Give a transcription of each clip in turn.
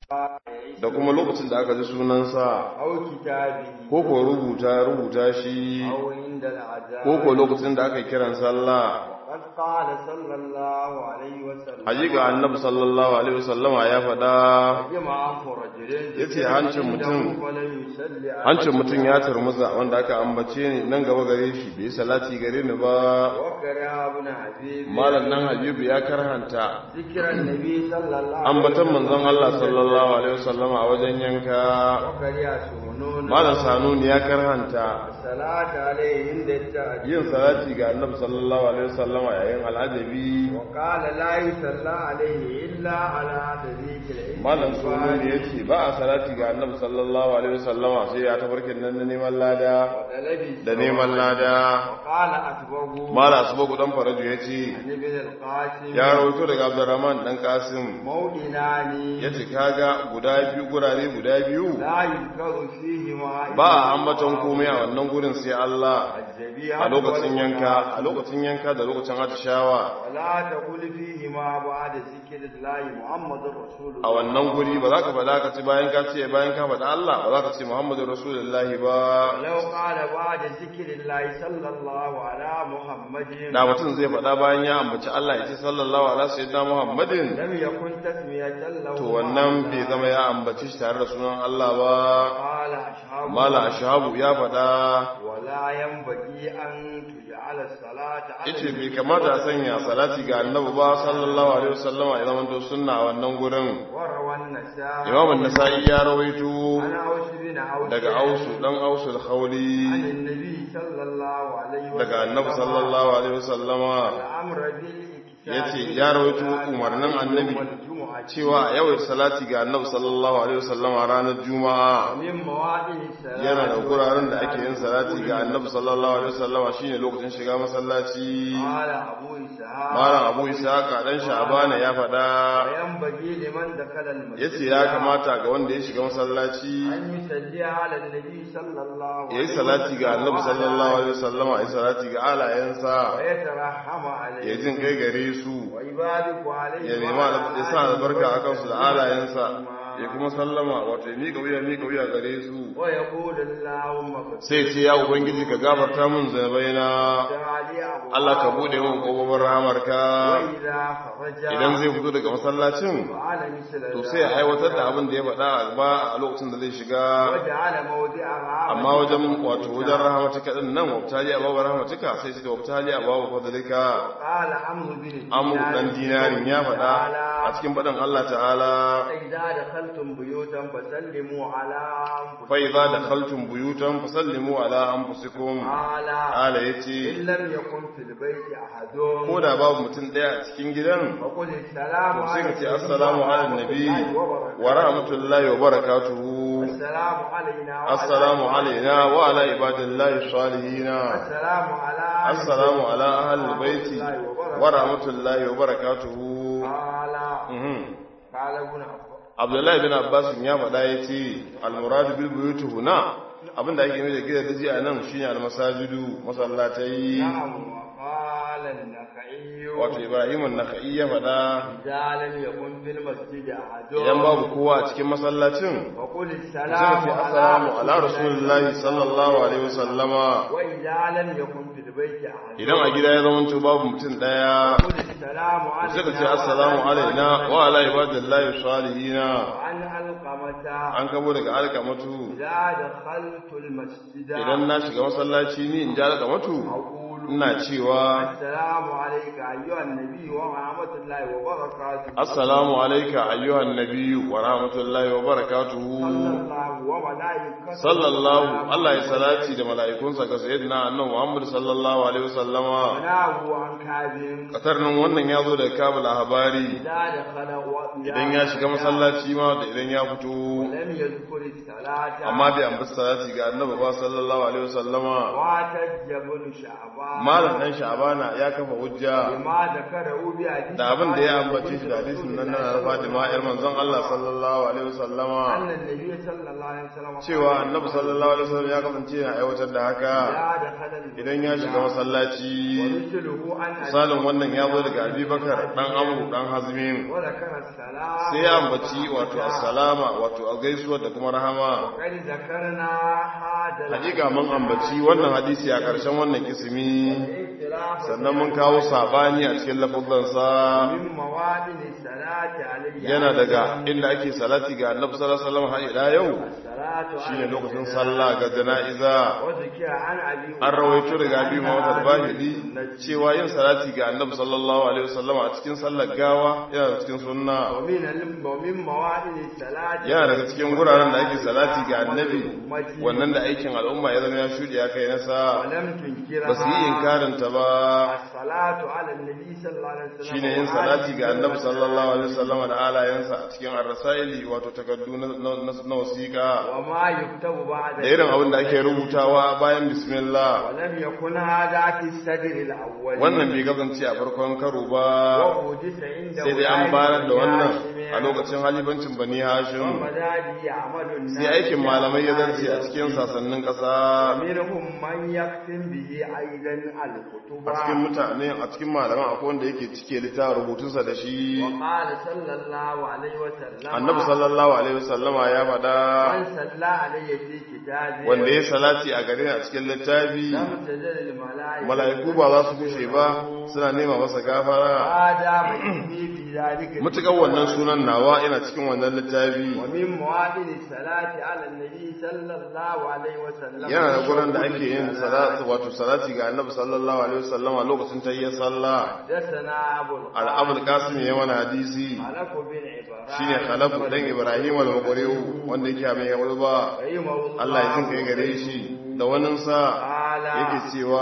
da kuma lokacin da aka ji sunansa أو كتابه ko ko rubuta rubuta shi أو عند العذاب ko ko lokacin da aka kiran sallah وقد قال صلى الله عليه وسلم hakika annabi sallallahu alaihi wasallama ya faɗa جمع أنف رجل yace hancin mutum ولم يصلي عليه hancin mutum ya turmuza wanda aka ambace ni nan gaba gare shi bai salati gare ni ba وكره ابن حبيب malam nan habibu ya karhanta ذكر النبي صلى الله عليه ambatan manzon Allah sallallahu alaihi wasallama a wajen yanka وكره سنون malam sanuni ya karhanta الصلاة عليه عند التأجيل yin salati ga annabi sallallahu alaihi wasallama yayin al'ajabi وقال لا يصلى عليه إلا على طريق العلم malam sununi ya ce ba a salati ga annabi sallallahu alaihi wasallama sai ya tabarkin nan na neman lada وطلب da neman lada وقال أتبعه malam asuba dan faraju ya ce عن ابن القاسم ya rawaito daga abdurrahman dan kasim موئنان ya ce kaga guda biyu gurare guda biyu لا يذكر فيهما ba a ambaton komai a wannan gurin sai Allah الذبيحة a lokacin والقربان. yanka a lokacin yanka da lokacin atishawa ولا تقول فيهما بعد ذكر الله محمد رسول a الله wannan guri ba za ka faɗa ka ce bayan ka ce bayan ka faɗa Allah ba za ka ce Muhammadu Rasulullahi ba ولو قال بعد ذكر الله صلى الله على محمد da mutum zai faɗa bayan ya ambaci Allah ya ce sallallahu alaihi sayyidina Muhammadin لم يكن تسمية له to wannan bai zama ya ambaci shi tare da sunan Allah ba قال أصحابه mala ashabu ya faɗa ولا ينبغي أن تجعل الصلاة على yace bai kamata a sanya salati ga annabi ba sallallahu alaihi wasallama ya zama to sunna a wannan gurin وروى النساء Imam an-Nasa'i ya rawaito عن أوس بن عوف daga Ausu dan Ausu عن al-Khawli النبي صلى الله عليه وسلم daga annabi sallallahu alaihi wasallama الأمر بالإكثار yace ya rawaito umarnin annabi والجمعة cewa a yawaita salati ga annabi sallallahu alaihi wasallama ranar juma'a من مواضع الصلاة yana da guraren da ake yin salati ga annabi sallallahu alaihi wasallama shine lokacin shiga masallaci قال أبو إسحاق malam abu isaka dan sha'bana ya faɗa وينبغي لمن دخل المسجد yace ya kamata ga wanda ya shiga masallaci أن يصلي على النبي صلى الله عليه yayi salati ga annabi sallallahu alaihi wasallama yayi salati ga alayensa ويترحم عليه ya jin kai gare su ويبارك عليه ya nema ya sa albarka akan su da alayensa ya kuma sallama wato ya miƙa wuya miƙa wuya gare su ويقول اللهم اغفر sai ce ya ubangiji ka gafarta min zanabaina لي أبواب Allah ka bude min kofofin rahamarka وإذا خرج idan zai fito daga masallacin فعل مثل to ذلك sai ya aiwatar da abin da ya faɗa a ba a lokacin da zai shiga وجعل موضعها amma wajen wato wajen rahamatika din nan wabtali a babu rahamatika sai suka wabtali a babu fadlika قال عمرو بن amur dan dinarin ya faɗa a cikin faɗin Allah ta'ala إذا دخلتم بيوتا فسلموا على أنفسكم fa idza dakhaltum buyutan fasallimu ala anfusikum قال ala إن yace لم يكن في البيت أحد ko da babu mutum daya a cikin gidan فقل السلام to sai ka ce عليكم assalamu ala nabi wa rahmatullahi wa barakatuhu السلام علينا وعلى assalamu alaina wa ala ibadillahi salihina السلام على assalamu ala ahli baiti wa rahmatullahi wa barakatuhu قال Mhm. قال ابن عباس Abdullahi bin Abbas ya faɗa ya ce al-muradu bil buyuti huna abinda ake nufi da gidan daji a nan shine al-masajidu masallatai نعم وقال النخعي wato Ibrahim an-Nakhai ya faɗa إذا لم يكن في المسجد أحد idan babu kowa a cikin masallacin فقل sai السلام ce assalamu ala rasulillahi sallallahu alaihi wasallama وإذا لم يكن في البيت أحد idan a gida ya zama babu mutum daya قل السلام علينا sai ka ce assalamu alaina wa ala ibadillahi salihina وعن علقمة an kabo daga alkamatu إذا دخلت المسجد idan na shiga masallaci ni in ji alkamatu أقول ina cewa السلام عليك أيها النبي ورحمة الله وبركاته assalamu alayka ayyuhan nabiyyu wa rahmatullahi wa barakatuhu صلى الله وملائكته sallallahu Allah ya salati da mala'ikunsa ga sayyidina annabi Muhammad sallallahu alaihi wasallama وناه عن كعب katarnin wannan ya zo daga kabul habari إذا دخل و- idan ya shiga masallaci ma da idan ya fito لم يذكر الصلاة amma bai ambaci salati ga annabi ba sallallahu alaihi wasallama واحتج ابن شعبان malam dan sha'bana ya kafa hujja بما ذكره بحديث da abin da ya ambace shi da hadisin nan na Fatima yar manzon Allah sallallahu alaihi wasallama أن النبي صلى الله عليه وسلم cewa annabi sallallahu alaihi wasallam ya kasance yana aiwatar da haka لا دخل المسجد idan ya shiga masallaci ومثله عن أبي misalin wannan ya zo daga Abi Bakar dan Amru dan Hazmin وذكر السلام sai ya ambaci wato assalama wato a gaisuwa da kuma rahama وقد ذكرنا هذا hakika mun ambaci wannan hadisi a ƙarshen wannan kisimi الاختلاف sannan mun kawo sabani a cikin lafazansa من مواد الصلاة عليه yana daga inda ake salati ga annabi sallallahu alaihi wasallam har ila yau الصلاة shine lokacin sallah ga jana'iza وذكر عن أبي an rawaito daga abi Muhammad al-Bahili cewa yin salati ga annabi sallallahu alaihi wasallam a cikin sallar gawa yana cikin sunna ومن الم- ومن مواد الصلاة yana daga cikin guraren da ake salati ga annabi wannan da aikin al'umma ya zama ya shuɗe ya kai nasa ولم تنكرها ba su yi inkarin ta ba الصلاة على النبي صلى الله عليه وسلم shine yin salati ga annabi sallallahu alaihi wasallam da alayensa a cikin ar-rasaili wato takaddu na na- na wasiqa وما يكتب بعد da irin abin da ake rubutawa bayan bismillah ولم يكن هذا في الصدر الأول wannan bai kasance a farkon karo ba وحدث عند sai dai an bayar da wannan a lokacin halibancin bani hashim ومدادي يعمل الناس sai aikin malamai ya zarce a cikin sasannin ƙasa ومنهم من يختم به أيضا الكتب a cikin mutane a cikin malaman akwai wanda yake cike littafin rubutunsa da shi وقال صلى الله عليه وسلم annabi sallallahu alaihi wasallama ya faɗa من صلى عليه في كتابه wanda ya salati a gare ni a cikin littafi لم تزل الملائكة mala'iku ba za su kushe ba suna nema masa gafara هذا مكتبي في ذلك mutukar wannan sunan nawa ina cikin wannan littafi ومن مواد الصلاة على النبي صلى الله عليه وسلم yana da gurin da ake yin salati wato salati ga annabi sallallahu alaihi wasallam a lokacin tayyar sallah حدثنا أبو al-abul qasim ya mana hadisi خلف بن إبراهيم shine khalafu dan ibrahim al-muqri'u wanda yake mai yawul ba رحمه الله Allah ya jinka gare shi da wannan sa قال yake cewa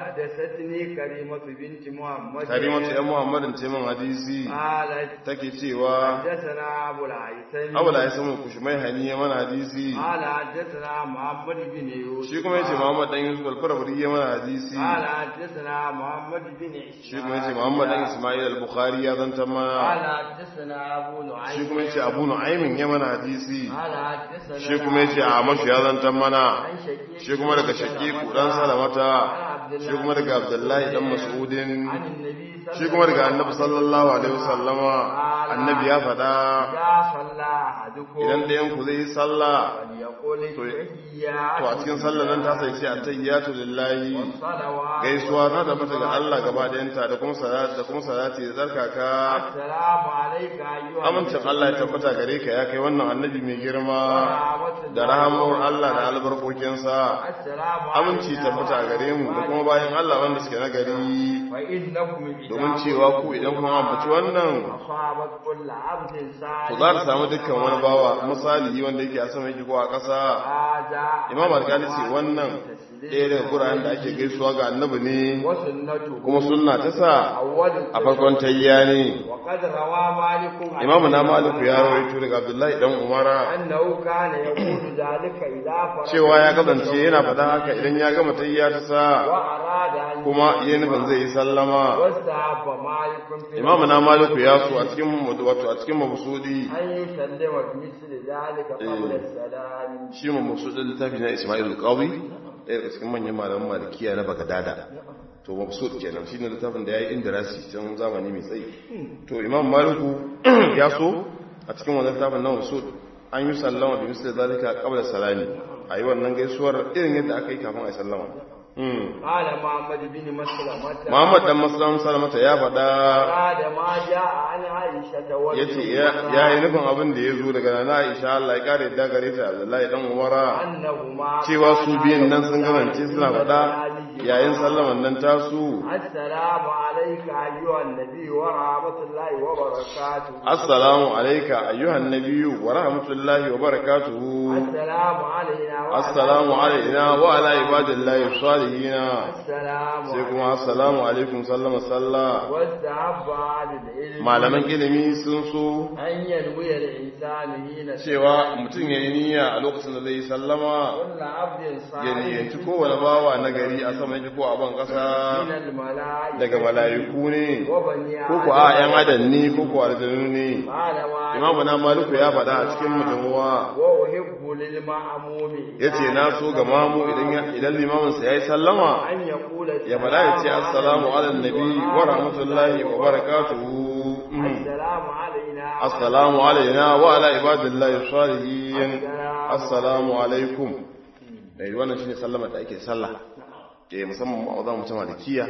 حدثتني كريمة بنت محمد karimatu ya muhammadin ce min hadisi قالت take cewa حدثنا أبو العيسى abu da ya samu kushmai hani ya mana hadisi قال حدثنا محمد بن يوسف shi kuma yace muhammad dan yusuf al-farabri ya mana hadisi قال حدثنا محمد بن shi kuma yace muhammad dan isma'il al-bukhari ya zanta قال mana حدثنا أبو نعيم shi kuma yace abu nu'aymin ya mana hadisi قال حدثنا shi kuma yace amash ya zanta mana عن شقيق shi kuma daga shaqiqu dan salamata shi kuma daga abdullahi dan mas'udin عن النبي صلى shi kuma daga annabi sallallahu alaihi wasallama annabi ya faɗa إذا صلى أحدكم idan ɗayan ku zai yi sallah فليقول to التحيات to a cikin sallar nan ta sai ce at-tayyatu lillahi والصلوات gaisuwa ta tabbata ga Allah gaba ɗayanta da kuma salati da kuma salati da tsarkaka السلام عليك أيها amincin Allah ya tabbata gare ka ya kai wannan annabi mai girma ورحمة da rahamar Allah da albarkokinsa السلام aminci tabbata gare mu da kuma bayan Allah wanda suke nagari فإنكم domin cewa ku idan kuma ambaci wannan أصابت كل عبد to صالح za ta samu dukkan wani bawa misali wanda yake a sama yake ko a ƙasa هذا imam alkali ce wannan ɗaya daga guraren da ake gaisuwa ga annabi ne وسنته kuma sunna ta sa أول a farkon tayya ne وقد روى مالك عن imamu na maliku ya rawaito daga abdullahi dan umara أنه كان يقول ذلك إذا فرغ cewa ya kasance yana faɗa haka idan ya gama tayya ta sa وأراد أن kuma yi nufin zai yi sallama واستحب مالك في imamu na maliku ya so a cikin wato a cikin mabusudi أن يسلم بمثل ذلك قبل السلام shi mabusudin littafi na ismail al-qawi ɗaya daga cikin manyan malaman malikiya na bagadada to mabsud kenan shine littafin da yayi indirasi tun zamani mai tsayi to imam maliku ya so a cikin wannan littafin na mabsud an yi sallama bi misli zalika qabla salami ayi wannan gaisuwar irin yadda aka yi kafin a sallama Hmm. قال محمد بن مسلمة Muhammad dan Muslim Salamata ya faɗa أراد ما جاء عن عائشة yace ya yi nufin abin da ya zo daga nana Aisha Allah ya kare da gare ta Abdullahi dan Umara أنهما cewa su biyan nan sun kasance suna faɗa yayin sallaman nan tasu السلام عليك أيها النبي ورحمة الله وبركاته assalamu alayka ayyuhan nabiyyu wa rahmatullahi wa barakatuhu السلام علينا وعلى assalamu alayna wa ala ibadillahi salihin السلام sai kuma assalamu alaikum sallama sallah واستحب على العلم malaman ilimi sun so أن ينوي الإنسان حين cewa mutum ya yi niyya a lokacin da zai yi sallama كل عبد ya صالح niyyanci kowane bawa na gari a sama sama yake ko a ban kasa من الملائكة daga mala'iku ne وبني ko ko a yan adam ne ko ko aljanu ne قال ما imamu na maliku ya faɗa a cikin mutuwa وأحب للمأموم ya ce na so ga mamu idan ya- idan limaminsa ya yi sallama أن يقول ya faɗa ya ce assalamu ala nabi wa rahmatullahi wa barakatuhu Mm. السلام علينا assalamu alaina wa ala ibadillahi salihin assalamu alaikum eh wannan shine sallama da ake sallah eh musamman a wajen mutum malikiya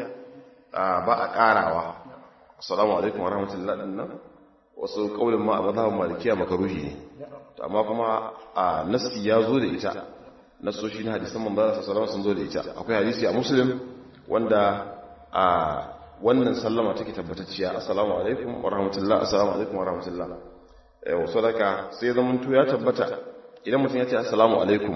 a ba a karawa assalamu alaikum wa rahmatullahi dinnan wasu kaulin ma a mazhabin malikiya makaruhi ne to amma kuma a nasi ya zo da ita nasoshi na hadisan manzo sallallahu alaihi sun zo da ita akwai hadisi a muslim wanda a wannan sallama take tabbatacciya assalamu alaikum wa rahmatullahi assalamu alaikum wa rahmatullahi eh wasu daga sai zaman to ya tabbata idan mutum ya ce assalamu alaikum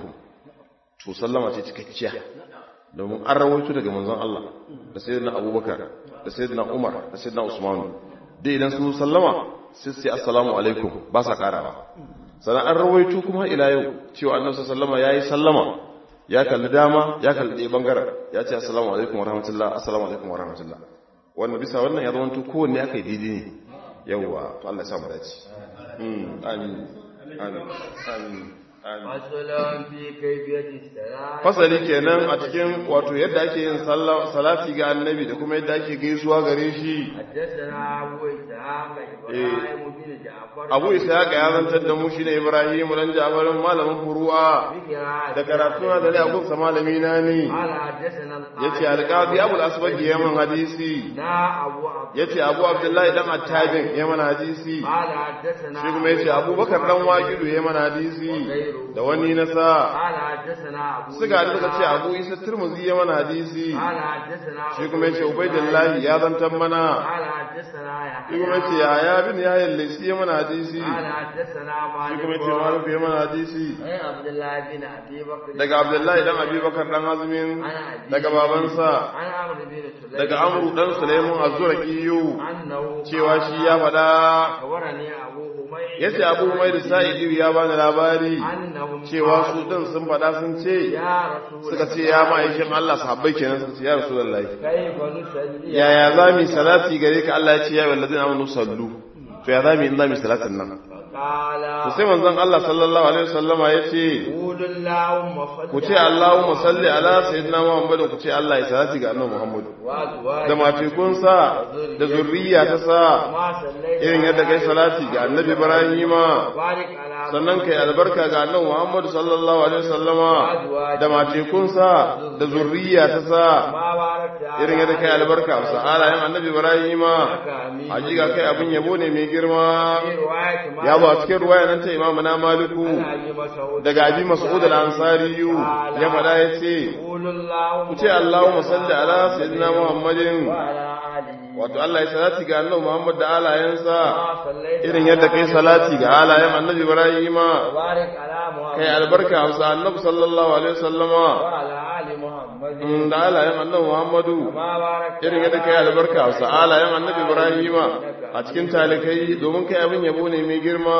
to sallama ce cikakkiya domin an rawaito daga manzon Allah da sayyidina Abubakar da sayyidina Umar da sayyidina Usman dai idan sun sallama sai sai assalamu alaikum ba sa karawa sannan an rawaito kuma ila yau cewa annabi sallama yayi sallama ya kalli dama ya kalli ɗaya bangaren ya ce assalamu alaikum wa rahmatullah assalamu alaikum wa rahmatullah wannan bisa wannan ya zama to kowanne aka yi daidai ne yawwa to Allah ya sa mu dace Mm, amin amin amin amin فصل في كيفية الصلاة fasali kenan a cikin wato yadda ake yin sallah- salati ga annabi da kuma yadda ake gaisuwa gare shi حدثنا أبو إسحاق إبراهيم بن جعفر abu ishaq ya zantar da mu shine ibrahim dan jabarin malamin furu'a بقراءة da karatu na da ne abun sa malami na ne قال حدثنا القاضي yace alqazi abul asbaq yaman hadisi نا أبو عبد yace abu abdullahi dan attajin yaman hadisi قال حدثنا shi kuma yace abubakar dan waqidu yaman hadisi da wani na sa قال حدثنا أبو suka haɗu suka ce abu isa turmuzi yaman hadisi قال حدثنا shi kuma yace ubaidillahi ya zantar mana قال حدثنا shi kuma يحيى yace yahya bin yahya al-laysi yaman hadisi قال حدثنا shi kuma yace مالك malik yaman hadisi عن عبد الله بن أبي بكر daga abdullahi dan abubakar dan azumin عن أبي daga babansa عن عمرو بن سليم daga amru dan sulaiman az-zuraqiyu أنه cewa shi ya faɗa أخبرني أبو هميد yace abu mai da sa'idi ya bani labari أنهم cewa su din sun faɗa sun ce يا رسول suka ce ya ma'aikin Allah sahabbai kenan suka ce ya rasulullahi كيف نصلي yaya za mu yi salati gare ka Allah ya ce ya wallazina amanu sallu to ya za mu yi in za mu yi salatin nan قال to sai manzon Allah sallallahu alaihi wasallama ya ce قول اللهم صل ku ce Allahumma salli ala sayyidina Muhammadin ku ce Allah ya salati ga annabi Muhammad وأزواجه da matekunsa da zurriya ta sa ما صليت irin yadda kai salati ga annabi Ibrahima بارك على sannan kai albarka ga annabi Muhammad sallallahu alaihi wasallama da matekunsa da zurriya ta sa ما باركت على irin yadda kai albarka sa alayen annabi Ibrahima آمين hakika kai abin yabo ne mai girma في رواية ما ya ba cikin ruwaya nan ta imamu na maliku عن أبي مسعود daga abi mas'ud al-ansari ya fada ya ce قول اللهم ku ce Allahumma salli ala sayyidina Muhammadin وعلى آله wato Allah ya salati ga annabi Muhammad da alayensa ما صليت irin yadda kai salati ga alayen annabi Ibrahima وبارك على محمد kai albarka amsa annabi sallallahu alaihi wasallama وعلى آل محمد mm, da alayen annabi Muhammadu ما باركت irin yadda kai albarka amsa alayen annabi Ibrahima a cikin talikai domin kai abin yabo ne mai girma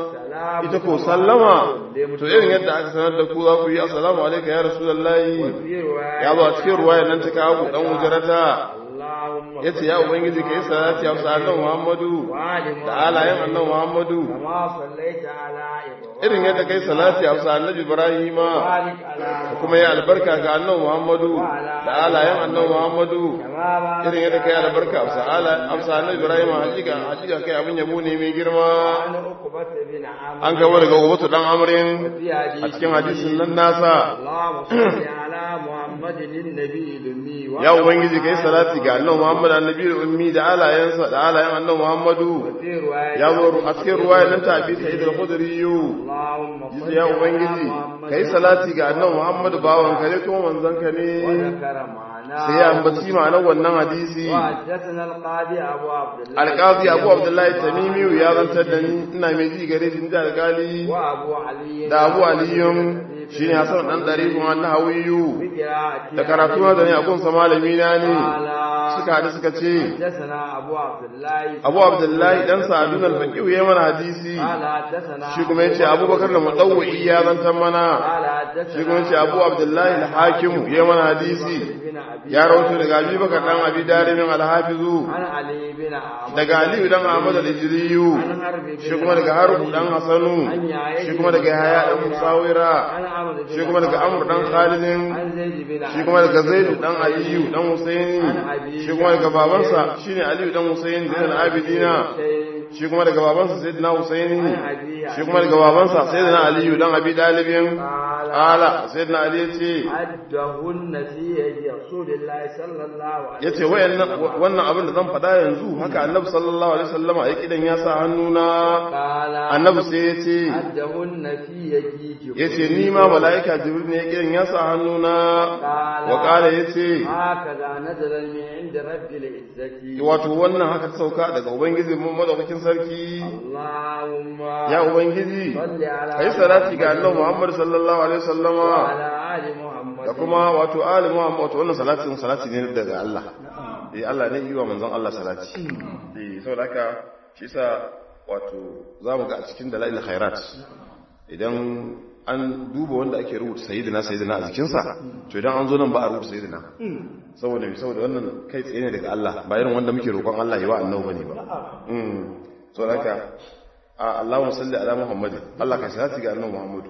ita ko sallama to irin yadda aka sanar da ku za ku yi assalamu alaikum ya rasulullahi في رواية ya zo a cikin ruwaya nan ta kawo dan wujarata اللهم yace ya ubangiji kai salati a sa annabi Muhammadu وآل da alayen annabi Muhammadu كما صليت على إبراهيم irin yadda kai salati a sa annabi Ibrahima وبارك على kuma ya albarka ga annabi Muhammadu da alayen annabi Muhammadu كما باركت irin yadda kai albarka a sa ala- a sa annabi Ibrahima hakika hakika kai abin yabo ne mai girma عن عقبة بن عامر an gaba daga Ubatu dan Amrin في a حديث cikin hadisin nan nasa اللهم صل على محمد النبي الأمي ya ubangiji kai salati ga annabi Muhammad annabi ummi da alayensa da alayen annabi Muhammadu وفي رواية ya zo a cikin ruwaya nan ta abi sa'id al-khudri اللهم صل ya على ubangiji محمد kai salati ga annabi Muhammadu bawan ka ne kuma manzon ka ne وذكر معنا sai ya ambaci ma'anar wannan hadisi وحدثنا القاضي أبو عبد الله alqazi abu abdullahi tamimi ya zantar da ni ina mai ji gare shi da alkali وأبو علي da abu aliyun shine hasan dan darifin wannan hawiyu بقراءة da karatu da ne abun sa malami na ne قال suka hadu suka ce حدثنا أبو عبد الله abu abdullahi dan sa'adun al-faqih ya mana hadisi قال حدثنا shi kuma yace abubakar da mudawwi ya zantar mana قال shi kuma ce abu abdullahi al-hakimu ya mana hadisi ya rawato daga abi bakar dan abi darimin al-hafizu daga aliyu dan ahmad al-ijriyu shi kuma daga harbu dan hasanu shi kuma daga haya dan musawira shi kuma daga amr dan khalidin shi kuma daga zaidu dan aliyu dan husaini shi kuma daga babansa shine aliyu dan husaini zainal abidina shi kuma daga babansa sayyidina husaini shi kuma daga babansa sayyidina aliyu dan abi dalibin ala sayyidina ali yace yace wayannan wannan abin da zan faɗa yanzu haka annabi sallallahu alaihi wasallama ya kidan ya sa hannuna annabi sai yace yace ni ma malaika jibril ne ya kidan ya sa hannuna wa qala yace wato wannan haka ta sauka daga ubangiji mun madaukakin sarki ya ubangiji kai salati ga annabi muhammad sallallahu alaihi wasallama da kuma wato ali muhammad wato wannan salatin salati ne daga Allah eh Allah ne yi wa manzon Allah salati eh saboda haka shi sa wato zamu ga a cikin dalail khairat idan an duba wanda ake rubuta sayyidina sayyidina a jikinsa to idan an zo nan ba a rubuta sayyidina saboda me saboda wannan kai tsaye ne daga Allah ba irin wanda muke roƙon Allah yi wa annabi bane ba mm saboda haka Allahumma salli ala Muhammadin Allah ka salati ga annabi Muhammadu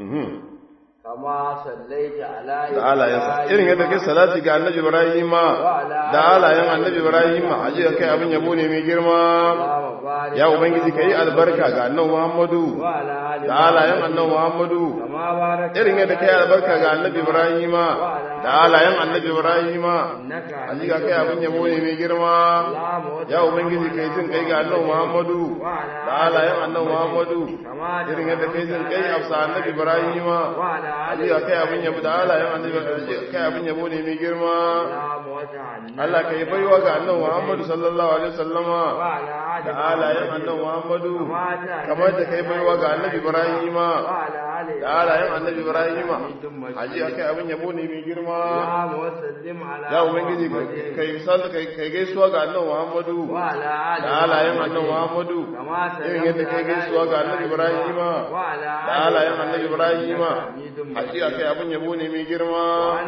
kama sallaita ala da alayensa irin yadda kai salati ga annabi Ibrahima da alayen annabi Ibrahima aje kai abin yabo ne mai girma ya ubangiji kai albarka ga annabi Muhammadu da alayen annabi Muhammadu irin yadda kai albarka ga annabi Ibrahima da alayen annabi Ibrahima aje kai abin yabo ne mai girma ya ubangiji kai jin kai ga annabi Muhammadu da alayen annabi Muhammadu irin yadda kai jin kai afsa annabi Ibrahima Aliyu kai abin yabo da halayen annabi kai abin yabo ne mai girma Allah ka yi baiwa ga annabi Muhammadu sallallahu alaihi wasallama da halayen annabi Muhammadu kamar da kai baiwa ga annabi Ibrahima da halayen annabi Ibrahima Aliyu kai abin yabo ne mai girma ya ubangiji kai misal kai kai gaisuwa ga annabi Muhammadu da halayen annabi Muhammadu irin yadda kai gaisuwa ga annabi Ibrahima da halayen annabi Ibrahima hakika kai abin yabo ne mai girma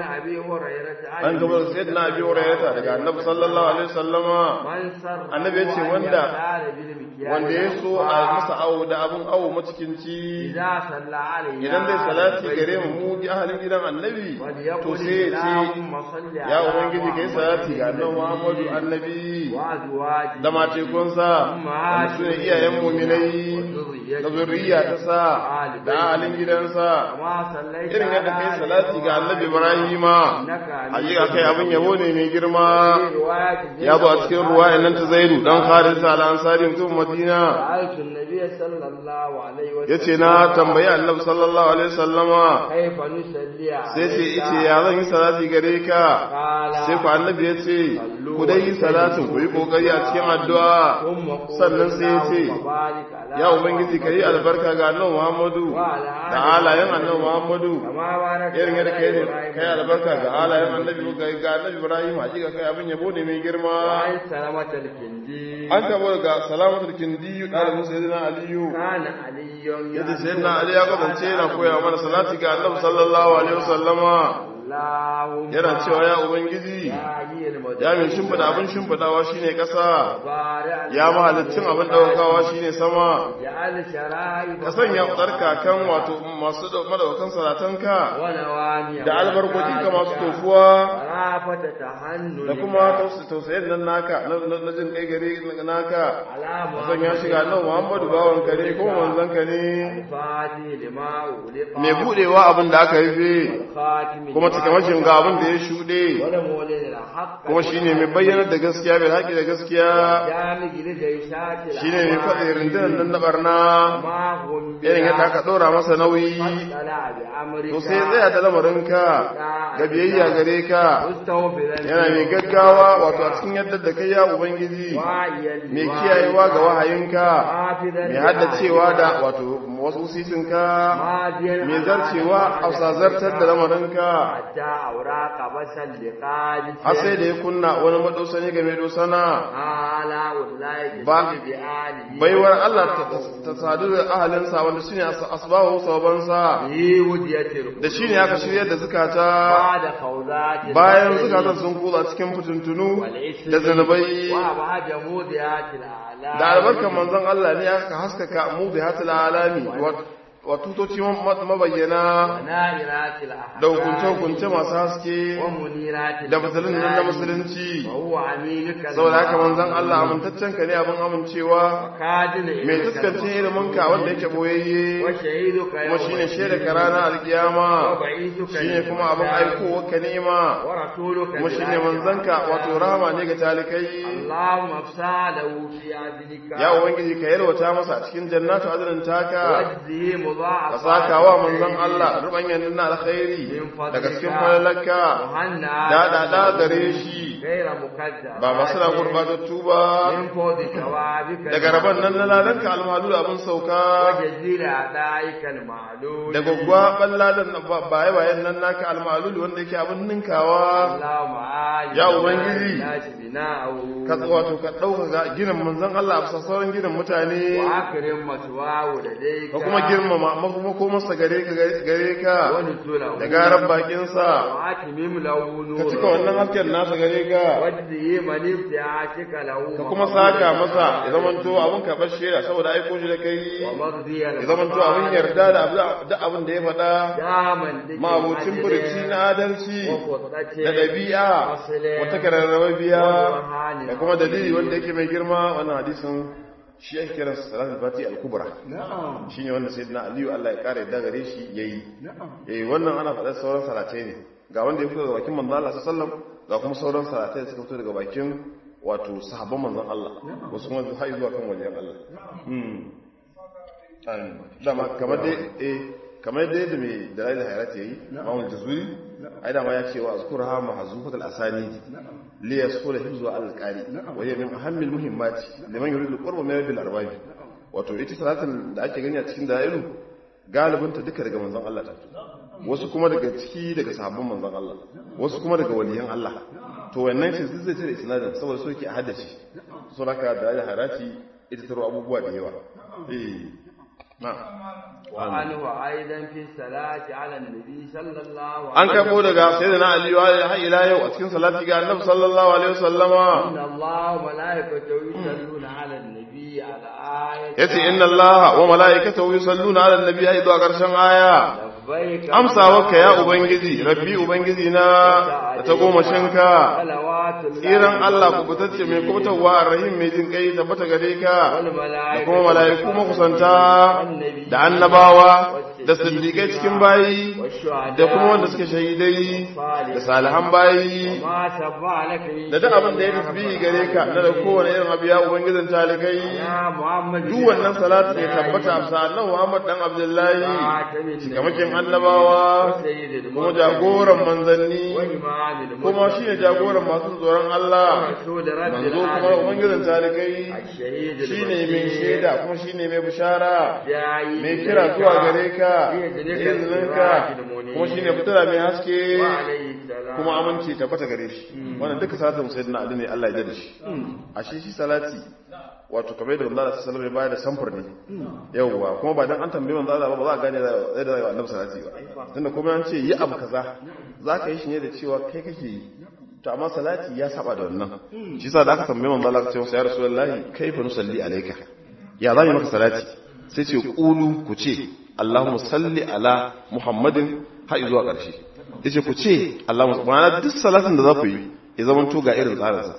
an gaba da sayyidina abi hurairata daga annabi sallallahu alaihi wasallama annabi ya ce wanda wanda ya so a masa awo da abin awo matukinci idan dai salati gare mu mu bi ahalin gidan annabi to sai ya ce ya ubangiji kai salati ga annabi muhammadu annabi da matekunsa wanda su ne iyayen muminai da zurriya ta sa da ahalin gidansa irin yadda kai salati ga annabi ibrahima hakika kai abin yabo ne mai girma ya zo a cikin ruwayan nan ta zaidu dan khalid al-ansari mutum madina yace na tambayi annabi sallallahu alaihi wasallama sai ce ice ya zan yi salati gare ka sai ku annabi ya ce ku dai yi salatin ku yi kokari a cikin addu'a sannan sai ya ce ya ubangiji ka yi albarka ga annabi muhammadu da halayen annabi muhammadu irin yadda kai kai albarka ga halayen annabi ga annabi ibrahim hakika kai abin yabo ne mai girma an tabo ga salamatul kindi ɗalibin sayyidina aliyu yadda sayyidina ali ya kasance yana koya mana salati ga annabi sallallahu alaihi wasallama yana cewa ya ubangiji ya min shimfida abin shimfidawa shine ƙasa ya mahalicin abin ɗaukawa shine sama ka sanya tsarkakan wato masu madaukan salatanka da albarkoki ka masu tofuwa da kuma tausayin nan naka na jin kai gare naka ka sanya shiga nan muhammadu bawan ka ne kuma manzon ka ne mai budewa abin da aka rufe kuma cikamashin ga abin da ya shuɗe kuma shi ne mai bayyanar da gaskiya mai haƙi da gaskiya shi ne mai faɗi rindunan nan na ɓarna irin yadda aka ɗora masa nauyi to sai tsaya da lamarinka ga biyayya gare ka yana mai gaggawa wato a cikin yadda da kai ya ubangiji mai kiyayewa ga wahayinka mai haddacewa da wato wasu sisinka ماضيا mai zarcewa a sazartar da lamarinka حتى أوراق بسل لقاد har sai da ya kunna wani madosani ga mai dosana آلاء الله Ba- بسل بآله baiwar Allah ta- ta- ta sadu da ahalinsa wanda shine as- asbahu sabansa في ودية القلوب da shine aka shiryar da zukata بعد خوضات bayan البشر zukatan sun kula cikin fitintunu والإثم da zanubai وأبهج موديات الأعلام da albarkar manzon Allah ne aka haskaka mu bi hatil alami wa- wa tutoci ma- mabayyana ونائرات الأحكام da hukunce-hukunce masu haske ومنيرات da musulun nan na الإسلام musulunci وهو أمينك saboda haka manzon Allah amintaccen ka ne abin amincewa كادن mai tuskance ilimin ka wanda yake boyayye وشهيدك kuma shine shaida ka rana alkiyama وبعيثك shine kuma abin aikowa ka nema ورسولك kuma shine manzanka wato rahama ne ga talikai اللهم افساله في عدلك ya ubangiji ka yalwata masa a cikin jannatu adalin taka واجزه ka مضاعفا saka wa manzon Allah rubanyan na alkhairi daga cikin falalarka وهنا da da da gare shi غير مكذب ba masu na gurbatattu ba من فوز ثوابك daga rabon nan na lalanka almalu abin sauka وجزيل أعدائك المعلول da gwaggwa balladan baye bayan nan naka almalul wanda yake abin ninkawa اللهم آل Ya Ubangiji. الناس بناءه ka wato ka ɗaukaka ginin manzon Allah a sauran ginin mutane وأكرم مثواه لديك ka kuma girmama makomarsa gare ka gare ka ونزله da garan bakinsa وأتمم له ka cika نوره wannan hasken nasa gare ka واجزه من ابتعاتك له ka kuma saka masa ya zamanto abin karɓar shaida saboda aiko shi da kai ومرضي ya zamanto abin yarda da duk abin da ya faɗa daman dake mabucin furici na adalci وفضلته da ɗabi'a wata kararrawa biya da kuma dalili wanda yake mai girma wannan hadisin shi ake kira salatul fati al-kubra na'am shine wanda sayyidina aliyu Allah ya kare da gare shi yayi na'am eh wannan ana faɗar sauran salatai ne ga wanda ya fito daga bakin manzon Allah sallallahu alaihi wasallam ga kuma sauran salatai da suka fito daga bakin wato sahabban manzon Allah wasu kuma har zuwa kan wajen Allah hmm Amin. dama kamar dai eh kamar dai da mai dalilin hayrat yayi Imam Jazuri ai dama ya ce wa azkurha mahzufatul asani li yasula hifzu al-qari wa hiya min ahammil muhimmati liman yuridu qurba min rabbil arbab wato ita salatin da ake gani a cikin dalilu galibinta duka daga manzon Allah ta wasu kuma daga ciki daga sahabban manzon Allah wasu kuma daga waliyan Allah to wannan shi zai ce da isnadin saboda so yake a haddace so haka da ya harati ita taro abubuwa da yawa eh na وعنه أيضا في الصلاة على النبي صلى الله عليه an karbo daga sayyidina Ali wa har ila yau a cikin salati ga Annabi sallallahu alaihi wasallama إن الله وملائكته يصلون على النبي على آية yace inna Allah wa malaikatahu yusalluna ala an-nabi ai zuwa karshen aya لبيك amsawarka ya ubangiji rabbi ubangiji na da ta goma shinka صلوات الله tsiran Allah kubutacce mai kubutawa arrahim mai jin kai tabbata gare ka da والملائكة kuma mala'iku makusanta da annabawa da siddiƙai cikin bayi والشهداء da kuma wanda suke shahidai da salihan bayi ما شفع لك من da duk abin da ya tasbihi gare ka na da kowane irin abu ya ubangijin talikai يا محمد duk wannan salatu ne tabbata amsa annabi Muhammad dan Abdullahi cikamakin annabawa سيد kuma المرسلين jagoran manzanni وإمام المرسلين kuma shi ne jagoran masu tsoron Allah رسول رب manzo kuma العالمين ubangijin talikai الشهيد shi ne mai shaida kuma shi ne mai bishara داعي mai kira zuwa gare ka da بإذنك izininka السراج المنير kuma shi ne fitila mai haske وعليه السلام kuma aminci tabbata gare shi wannan duka salatin sayyidina Ali ne Allah ya da shi a shi shi salati wato kamar da Allah sallallahu alaihi wasallam da samfur ne yawwa kuma ba dan an tambaye manzo Allah ba ba za a gane da yadda zai annabi salati ba tunda kuma an ce yi abu kaza zaka yi shi ne da cewa kai kake yi to amma salati ya saba da wannan shi yasa da aka tambaye manzo Allah ce ya rasulullahi kaifa nusalli alayka ya zan yi maka salati sai ce qulu ku ce Allahumma salli ala Muhammadin har zuwa ƙarshe yace ku ce Allahumma ma'ana duk salatin da za ku yi ya zama to ga irin tsarinsa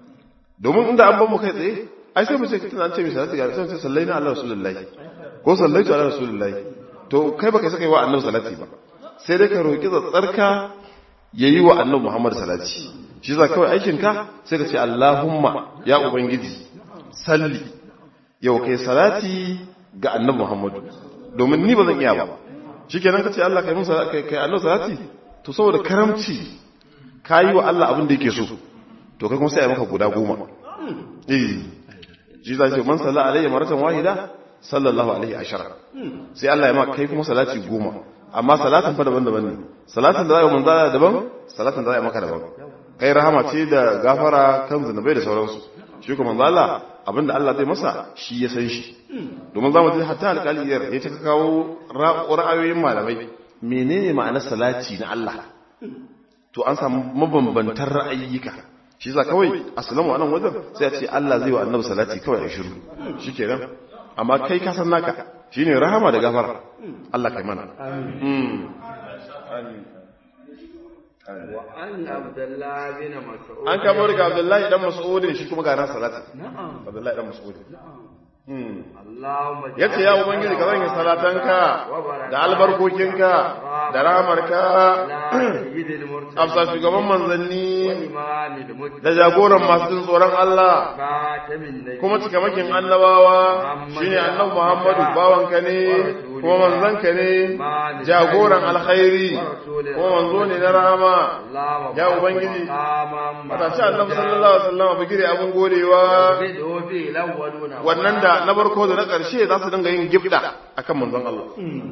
domin inda an ban mu kai tsaye ai sai mu ce tana an ce mai salati ga sai sallaina ala rasulullahi ko sallaitu ala rasulullahi to kai baka saka yi wa annabi salati ba sai dai ka roki tsarka yayi wa annabi Muhammad salati shi za kawai aikin ka sai ka ce Allahumma ya ubangiji salli yau kai salati ga annabi Muhammad domin ni ba zan iya ba shikenan ka ce Allah kai mun salati kai annabi salati to saboda karamci kayi wa Allah abin da yake so to kai kuma sai ya maka guda goma eh shi za ce man salla alayya maratan wahida sallallahu alaihi ashara sai Allah ya ma kai kuma salati goma amma salatin fa daban-daban ne salatin da za a yi manzo Allah daban salatin da za a yi maka daban kai rahama ce da gafara kan zunubai da sauransu shi kuma manzo Allah abinda Allah zai masa shi ya san shi domin zamu ji hatta alƙaliyar ya ta kawo ra'ayoyin malamai menene ma'anar salati na Allah to an samu mabambantan ra'ayyuka shi za kawai aslamu anan wajen sai a ce Allah zai wa annabi salati kawai a shiru shikenan amma kai ka san naka shine rahama da gafara Allah kai mana amin وعن عبد الله بن مسعود an kamo daga Abdullahi dan Mas'udin shi kuma ga ran salati Abdullahi dan Mas'udin اللهم yace ya ubangiji ka zanya salatanka da albarkokinka da rahamarka على سيد المرسلين afsa shugaban manzanni وإمام المتقين da jagoran masu jin tsoron Allah خاتم النبي kuma cikamakin annabawa shine annabi Muhammadu bawanka ne kuma manzanka ne jagoran alkhairi kuma manzo ne na rahama اللهم ya ubangiji مقاما matashi annabi sallallahu alaihi wasallam bigire abun godewa بدء في الأولون wannan da na farko da na ƙarshe za su dinga yin gibda akan manzon Allah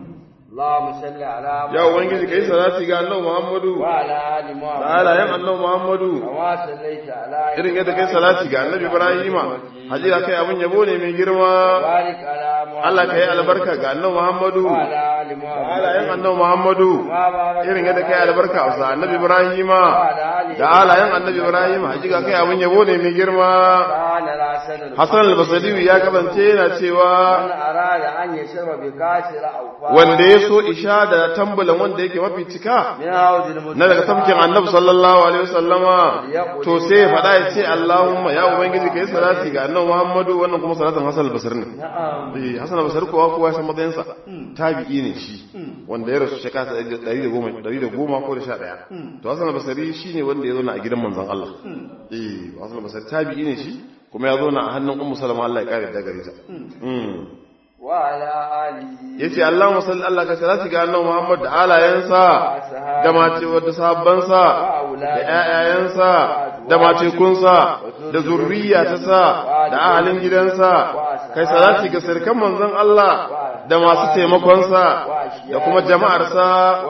اللهم صل على ya ubangiji kai salati ga annabi Muhammadu وعلى آل da محمد halayen annabi Muhammadu كما صليت على irin yadda kai salati ga annabi Ibrahima hakika kai abun yabo ne mai girma بارك على محمد Allah ka yi albarka ga annabi Muhammadu وعلى آل da محمد halayen annabi Muhammadu كما باركت irin yadda kai albarka a sa annabi Ibrahima وعلى آل da halayen annabi Ibrahima hakika kai abun yabo ne mai girma كان الحسن Hassan al-Basri ya kasance yana cewa من أراد أن يشرب بكاسر أو فاء wanda ya so isha da tambulan wanda yake mafi cika من عود المسلم na daga tafkin annabi sallallahu alaihi wasallama to sai ya faɗa ya ce Allahumma ya ubangiji kai salati ga annabi Muhammadu wannan kuma salatin Hassan al-Basri ne نعم eh Hassan al-Basri kowa kowa ya san matsayin sa tabi'i ne shi wanda ya rasu shekara 110 110 ko da 11 to Hassan al-Basri shine wanda ya zo a gidan manzon Allah eh Hassan al-Basri tabi'i ne shi kuma ya zo a hannun Ummu Salama Allah ya kare da gare ta mm وعلى آله yace Allahumma salli Allah ka salati ga annabi Muhammad da alayansa da mace wadda sahabbansa da ƴaƴayensa da matekunsa da zurriya ta sa da ahalin gidansa kai salati ga sirkan manzon Allah da masu taimakonsa da kuma jama'arsa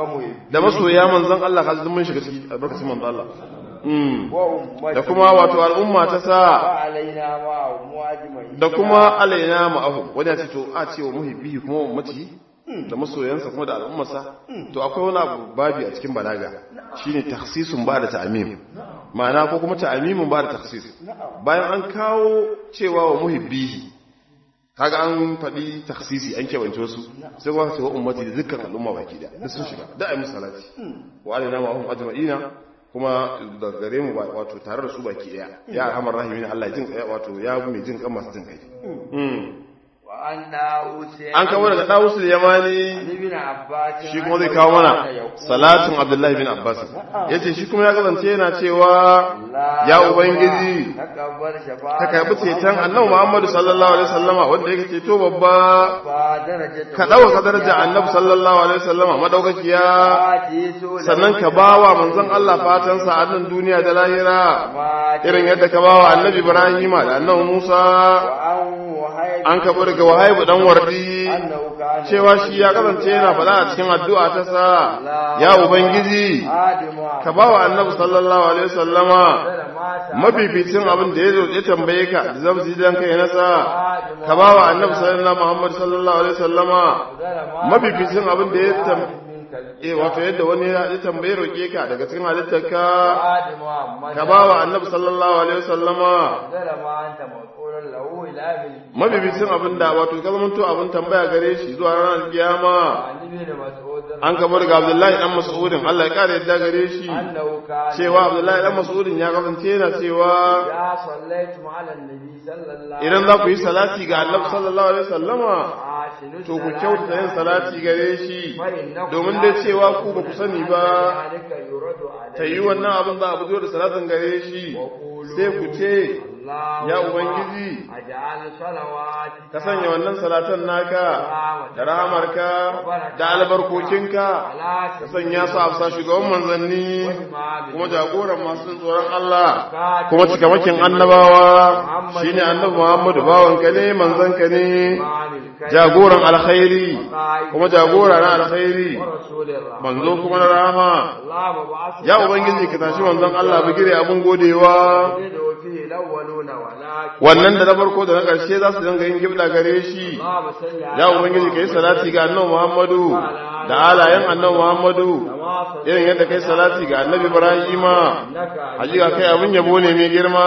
da masoya manzon Allah kaji mun shiga ciki albarkacin manzon Allah Mm. وأمته da kuma wato al'umma ta sa وعلينا معهم أجمعين da kuma alaina ma'ahu wani ya ce to a ce wa muhibbi kuma ummati da masoyansa kuma da al'ummarsa to akwai wani abu babi a cikin balaga shine takhsisun ba da ta'mim ma'ana ko kuma ta'mimun ba da takhsis bayan an kawo cewa wa muhibbi kaga an faɗi takhsisi an kebance wasu sai kuma ce wa ummati da dukkan al'umma baki da duk sun shiga da ayi musalati wa alaina ma'ahum ajma'ina kuma da gare mu ba- wato tare da su baki daya ya arhamar rahimin Allah jin kai wato ya mai jin kan masu jin kai Mm. وأن أوسع an kawo daga Dawus al-Yamani ابن عباس shi kuma zai kawo mana salatin Abdullahi bin Abbas yace shi kuma ya kasance yana cewa ya ubangiji تكبر شفاعة ka karbi ceton Annabi Muhammad sallallahu alaihi wasallama wanda yake ceto babba فدرجة ka dauka daraja Annabi sallallahu alaihi wasallama madaukakiya sannan ka bawa manzon Allah fatan sa a nan duniya da lahira irin yadda ka bawa Annabi Ibrahim da Annabi Musa an ka daga Wahaibu dan wardi cewa shi ya kasance yana faɗa a cikin addu'a ta sa ya ubangiji ka bawa Annabi sallallahu alaihi wasallama mafificin abin da ya zo ya tambaye ka da zamsi dan kai nasa ka bawa Annabi sallallahu Muhammad sallallahu alaihi wasallama mafificin abin da ya tambaye eh wato yadda wani ya tambaye roke ka daga cikin halittarka ka bawa Annabi sallallahu alaihi wasallama mafificin abin da wato ka zamanto abin tambaya gare shi zuwa ranar kiyama an kamar ga Abdullahi dan Mas'udin Allah ya kare yadda gare shi cewa Abdullahi dan Mas'udin ya kasance yana cewa idan za ku yi salati ga Annabi sallallahu alaihi wasallama to ku kyautata yin salati gare shi domin dai cewa ku ba ku sani ba ta yi wannan abin za a fito da salatin gare shi sai ku ce ya ubangiji ka sanya wannan salatan naka da rahamarka da albarkokinka ka sanya su a bisa shugaban manzanni kuma jagoran masu tsoron Allah kuma cikamakin annabawa shine annabi Muhammadu bawanka ne manzanka ne jagoran alkhairi kuma jagora na alkhairi ورسول الله manzo kuma na rahama اللهم بعث ya ubangiji ka tashi manzon Allah bigire abun godewa يدعو فيه الأولون ولكن wannan da na farko da na ƙarshe za su dinga yin gibla gare shi اللهم صل على ya ubangiji kai salati ga annabi Muhammadu da alayen annabi Muhammadu كما صليت irin yadda kai salati ga annabi Ibrahima لك hakika kai abin yabo ne mai girma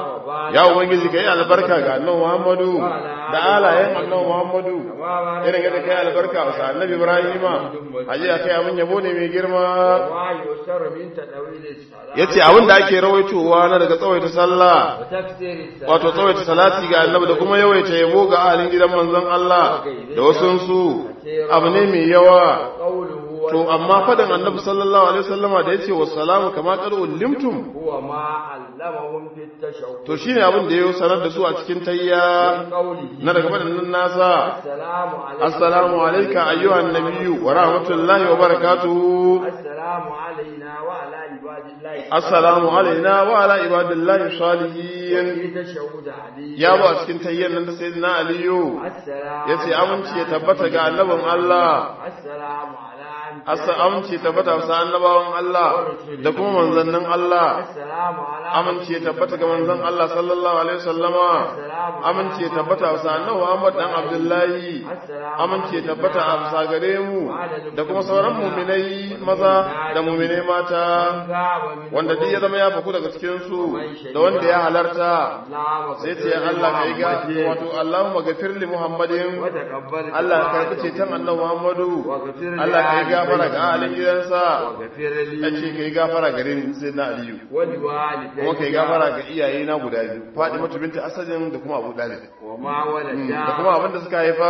ya ubangiji kai albarka ga annabi Muhammadu da alayen annabi Muhammadu كما irin yadda kai albarka ga annabi Ibrahima hakika kai abin yabo ne mai girma ما يسر من تدويل الصلاة yace abin da ake rawaitowa na daga tsawaita sallah وتكثير الصلاة wato tsawaita salati ga annabi da kuma yawaita yabo ga ahalin gidan manzon Allah da wasunsu abu ne mai yawa قوله to amma fadan annabi sallallahu alaihi wasallama da yace wassalamu kama qad ulimtum هو ما علمهم في التشهد to shine abin da yayo sanar da su a cikin tayya قوله na daga fadan nasa السلام عليكم assalamu alayka ayyuhan nabiyyu wa rahmatullahi wa barakatuhu السلام علينا وعلى عباد الله assalamu alaina wa ala ibadillahi salihin في تشهد علي ya ba a cikin tayyan nan da sayyidina aliyu السلام yace aminci ya tabbata ga annabin Allah السلام على Asa amince tabbata sa annabawan Allah da kuma manzannin Allah السلام على amince tabbata ga manzon Allah sallallahu alaihi wasallama amince tabbata sa annabi Muhammad dan Abdullahi amince tabbata a sa gare mu da kuma sauran mu'minai maza da mu'minai mata غاب من wanda duk ya zama ya faku daga cikin su da wanda ya halarta اللهم sai ce Allah kai ga wato Allahumma ghafir li Muhammadin وتقبل Allah ka yi ceton annabi Muhammadu واغفر لي Allah ka yi gafara ga alin gidansa واغفر ya لي ce ka yi gafara gare ni sai na Aliyu ولوالدي kuma ka yi gafara ga iyaye na guda biyu Fatima binta Asadin da kuma Abu Dalib وما ولد da kuma abin da suka haifa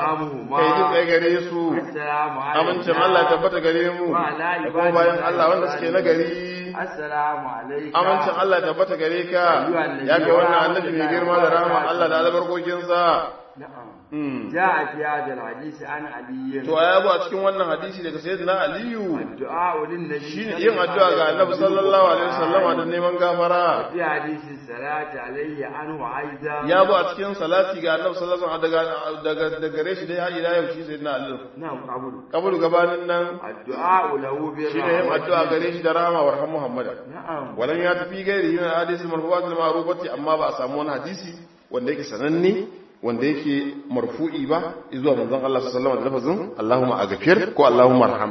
ka yi jin tsaye gare su السلام عليكم amincin Allah ya tabbata gare mu da kuma bayan Allah wanda suke na gari السلام عليكم amincin Allah ya tabbata gare ka ya kai wannan annabi mai girma da rahama Allah da albarkokinsa نعم Mm. جاء في هذا الحديث عن علي to ya bu a cikin wannan hadisi daga sayyidina Aliyu الدعاء للنبي shine yin addu'a ga Annabi sallallahu alaihi wasallama da neman gafara في حديث الصلاة عليه عنه أيضا ya bu a cikin salati ga Annabi sallallahu alaihi wasallam daga daga daga gare shi dai har ila yau shi sayyidina Ali نعم قبول kabulu gabanin nan الدعاء له shine yin addu'a بالرحمة gare shi da rahama wa rahmu Muhammad نعم walan ya tafi gairi yin hadisi marfu'at al ma'rufati amma ba a samu wani hadisi wanda yake sananne wanda yake marfu'i ba zuwa manzon Allah sallallahu alaihi wasallam da lafazin Allahumma aghfir ko Allahumma arham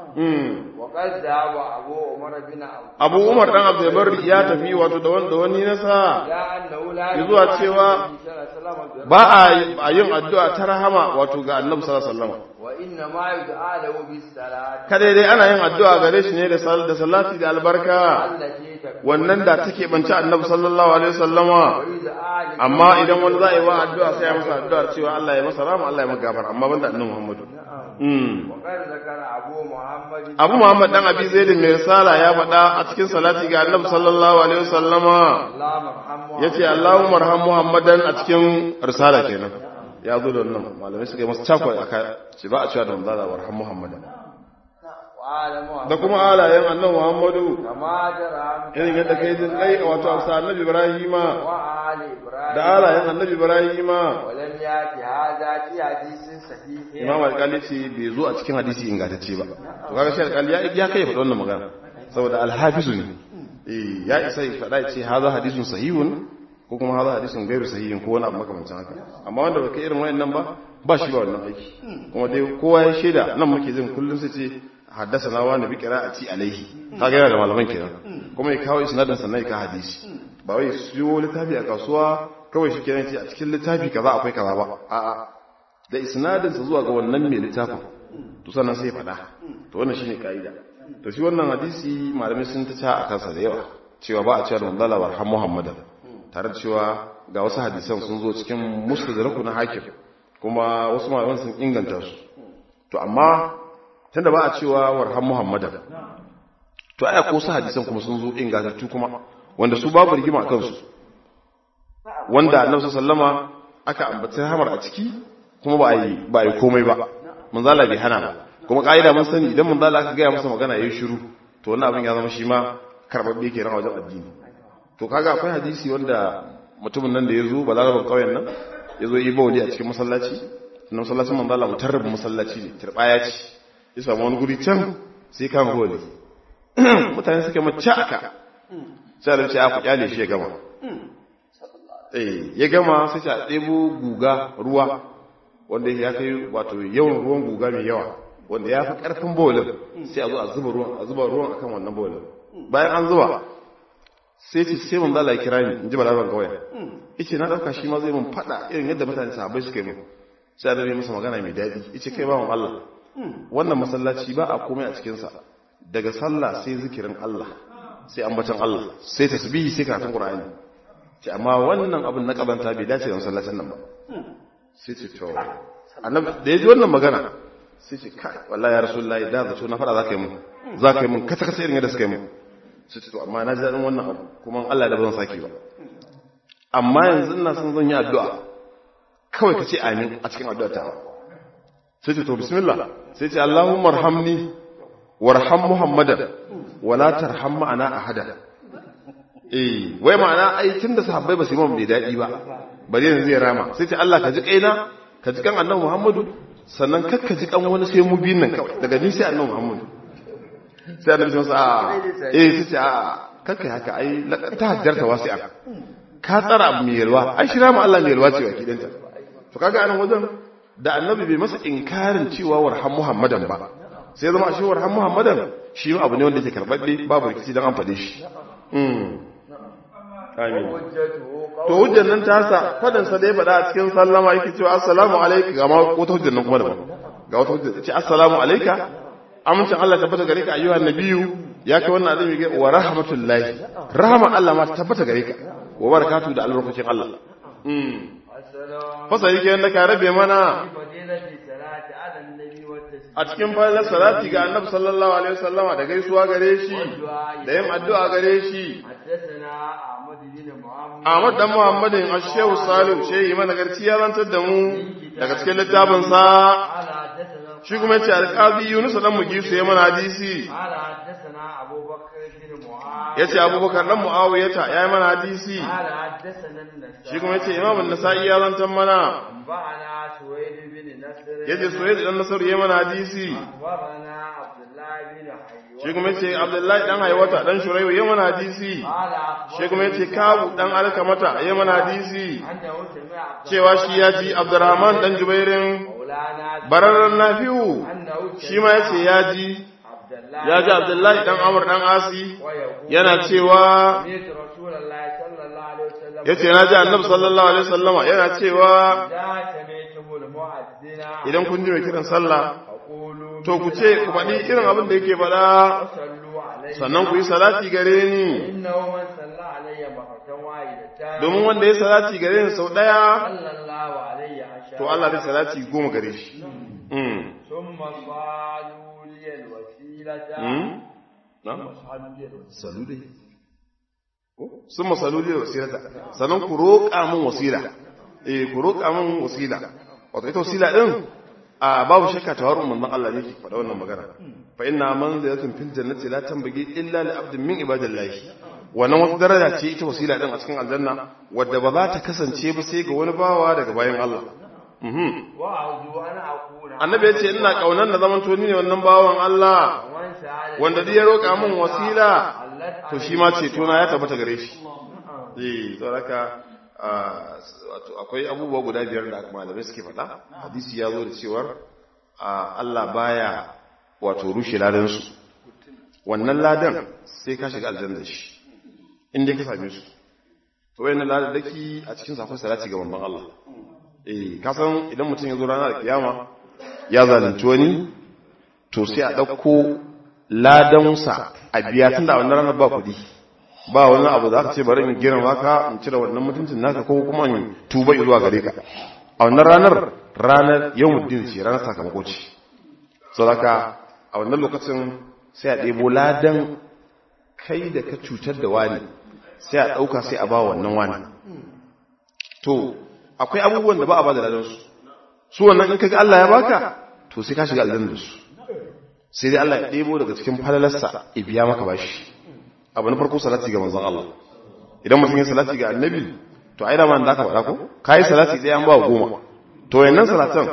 mm. وقد ذهب أبو عمر بن عبد Abu Umar dan Abdul Barri ya tafi wato da wanda wani nasa لا أنه لا zuwa يدعى cewa النبي صلى الله عليه وسلم ba a a yin addu'a ta rahama wato ga Annabi sallallahu alaihi wasallam وإنما يدعى له بالصلاة kada dai ana yin addu'a gare shi ne da sal da salati da albarka التي تكون wannan da take banci Annabi sallallahu alaihi wasallama ويدعى لمن amma idan wani za a yi wa addu'a sai ya masa addu'a cewa Allah ya masa rahama Allah ya masa gafara amma banda Annabi Muhammadu mm. وقد ذكر أبو محمد Abu Muhammad dan Abi Zaid mai risala ya faɗa a cikin salati ga Annabi sallallahu alaihi wasallama اللهم ارحمه ya ce Allahumma arham Muhammadan a cikin risala kenan ya zo da wannan malamai suka yi masa cakwai aka ce ba a cewa da manzala wa arham Muhammadan وعلى محمد da kuma alayen annabi Muhammadu كما جرى irin yadda kai jin kai wato amsa annabi Ibrahima وآل إبراهيم da alayen annabi Ibrahima ولم يأتي هذا في حديث صحيح Imam Al-Qali ce bai zo a cikin hadisi ingantacce ba to kaga shi Al-Qali ya ya kai faɗa wannan magana saboda al-hafizu ne eh ya isa ya faɗa ya ce hadha hadithun sahihun ko kuma hadha hadithun gairu sahihin ko wani abu makamancin haka amma wanda baka irin wayannan ba ba shi ba wannan aiki kuma dai kowa ya shaida nan muke jin kullun sai ce haddasa na wani bi qira'ati alaihi kaga yana da malaman kenan kuma ya kawo isnadin sannan ya ka hadisi ba wai siyo littafi a kasuwa kawai shi kenan ce a cikin littafi kaza akwai kaza ba a'a da isnadinsa zuwa ga wannan mai littafin to sannan sai faɗa to wannan shine kaida to shi wannan hadisi malamai sun ta ca a kansa da yawa cewa ba a cewa manzala warham muhammadan tare da cewa ga wasu hadisan sun zo cikin musnadaraku na hakim kuma wasu malaman sun inganta su to amma tunda ba a cewa warham muhammadan to aya ko su hadisan kuma sun zo ingantattu kuma wanda su babu rigima a kansu wanda annabi sallama aka ambaci hamar a ciki kuma ba a yi ba a yi komai ba manzala bai hana ba kuma ka'ida mun sani idan manzala aka gaya masa magana yayi shiru to wannan abin ya zama shi ma karbabbe kenan a wajen addini to kaga akwai hadisi wanda mutumin nan da ya zo balarabar ƙauyen nan ya zo yi bawli a cikin masallaci na masallacin manzo Allah mutarrabin masallaci ne turbaya ce ya samu wani guri can sai kan holi mutane suka mace aka sai da ce aka kyale shi ya gama eh ya gama sai ta ɗebo guga ruwa wanda ya kai wato yawan ruwan guga mai yawa wanda ya fi ƙarfin bowlin sai a zo a zuba ruwan a zuba ruwan akan wannan bowlin bayan an zuba sai ce sai mun zala kira ni in ji balaban kawai yace na dauka shi ma zai mun fada irin yadda mutane sahabbai suka yi mun sai da masa magana mai daɗi yace kai bawan Allah wannan masallaci ba a komai a cikin sa daga sallah sai zikirin Allah sai ambaton Allah sai tasbihi sai karatun Qur'ani ce amma wannan abin na kabanta bai dace da masallacin nan ba sai ce to annabi da yaji wannan magana sai ce kai wallahi ya rasulullahi da zato na fada zaka yi mun zaka yi mun kata kata irin yadda suka yi mun sai ce to amma na ji daɗin wannan abu kuma Allah da ba zan sake ba amma yanzu ina son zan yi addu'a kawai ka ce amin a cikin addu'a ta sai ce to bismillah sai ce Allahumma arhamni warham Muhammadan wala tarham ma'ana ahada eh wai ma'ana ai tunda sahabbai ba su yi mun bai daɗi ba bari yanzu zai rama sai ce Allah ka ji kaina ka ji kan annabi Muhammadu sannan kakka ji kan wani sai mu biyun nan kawai daga ni sai annabi Muhammadu sai annabi sun sa eh sai ce a kakka haka ai ta hajjarta wasi'a ka tsara abu mai yalwa ai shi rama Allah mai yalwa ce wa kidanta to kaga anan wajen da annabi bai masa inkarin cewa warham Muhammadan ba sai zama shi warham Muhammadan shi abu ne wanda yake karbabbe babu rikici dan an fade shi amin to hujjar nan ta sa fadan sa dai faɗa a cikin sallama yake cewa assalamu alayka ga ma wata hujjar nan kuma daban ga wata hujjar ce assalamu alayka amincin Allah tabbata gare ka ayyuhan nabiyyu ya kai wannan azumi ga wa rahmatullahi rahama Allah ma tabbata gare ka wa barakatuhu da albarkacin Allah mm fasa yake yanda ka rabe mana a cikin falalar salati ga annabi sallallahu alaihi wasallama da gaisuwa gare shi da yin addu'a gare shi Ahmad dan Muhammadin Ashehu Salim shehi mana garci ya zantar da mu daga cikin littafin sa shi kuma yace alqazi Yunus dan Mugisu ya mana hadisi yace Abubakar dan Muawiyata ya yi mana hadisi shi kuma yace Imam an-Nasa'i ya zantar mana yace Suwaid dan Nasr ya mana hadisi shi kuma yace Abdullahi dan Haywata dan Shuraihu ya mana hadisi shi kuma yace Kabu dan Alkamata ya mana hadisi cewa shi ya ji Abdurrahman dan Jubairin bararran Nafi'u shi ma yace ya ji ya ji Abdullahi dan Amr dan Asi yana cewa yace na ji Annabi sallallahu alaihi wasallama yana cewa idan kun ji mai kiran sallah to ku ce ku faɗi irin abin da yake faɗa sannan ku yi salati gare ni domin wanda ya salati gare ni sau ɗaya to Allah zai salati goma gare shi sun masaluli da wasilata sannan ku roƙa min wasila eh ku roƙa min wasila wato ita wasila din a babu shakka tawarun manzon Allah ne ke faɗa wannan magana fa inna manzilatun fil jannati la tanbaghi illa li abdin min ibadillahi wannan wata daraja ce ita wasila din a cikin aljanna wadda ba za ta kasance ba sai ga wani bawa daga bayan Allah annabi ya ce ina kaunar na zaman toni ne wannan bawan Allah wanda duk ya roƙa min wasila to shi ma ceto na ya tabbata gare shi eh saboda wato akwai abubuwa guda biyar da malamai suke faɗa hadisi ya zo da cewar Allah baya wato rushe ladansu wannan ladan sai ka shiga aljanna shi inda ka same su to wayannan ladan daki a cikin safar salati ga manzon Allah eh ka san idan mutum ya zo ranar kiyama ya zalunci wani to sai a dauko ladansa a biya tunda wannan ranar ba kuɗi ba wani abu za ka ce bari in girma ka in cire wannan mutuncin naka ko kuma in tuba zuwa gare ka a wannan ranar ranar yawmuddin ce ranar sakamako ce saboda a wannan lokacin sai a ɗebo ladan kai da ka cutar da wani sai a ɗauka sai a ba wannan wani to akwai abubuwan da ba a ba da ladan su su wannan in kaga Allah ya baka to sai ka shiga aljanna da su sai dai Allah ya ɗebo daga cikin falalarsa ya biya maka bashi abu na farko salati ga manzon Allah idan mutum ya salati ga annabi to ai da man da ka faɗa ko kai salati ɗaya an ba goma to wayannan salatan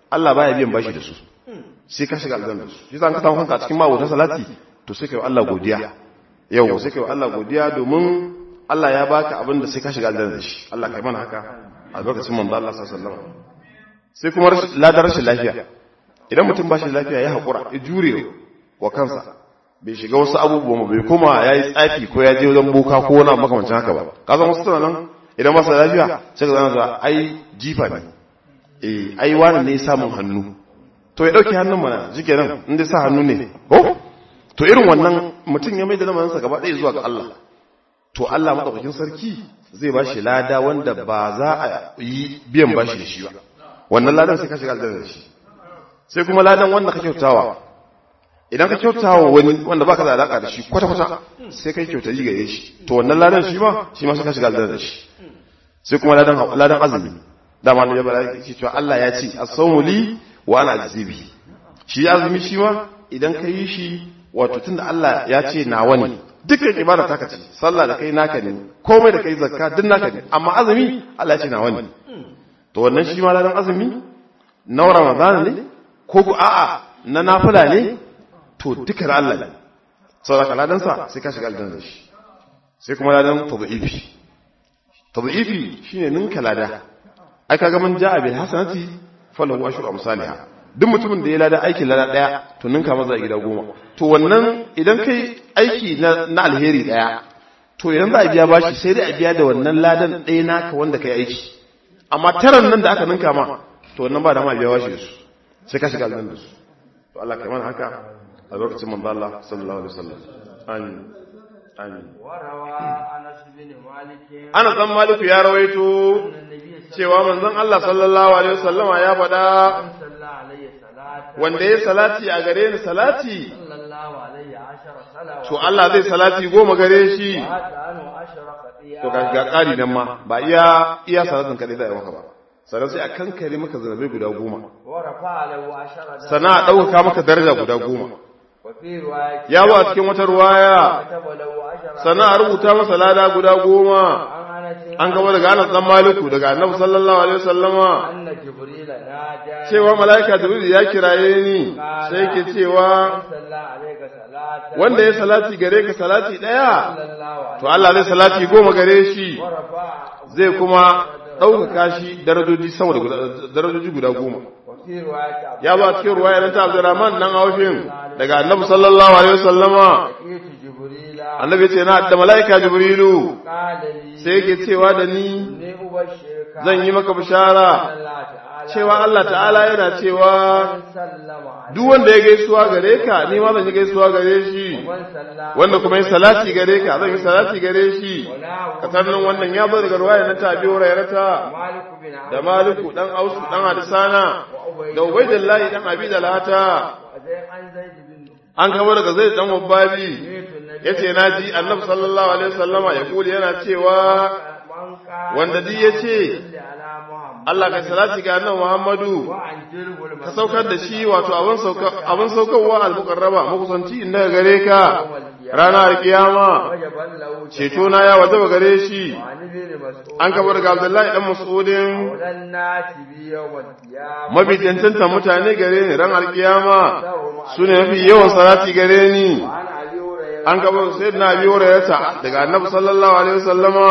Allah baya biyan bashi da su sai ka shiga aljanna da su shi zan ka samu kanka a cikin mawutan salati to sai kai wa Allah godiya yau sai kai wa Allah godiya domin Allah ya baka abin da sai ka shiga aljanna da shi Allah kai mana haka a lokacin manzo Allah sallallahu alaihi wasallam sai kuma ladar rashin lafiya idan mutum ba shi lafiya ya haƙura ya jure wa kansa bai shiga wasu abubuwa bai kuma ya yi tsafi ko ya je wajen boka ko wani makamancin haka ba kasan wasu tana nan idan masa lafiya sai ka zana da ai jifa ne eh ai wani ne samun hannu to ya dauke hannun mana jike nan inda sa hannu ne ko to irin wannan mutum ya mai da lamarinsa gaba ɗaya zuwa ga Allah to Allah madaukakin sarki zai ba shi lada wanda ba za a yi biyan bashi da shi ba wannan ladan sai ka shiga aljanna da shi sai kuma ladan wanda ka kyautawa idan ka kyautawa wani wanda baka da alaka da shi kwata kwata sai kai kyauta yi gare shi to wannan ladan shi ma shi ma sai ka shiga aljanna da shi sai kuma ladan ladan azumi dama ne ba yake cewa Allah ya ce as-sawmu li wa ana azibi shi azumi shi ma idan ka yi shi wato tunda Allah ya ce nawa ne dukkan ibada ta kace sallah da kai naka ne komai da kai zakka duk naka ne amma azumi Allah ya ce nawa ne to wannan shi ma ladan azumi na ramadan ne ko ku a'a na nafila ne to duka da Allah ne saboda ladan sa sai ka shiga aljanna da shi sai kuma ladan tadhifi tadhifi shine ninka lada ai kaga mun ja'a bil hasanati falahu ashru amsalha duk mutumin da ya lada aikin lada daya to ninka maza gida goma to wannan idan kai aiki na alheri daya to idan za a biya bashi sai dai a biya da wannan ladan ɗaya naka wanda kai aiki amma taran nan da aka ninka ma to wannan ba da ma biya bashi da su sai ka shiga aljanna da su to Allah kai mana haka a lokacin manzo Allah sallallahu alaihi wasallam amin amin Ana san Maliku ya rawaito cewa manzon Allah sallallahu alaihi wasallama ya faɗa wanda ya salati a gare ni salati to Allah zai salati goma gare shi to ga ƙari nan ma ba iya iya salatin kaɗai za a yi maka ba sannan sai a kankare maka zanabai guda goma sannan a ɗaukaka maka daraja guda goma ya ba cikin wata ruwaya sannan a rubuta masa lada guda goma an gaba daga anas dan maliku daga annabi sallallahu alaihi wasallama cewa malaika jibril ya kiraye ni sai ke cewa wanda ya salati gare ka salati daya to Allah zai salati goma gare shi zai kuma ɗaukaka shi darajoji sama da darajoji guda goma ya ba cikin ruwaya na ta Abdurrahman nan Aufin daga Annabi sallallahu alaihi wasallama Annabi ce na da malaika Jibrilu sai yake cewa da ni zan yi maka bishara cewa Allah ta'ala yana cewa duk wanda ya gaisuwa gare ka ni ma zan yi gaisuwa gare shi wanda kuma yi salati gare ka zan yi salati gare shi ka sannan wannan ya bar garwaya na tabi wurairata da maliku dan ausu dan hadisana da ubaidillahi dan abi da lata an kama daga zai dan wabbabi yace naji annabi sallallahu alaihi wasallama ya kuli yana cewa wanda duk yace Allah kai salati ga annabi Muhammadu ka saukar da shi wato abin sauka abin saukarwa al-muqarraba makusanci inda gare ka ranar kiyama ceto na ya wajaba gare shi an kabar ga Abdullahi dan Mas'udin mafi cancanta mutane gare ni ran alkiyama su ne mafi yawan salati gare ni an kabar sayyidina Abi Hurairah daga Annabi sallallahu alaihi wasallama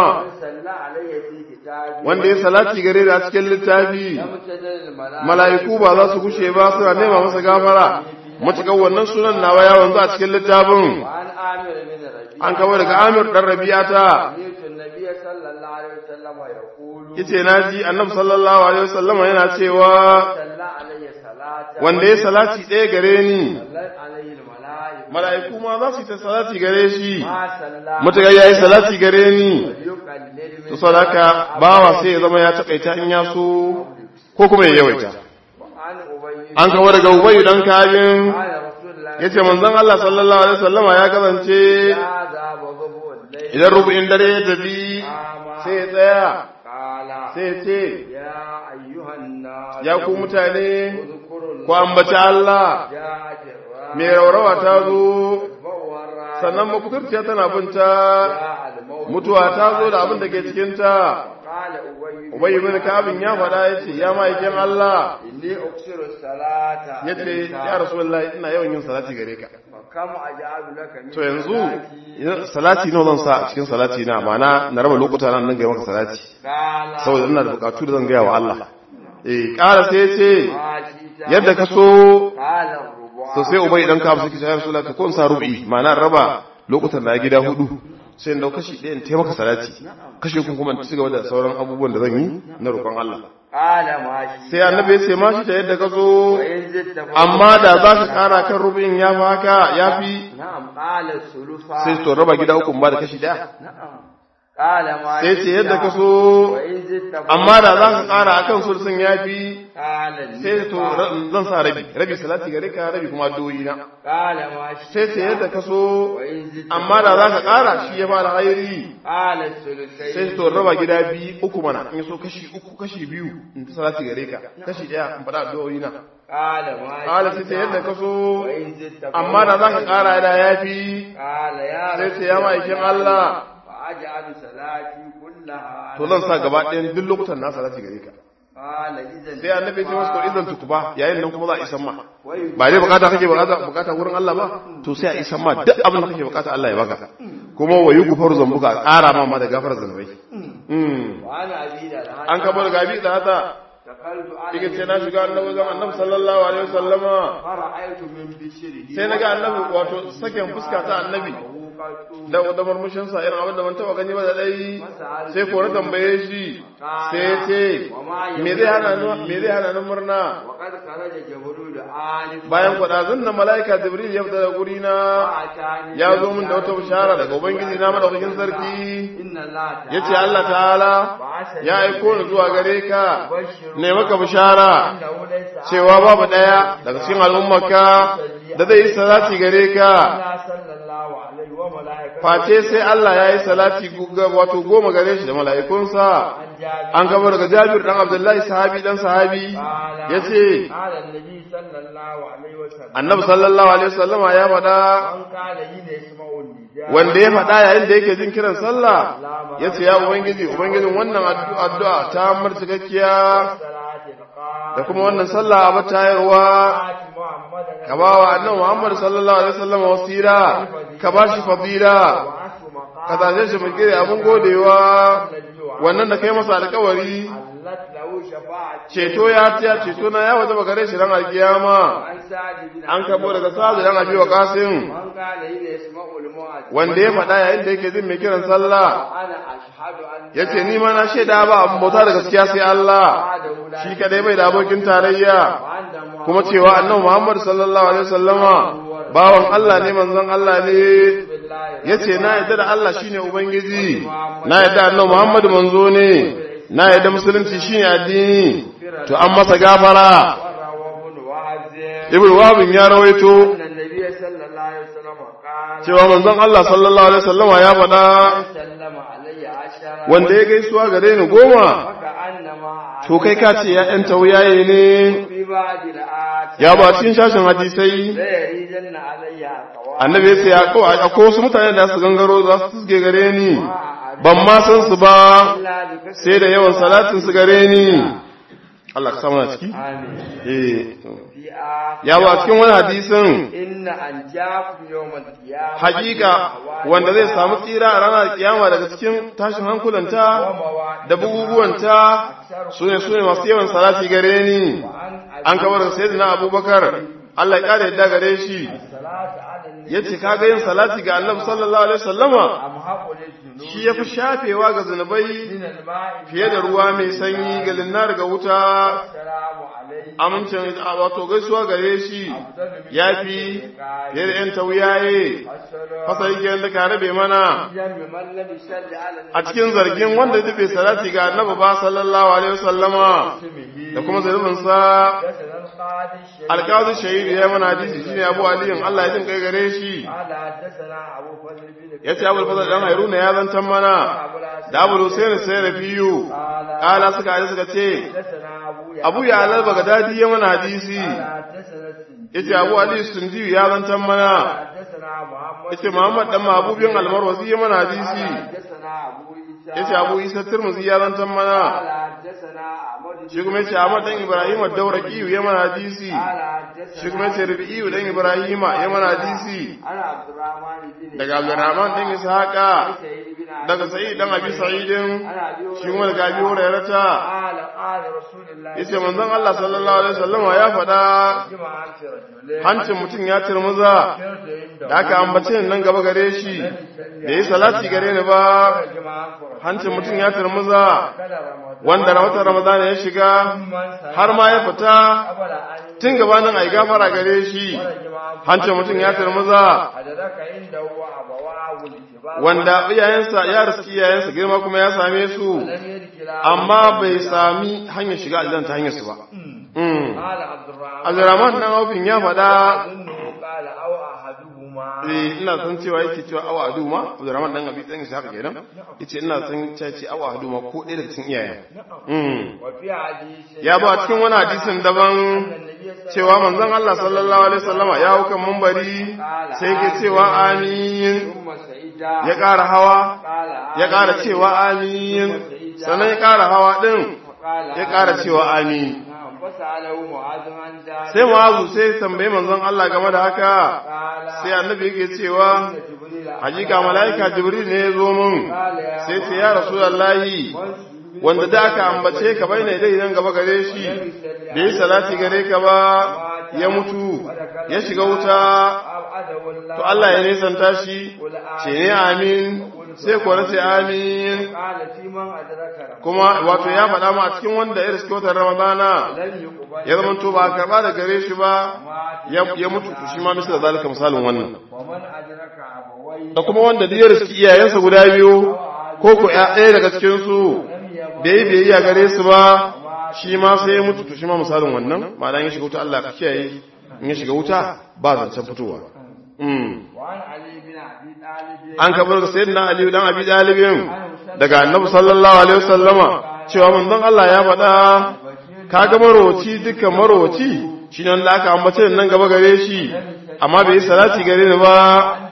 wanda ya salati gare da cikin littafi mala'iku ba za su gushe ba suna nema masa gafara matuƙar wannan sunan nawa ya wanzu a cikin littafin an kawo daga amir ɗan rabiyata yace na ji annabi sallallahu alaihi wasallama yana cewa wanda ya salati ɗaya gare ni mala'iku ma za su yi ta salati gare shi matuƙar ya yi salati gare ni to sadaka bawa sai ya zama ya taƙaita in ya so ko kuma ya yawaita an kawo daga ubayu dan kabin ya ce manzon Allah sallallahu alaihi wasallama ya kasance idan rubu'in dare ya tafi sai ya tsaya sai ya ce ya ku mutane ku ambaci Allah mai raurawa ta zo sannan makuturciya tana binta mutuwa ta zo da abin da ke cikinta ubay ibn kabin ya faɗa yace ya ma'aikin Allah inni uksiru salata yace ya rasulullahi ina yawan yin salati gare ka kam aj'alu laka min to yanzu salati nawa zan sa a cikin salati na ma'ana na raba lokuta nan nan ga maka salati qala saboda ina da bukatu da zan gaya wa Allah eh ƙara sai ce ma shi ta yadda ka so qala rubu to sai ubai dan ka suke ya rasulullah ka ko in sa rubi ma'ana raba lokutan da gida hudu sai in dau kashi ɗaya in taimaka salati kashi kun kuma in ci gaba da sauran abubuwan da zan yi na roƙon Allah qala ma shi sai annabi ya ce ma shi ta yadda ka so wa in zitta fa amma da za ka ƙara kan rubin ya fi haka ya fi na'am qala sulufa sai to raba gida uku in ba da kashi ɗaya na'am qala ma sai ce yadda ka so wa in zitta fa amma da za ka ƙara akan sulsun ya fi qala sai to nisfa. ra- zan sa rabi rabi salati gare ka rabi kuma addu'o'i na qala ma shi sai ce yadda ka so wa in zitta amma da za ka ƙara shi ya fara hairi qala sulusai sai to raba gida biyu uku mana in so kashi uku kashi biyu in ta salati gare ka kashi ɗaya in faɗa addu'o'i na qala ma shi ƙala sai ce yadda ka so wa in zitta fa amma da za ka ƙara da ya fi qala ya sai ce ya ma'aikin Allah fa aj'alu salati kullaha to zan sa gaba ɗayan duk lokutan na salati gare ka qala idan sai annabi ya ce masa to idan tukuba yayin nan kuma za a isan ma wai ba dai bukata kake bukata bukata wurin Allah ba to sai a isan ma duk abin da kake bukata Allah ya baka kuma wa yi gufaru zambuka ƙara ma ma da gafar zanubai Mm. wa ana abi da an kabar gabi da hata takaltu ana yake ce na shiga annabi zan annabi sallallahu alaihi wasallama fara'aytu min bishri sai na ga annabi wato sakin fuska ta annabi da da murmushin sa irin abin da ban taba gani ba da dai sai ko na tambaye shi sai ya ce me zai hana ni me zai hana ni murna wa qad kharaja jibril alif bayan kwadazun na malaika jibril ya fita da guri na atani ya zo min da wata bishara daga ubangiji na madaukakin sarki inna allah ta'ala yace Allah ta'ala ya aiko ni zuwa gare ka ne maka bishara innahu laysa cewa babu daya daga cikin al'ummarka da zai yi salati gare ka Allah sallallahu alaihi wa malaikatu face sai Allah ya yi salati ga- wato goma gare shi da mala'ikunsa an jabi an gaba daga Jabir dan Abdullahi sahabi dan sahabi yace qala annabi sallallahu alaihi wa sallam Annabi sallallahu alaihi wasallama ya faɗa an kala yi ne isma'ul nija wanda ya faɗa yayin da yake jin kiran sallah yace ya ubangiji ubangijin wannan addu'a addu'a ta mar cikakkiya salati alqaa da kuma wannan sallah a batayarwa muhammadan ka ba wa annabi Muhammad sallallahu alaihi wasallam wasira ka ba shi fadila wa asu maqam ka zaje shi mai gire abun godewa wannan da kai masa alƙawari allat lahu shafa'at ceto ya tiya ceto na ya wajaba gare shi ran alkiyama an sa'd bin an kabo daga sa'adu dan abi wa qasim an kala yi ne isma'ul mu'adh wanda ya faɗa yayin da yake jin mai kiran sallah ana ashhadu an yace ni ma na shaida ba abun bauta da gaskiya sai Allah shi kadai bai da abokin tarayya kuma cewa annabi Muhammad sallallahu alaihi wasallama bawan Allah ne manzon Allah ne yace na yadda da Allah shine ubangiji na yadda annabi Muhammad manzo ne na yadda musulunci shine addini to an masa gafara ibnu wahab ya rawaito cewa manzon Allah sallallahu alaihi wasallama ya faɗa wanda ya gaisuwa gare ni goma to kai ka ce ya ɗan tauyaye ne ya ba cikin shashin hadisai annabi ya ce ya ko akwai wasu mutane da su gangaro za su tuske gare ni ban ma san su ba sai da yawan salatin su gare ni Allah ka samu na ciki eh ya ba cikin wani hadisin inna an jafu yawmal qiyamah hakika wanda zai samu tsira a ranar kiyama daga cikin tashin hankulanta da buguguwanta su ne su ne masu yawan salati gare ni an kawar da sayyidina abubakar Allah ya kare yadda gare shi ya ce kaga yin salati ga annabi sallallahu alaihi wasallama shi ya fi shafewa ga zunubai fiye da ruwa mai sanyi ga linnar ga wuta amincin wato gaisuwa gare shi ya fi fiye da ‘yan tauyaye fasa yake da ka rabe mana a cikin zargin wanda duk bai salati ga annabi ba sallallahu alaihi wasallama da kuma zunubinsa alƙazin shahidu ya mana hadisi shine abu aliyin Allah ya jin kai gare shi ya ce abu fasa dan hairu ya zantan mana da abu husaini sai da fiyu ƙala suka haɗu suka ce abu ya alal bagadadi ya mana hadisi ya ce abu ali sunji ya zantan mana ya ce muhammad dan mahabubin almarwasi ya mana hadisi yace Abu Isa Tirmidhi ya zantan mana قال حدثنا أحمد shi kuma yace Ahmad dan Ibrahim ad-Dawraqi ya mana hadisi قال حدثنا shi kuma yace Rabi'i dan Ibrahim ya mana hadisi أنا عبد الرحمن بن daga Abdurrahman dan Ishaqa سعيد بن عبد daga Sa'id dan Abi Sa'idin أنا أبي shi kuma daga Abi Hurairata قال قال رسول الله yace manzon Allah sallallahu alaihi wasallam ya faɗa جماعة رجلين hancin mutum ya turmuza da aka ambace ni nan gaba gare shi da yi salati gare ni ba جماعة hancin mutum ya turmuza kada Ramadan wanda watan Ramadan ya shiga har ma ya fita قبل أن tun gabanin ai gafara gare shi جماعة hancin mutum ya turmuza أدرك عنده أبواه الكبار wanda iyayensa ya riski iyayensa girma kuma ya same su لم يدخل amma bai sami hanyar shiga aljanna ta hanyar su ba mm. قال عبد الرحمن Abdurrahman dan Aufin ya faɗa أظنه قال أو أحدهما eh ina san cewa yake cewa awa aduma Abdurrahman dan Abi dan Ishaq kenan yace ina san cewa ce awa aduma ko ɗaya daga cikin iyayen mm. وفي حديث ya ba cikin wani hadisin daban cewa manzon Allah sallallahu alaihi wasallama ya hau kan munbari sai ke cewa amin ثم سعيد ya ƙara hawa قال ya ƙara cewa amin sannan ya ƙara hawa din قال ya ƙara cewa amin نعم فسأله معاذ عن ذلك sai mu'azu sai ya tambayi manzon Allah game da haka قال sai annabi yake cewa جبريل hakika mala'ika jibril ne ya zo mun قال يا sai ce ya rasulullahi wanda da aka ambace ka bai ne dai idan gaba gare shi da yi salati gare ka ba ya mutu ya shiga wuta أبعده الله to Allah ya nisanta shi ce ne amin sai kuwa ce amin قال في من أدرك رمضان kuma wato ya faɗa mu a cikin wanda ya riske watan ramadana لن يقبل ya zama to ba a karɓa da gare shi ba مات ya ya mutu to shi ma misal zalika misalin wannan ومن أدرك أبويه da kuma wanda duk ya riski iyayensa guda biyu ko ko ya ɗaya daga cikin su bai yi biyayya gare su ba shi ma sai ya mutu to shi ma misalin wannan ma'ana ya shiga wuta Allah ka kiyaye in ya shiga wuta ba zancen fitowa mm. وعن علي بن أبي طالب an kabar da sayyidina Ali dan Abi Talibin daga Annabi sallallahu alaihi wasallama cewa manzon Allah ya faɗa kaga marowaci dukkan marowaci shine wanda aka ambace nan gaba gare shi amma bai yi salati gare ni ba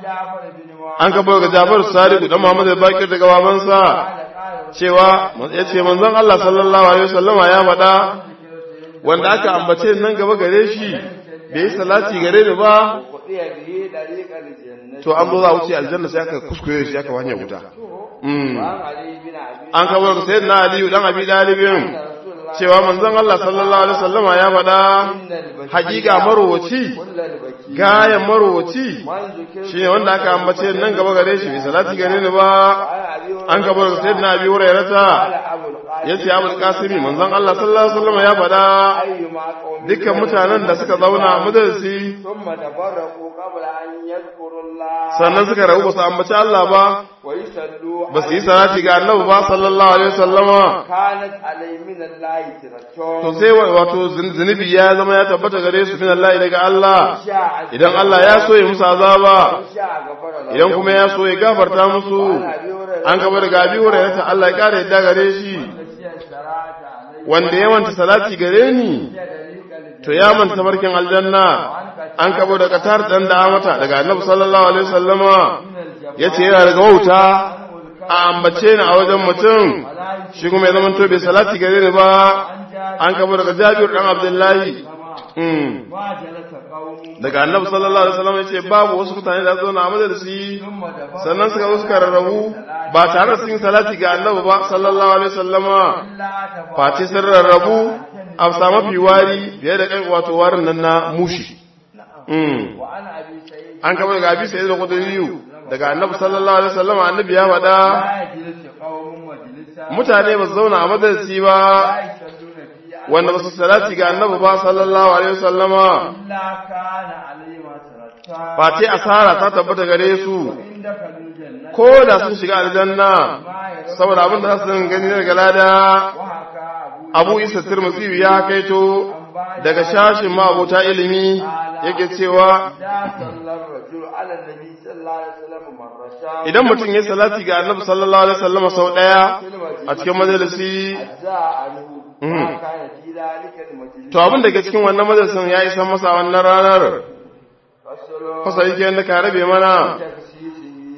عن جعفر بن معاذ an kabar ga Jabir Sadiq dan Muhammad al-Baqir daga babansa cewa yace manzon Allah sallallahu alaihi wasallama ya faɗa wanda aka ambace nan gaba gare shi bai yi salati gare ni ba وقضي به طريق الجنة to an zo za a wuce aljanna sai aka kuskure shi aka hanyar wuta mm. وعن علي بن أبي an kawo da sayyidina aliyu dan abi dalibin رسول الله cewa manzon Allah sallallahu alaihi wasallama ya faɗa إن البكي hakika marowaci كل البكي gayan marowaci من ذكر shine wanda aka ambace nan gaba gare shi bi salati gare ni ba وعن أبي an kawo da sayyidina abi hurairata قال أبو القاسم yace abul qasimi manzon Allah sallallahu alaihi wasallama ya faɗa أيما قوم dukkan mutanen da suka zauna a majalisi ثم تفرقوا قبل أن يذكروا الله sannan suka rabu ba su ambaci Allah ba ويصلوا ba su yi salati ga annabi ba sallallahu alaihi wasallama كانت علي من الله ترتون to sai wato zunubi ya zama ya tabbata gare su min Allah daga Allah شاء idan Allah ya so ya musu azaba شاء غفر له idan kuma ya so ya gafarta musu an gaba daga abi hurairata Allah ya kare yadda gare shi wanda ya manta salati gare ni to ya manta barkin aljanna an kabo da katar dan da mata daga annabi sallallahu alaihi wasallama yace yana daga wauta a ambace ni a wajen mutum shi kuma ya zama to bai salati gare ni ba an kabo daga Jabir dan Abdullahi mm. daga annabi sallallahu alaihi wasallam yace babu wasu mutane da zo na majalisi sannan suka zo suka rarrabu ba tare da sun yi salati ga annabi ba sallallahu alaihi wasallama face sun rarrabu a samu fiwari biye da kai wato warin nan na mushi mm. an kaba daga abi sai da kuduriyu daga annabi sallallahu alaihi wasallama annabi ya faɗa mutane ba su zauna a majalisi ba wanda ba su salati ga annabi ba sallallahu alaihi wasallama face asara ta tabbata gare su ko da sun shiga aljanna saboda abin da su gani daga lada abu isa tirmidhi ya kaito daga shashin ma abota ilimi yake cewa idan mutum ya salati ga annabi sallallahu alaihi wasallam sau daya a cikin majalisi to abin da ke cikin wannan majalisin ya isa masa wannan ranar fasa yake yadda ka rabe mana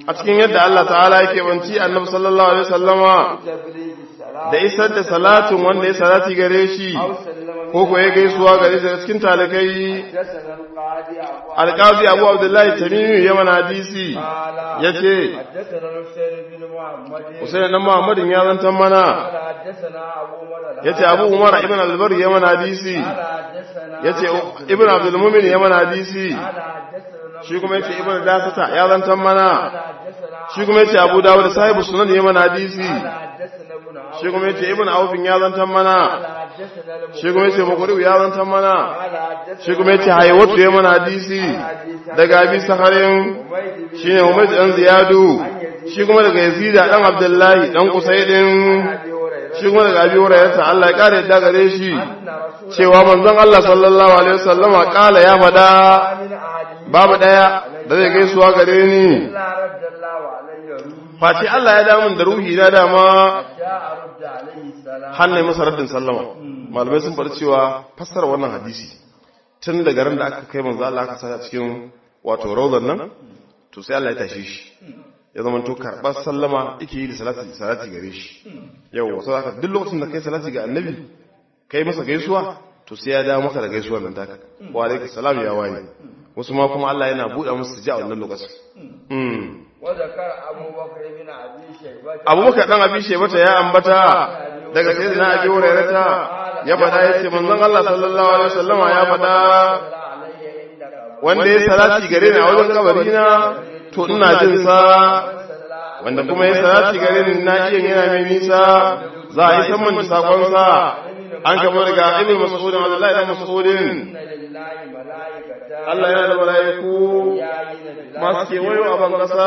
a cikin yadda Allah ta'ala yake banci annabi sallallahu alaihi wasallama تبليغ السلام da isar da salatin wanda ya salati gare shi أو سلم ko ko ya gaisuwa gare shi daga cikin talakai حدثنا القاضي أبو alqazi abu abdullahi tamimi yaman hadisi قال yace حدثنا الحسين بن محمد Usain dan Muhammadin ya zantan mana قال حدثنا أبو مرة yace Abu Umar ibn al-Bar yaman hadisi قال حدثنا yace Ibn Abdul Mumin yaman hadisi قال حدثنا shi kuma yace Ibn Dasata ya zantan mana قال حدثنا shi kuma yace Abu Dawud sahibu sunan yaman hadisi قال حدثنا ابن عوف shi kuma yace Ibn Auf ya zantan mana قال حدثنا المغيرة shi kuma yace Muqri ya zantan mana قال حدثنا shi kuma yace Haywatu yaman hadisi daga Abi Saharin حميد بن shine Umayd dan Ziyadu shi kuma daga Yazid dan Abdullahi dan Usaydin أبي هريرة shi kuma daga Abi Hurairah Allah ya kare yadda gare shi أن رسول cewa manzon Allah sallallahu alaihi wasallama kala ya fada من أحد babu daya da zai gaisuwa gare ni إلا رد الله عليه روحي face Allah ya damun da ruhi na dama جاء رد عليه السلام hannun masa raddin sallama malamai sun faɗi cewa fassara wannan hadisi tun daga ran da aka kai manzo Allah aka sa cikin wato rawdan nan to sai Allah ya tashi shi ya zama to karɓar sallama yake yi da salati salati gare shi yau wasu haka duk lokacin da kai salati ga annabi kai masa gaisuwa to sai ya dawo maka da gaisuwar nan taka wa alaikum salam ya wani wasu ma kuma Allah yana buɗe musu su ji a wannan lokacin mm وذكر أبو بكر بن أبي شيبة abubakar dan abi shebata ya ambata daga sayyidina abi hurairata ya faɗa yace manzon Allah sallallahu alaihi wasallama ya faɗa علي عندك wanda ya salati gare ni a wajen kabari na to ina jin sa wanda kuma ya salati gare ni na iya yana mai nisa za a yi saman da sakon sa an kama daga ibn mas'udin Abdullahi dan mas'udin إن لله ملائكة Allah yana da mala'iku masu kewayo a ban kasa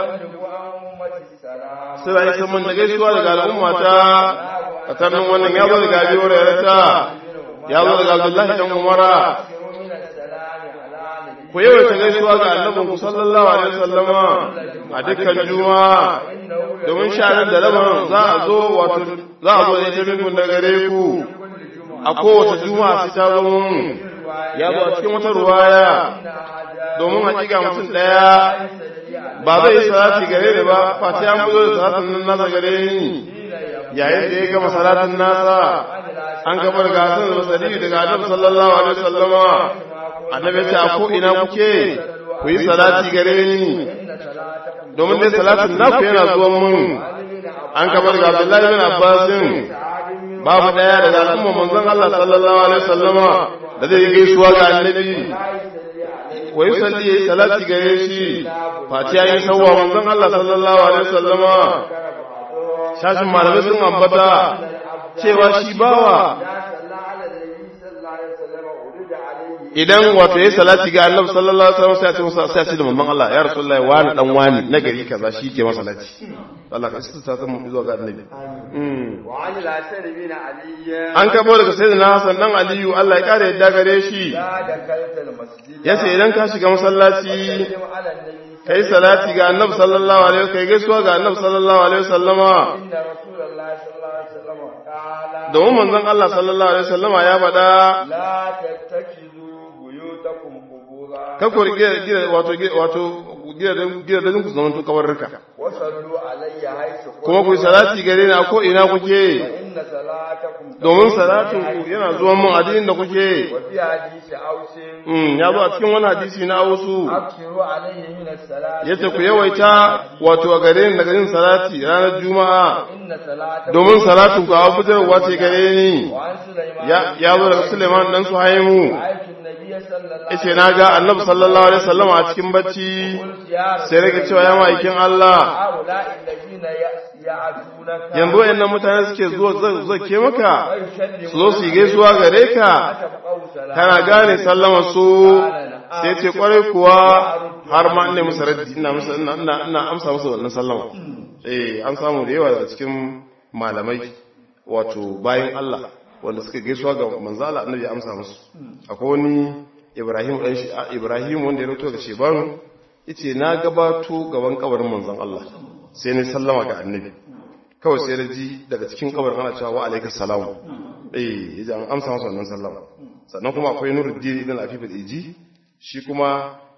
أمة السلام suna yi saman da gaisuwa daga al'ummata a tannin wannan ya zo daga abi hurairata ya zo daga Abdullahi dan Umara من السلام على نبي ku yawaita gaisuwa ga annabin ku sallallahu alaihi wasallama a dukkan juma'a domin sha'anin da laban za a zo wato za a zo da ita minkum da gare ku a kowace juma'a sai ta zo mun ya zo a cikin wata ruwaya domin hakika mutum daya ba zai yi salati gare ni ba face an buzo da salatin nan nasa gare ni yayin da ya gama salatin nasa an gaba daga hasan da basari daga annabi sallallahu alaihi wasallama annabi ya ce a ko ina kuke ku yi salati gare ni domin dai salatin naku yana zuwan mun an gaba daga abdullahi bin abbasin babu daya daga al'umma manzon Allah sallallahu alaihi wasallama da zai gaisuwa ga annabi wa yusalli yayi salati gare shi face yayin sawwa manzon Allah sallallahu alaihi wasallama shashin malamai sun ambata cewa shi bawa idan wato yayi salati ga Annabi sallallahu alaihi wasallam sai ya ce masa sai ya ce da manzon Allah ya rasulullahi wani dan wani na gari kaza shi ke masa salati Allah ka sita ta mu zuwa ga Annabi mm وعن الأسد بن علي an kabo daga sayyidina Hassan dan Aliyu Allah ya kare yadda gare shi لا دخلت المسجد yace idan ka shiga masallaci سلم على النبي kai salati ga Annabi sallallahu alaihi wasallam kai gaisuwa ga Annabi sallallahu alaihi wasallama إن رسول الله صلى الله عليه وسلم قال domin manzon Allah sallallahu alaihi wasallama ya faɗa لا تتخذوا بيوتكم قبورا kakwar gida wato wato gidajen ku zaman kawarruka وصلوا علي حيث kuma ku yi salati gare ni a ko ina kuke إن صلاتكم domin salatin ku yana zuwa mun addinin da kuke وفي حديث أوس mm ya zo a cikin wani hadisi na ausu أكثروا عليه من الصلاة yace ku yawaita wato a gare ni daga yin salati ranar juma'a إن صلاتكم domin salatin ku a fitarwa ce gare ni وعن سليمان ya ya zo daga Suleiman dan Suhaimu رأيت النبي صلى الله عليه yace na ga Annabi sallallahu alaihi wasallam a cikin bacci وسلم يا sai rage cewa ya ma'aikin Allah هؤلاء الذين يعدونك yanzu wayannan mutane suke zuwa zake maka ويسلمون su zo su yi gaisuwa gare ka تبقوا سلام kana gane sallama su sai ce kwarai kuwa har ma ina musu raddi ina musu ina ina ina amsa musu wannan sallama eh an samu da yawa daga cikin malamai wato bayan Allah wanda suka gaisuwa ga manzo Allah annabi ya amsa musu akwai wani Ibrahim dan shi Ibrahim wanda ya rato ga Shebanu yace na gabato gaban kabarin manzon Allah sai ni sallama ga annabi kawai sai da ji daga cikin kabarin ana cewa wa alaikas salamu eh yaji an amsa masa wannan sallama sannan kuma akwai Nuruddin ibn Afif al-Iji shi kuma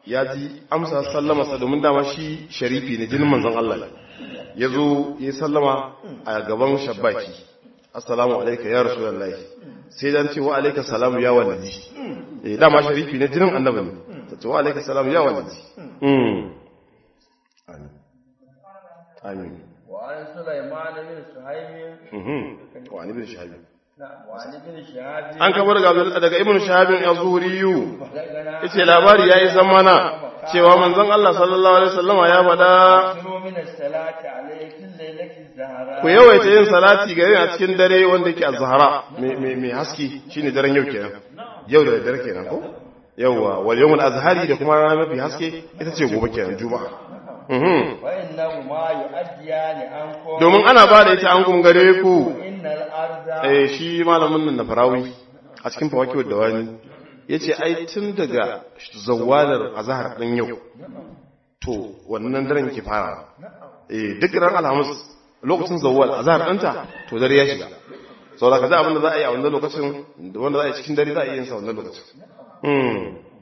ya ji amsa sallama sa domin dama shi sharifi ne jinin manzon Allah ne ya zo ya sallama a gaban shabbaki assalamu alaika ya rasulullahi sai dan ce wa alaika salamu ya walidi eh dama sharifi ne jinin annabi ne ta ce wa alaika salamu ya walidi mm amin amin وعن سليمان بن سهيم mhm wa ani bin shahabi نعم وعن ابن شهاب an kabar daga daga ibnu shahabin az-zuhriyu بلغنا yace labari yayi zamana cewa manzon Allah sallallahu alaihi wasallama ya faɗa أكثروا من الصلاة عليه في الليلة الزهراء ku yawaita yin salati gare ni a cikin dare wanda yake az-zahra mai mai haske shine daren yau kenan yau da dare kenan ko yawa wal yawmul azhari da kuma rana mafi haske ita ce gobe kenan juma'a mhm وإنهما يؤديان عنكم domin ana ba da ita an gum gare ku إن الأرض eh shi malamin nan na farawi a cikin fawakiyar da wani yace ai tun daga zawalar azhar din yau to wannan daren ke fara eh duk ran alhamis lokacin zawwal azhar ɗinta to dare ya shiga sau da ka za abin da za a yi a wannan lokacin da wanda za a yi cikin dare za a yi yin sa wannan lokacin Hmm.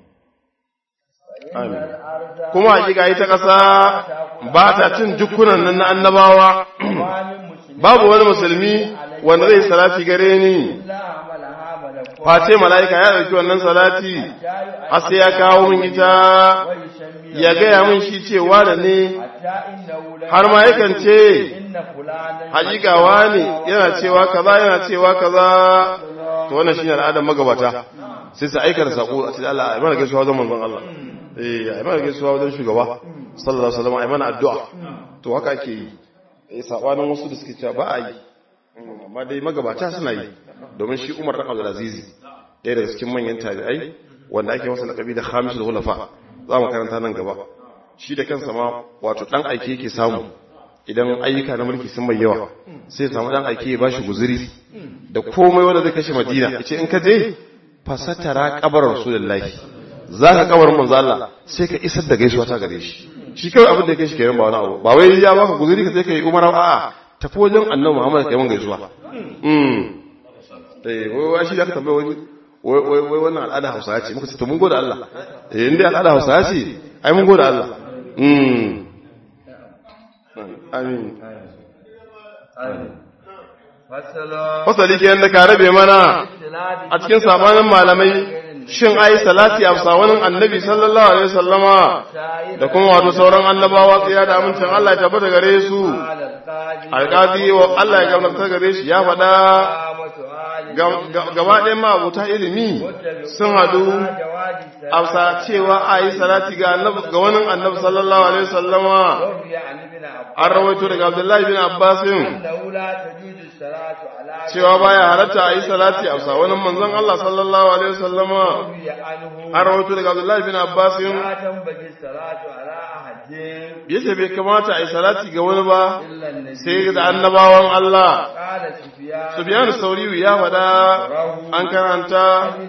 إن الأرض kuma hakika ita ƙasa ba ta cin jukkunan nan na annabawa ما من مسلم babu wani musulmi wanda zai salati gare ni إلا عملها ملك face mala'ika ya ɗauki wannan salati har sai ya kawo min ita ويسمي ya gaya min shi cewa da ne حتى إنه لا har ma yakan ce إن فلانا hakikawa ne yana cewa kaza yana cewa kaza to wannan shine al'adar magabata sai su aika da sako a cikin Allah ai mana gaisuwa wajen manzon Allah eh ai mana gaisuwa wajen shugaba sallallahu alaihi wasallam ai mana addu'a to haka ake yi eh sabanin wasu da suke cewa ba a yi amma dai magabata suna yi domin shi Umar dan Abdul Aziz ɗaya daga cikin manyan tabi'ai wanda ake masa lakabi da Khamisul Khulafa za mu karanta nan gaba shi da kansa ma wato dan aike yake samu idan ayyuka na mulki sun mai yawa sai samu dan aike ya bashi guzuri da komai wanda zai kashe Madina yace in ka je fasatara kabar Rasulullahi zaka kabar manzo Allah sai ka isar da gaisuwa ta gare shi shi kawai abin da yake shi kenan ba wani abu ba wai ya baka guzuri ka sai kai umara a'a tafi wajen Annabi Muhammad kai mun gaisuwa mm eh wai wai shi da ka tambaye wani wai wai wai wannan al'ada Hausa ce muka ce to mun gode Allah eh inda al'ada Hausa ce ai mun gode Allah mm amin فصل fasali ke yadda ka rabe mana a cikin sabanin malamai shin ai salati a sawanin annabi sallallahu alaihi wasallama da kuma wato sauran annabawa tsaya da amincin Allah ya tabbata gare su على القاضي alƙadi wa Allah ya gamsar gare shi ya faɗa قامة آل ga- ga- gaba ɗayan ma'abuta ilimi sun haɗu جواز السلام afsa cewa a yi salati ga annabi ga wani annabi sallallahu alaihi wasallama وروي عن ابن عباس an rawaito daga Abdullahi bin Abbasin أنه لا تجوز الصلاة على cewa baya halatta a yi salati a wani manzon Allah sallallahu alaihi wasallama روي عنه an rawaito daga Abdullahi bin Abbas لا تنبغي الصلاة على أحد yace bai kamata a yi salati ga wani ba إلا النبي sai da annabawan Allah قال سفيان Sufyan Sauriyu ya faɗa an karanta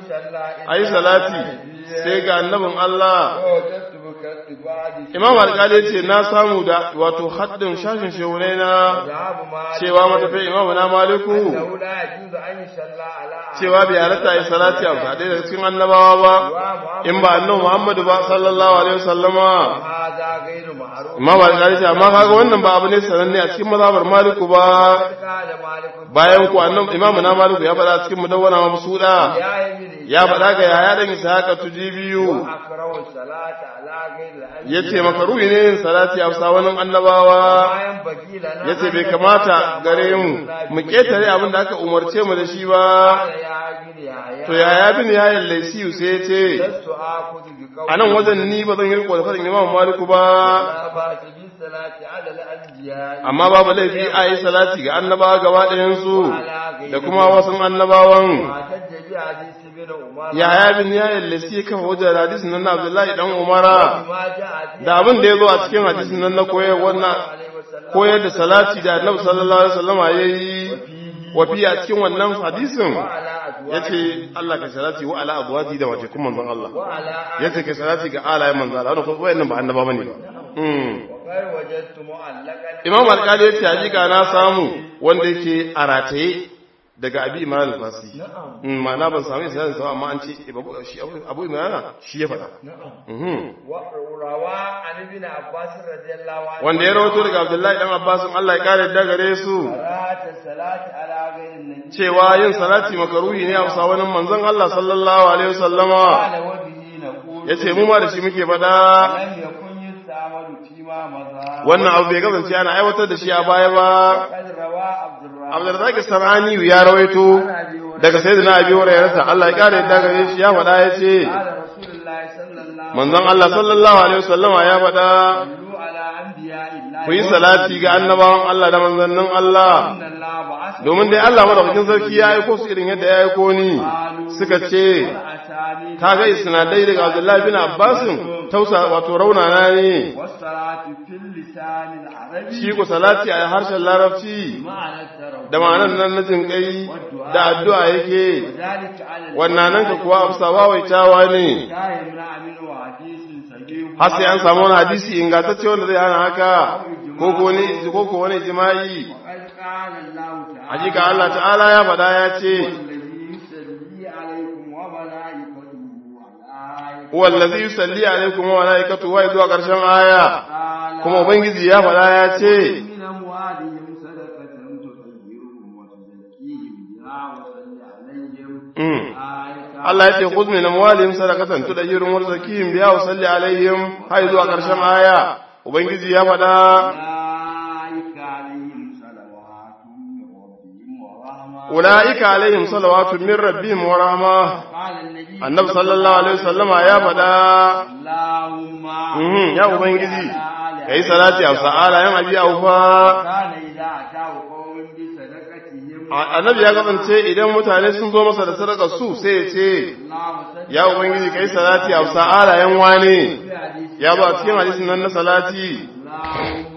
a yi salati sai ga annabin Allah ووجدت بكتباد Imam Alƙali ce na samu da wato haddin shashin shehunai na ذهب مالك cewa matafi Imam na Maliku أنه لا يجوز أن يصلى على أحد cewa bai halatta a yi salati a faɗe daga cikin annabawa ba in ba annabi Muhammadu ba sallallahu alaihi wasallama وهذا غير معروف Imam Alƙali ce amma kaga wannan ba abu ne sananne a cikin mazhabar Maliku ba قال مالك bayan ku annabi Imam na Maliku ya faɗa cikin mudawwana mabsuda يا ابن ya faɗa ga yaya dan Ishaqa tujibiyu أكره الصلاة على غير الأنبياء yace makaruhi ne yin salati a sawanin annabawa ما ينبغي لنا yace bai أن kamata نتبع gare mu ما mu ketare abin da aka umarce mu da shi ba قال يا ابن يحيى to yaya bin ya laisiyu sai yace لست آخذ بقول a nan wajen ni ba zan yi riko da fadin Imam Maliku ba لا بأس بالصلاة على الأنبياء amma babu laifi a yi salati ga annabawa gaba ɗayan su da kuma wasu annabawan واحتج بحديث ابن عمر yaya bin ya laisi kan wajen hadisin nan na Abdullahi dan Umara ما جاء في da abin da ya zo a cikin hadisin nan na koyar wannan عليه وسلم koyar da salati da annabi sallallahu alaihi wasallam ya yi wafi a cikin wannan hadisin وعلى أزواجه yace Allah ka salati wa ala abwaji da wace kuma manzon Allah وعلى yace ka salati ga alayen manzon Allah wannan kuma wayannan ba annaba bane ba mm وقد وجدت معلقا Imam Al-Qadi yace hakika na samu wanda yake a rataye daga abi imran al-fasi ma'ana ban samu isnadin sa amma an ce shi abu imran shi ya faɗa rawa an ibn abbas radiyallahu anhu wanda ya rawato daga abdullahi dan abbas Allah ya kare da gare su salati ala ghayrin nabi cewa yin salati makaruhi ne a bisa wani manzon Allah sallallahu alaihi wasallama qala wa bihi naqul yace mu ma da shi muke faɗa lam yakun yustamalu fi ma maza wannan abu bai kasance ana aiwatar da shi a baya ba qad rawa abdurrahman Abdurrazzaq Sarani ya rawaito daga sayyidina Abi Hurairah Allah ya kare da gare shi ya faɗa yace qala rasulullahi sallallahu manzon Allah sallallahu alaihi wasallama ya faɗa sallu ala anbiya'illahi ku yi salati ga annabawan Allah da manzannin Allah inna allaha ba'atha domin dai Allah madaukakin sarki ya aiko su irin yadda ya aiko ni suka ce atani kaga isnadai daga Abdullahi bin Abbas tausa wato raunana ne was-salatu fil lisan al-arabi shi ku salati a harshen larabci ma'ana taraw da ma'anan nan na jinkai da addu'a yake ذلك على wannan nan ka kuwa amsa wawaitawa ne لا يمنع منه حديث صحيح har sai an samu wani hadisi ingantacce wanda zai hana haka ko ko ne ko ko wani jima'i وقد قال الله تعالى hakika Allah ta'ala ya faɗa ya ce الذي يصلي عليكم وملائكته وملائكته huwa allazi yusalli alaikum wa malaikatu wa zuwa karshen aya قال kuma ubangiji ya faɗa ya ce من أموالهم صدقة تطهرهم وتزكيهم بها وصل عليهم mm. آية Allah ya ce khudh min amwalihim sadaqatan tudahhiruhum wa tuzakkihim biha wa salli alaihim har zuwa karshen aya ubangiji ya faɗa أولئك عليهم صلوات من ربهم ورحمة ulaika alaihim salawatu min rabbihim wa rahmah قال النبي annabi sallallahu alaihi wasallama ya faɗa اللهم Mhm, ya Ubangiji, ka yi salati a sa'ala yan abi aufa. كان إذا أتاه قوم بصدقتهم Annabi ya kasance idan mutane sun zo masa da sadaka su sai ya ce, اللهم صل Ya Ubangiji, ka yi salati a sa'ala yan wane, في حديث ya ba cikin hadisin nan na salati. اللهم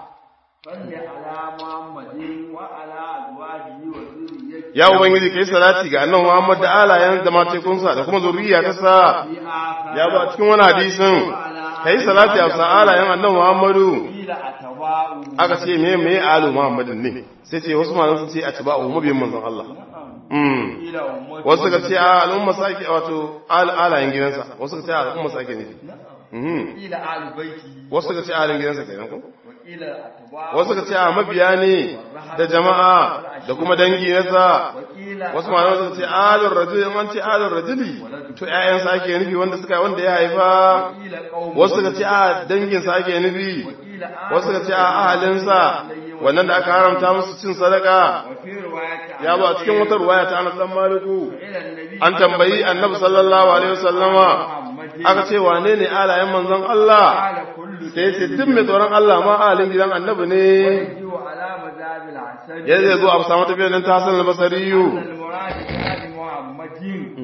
صل على محمد وعلى أزواجه وذريته Ya Ubangiji, ka yi salati ga annan Muhammad da alayen da matekunsa da kuma zuriya ta sa, في آخر ya ba cikin wani hadisin, ka yi salati a sa'ala yan annan Muhammadu. قيل أتباؤه Aka ce, me me alu Muhammadin ne, sai ce wasu malam sun ce a ci ba a mabiyin manzon Allah. Mm. قيل أمته wasu ka ce a al'umma sake wato al- alayen gidansa wasu ka ce a al'umma sake ne Mhm. قيل آل بيته wasu ka ce a alin gidansa kenan ko وقيل أتباؤه wasu ka ce a mabiya ne da jama'a da kuma dangi nasa وقيل wasu ma wasu ka ce alur rajuli in an ce alur rajuli to ƴaƴansa ake nufi wanda suka wanda ya haifa قيل قوم wasu ka ce a danginsa ake nufi وقيل آل wasu ka ce a ahalinsa wannan da aka haramta musu cin sadaka وفي رواية ya ba cikin wata ruwaya ta Anas dan Maliku إلى النبي an tambayi annabi sallallahu alaihi wasallama aka ce wane ne alayen manzon Allah قال كل sai ce duk mai tsoron Allah ma alin gidan annabi ne يجيء على مذهب الحسن ya zai zo a samu tafiyar nan ta Hassan al-Basriyu المراد بآل محمد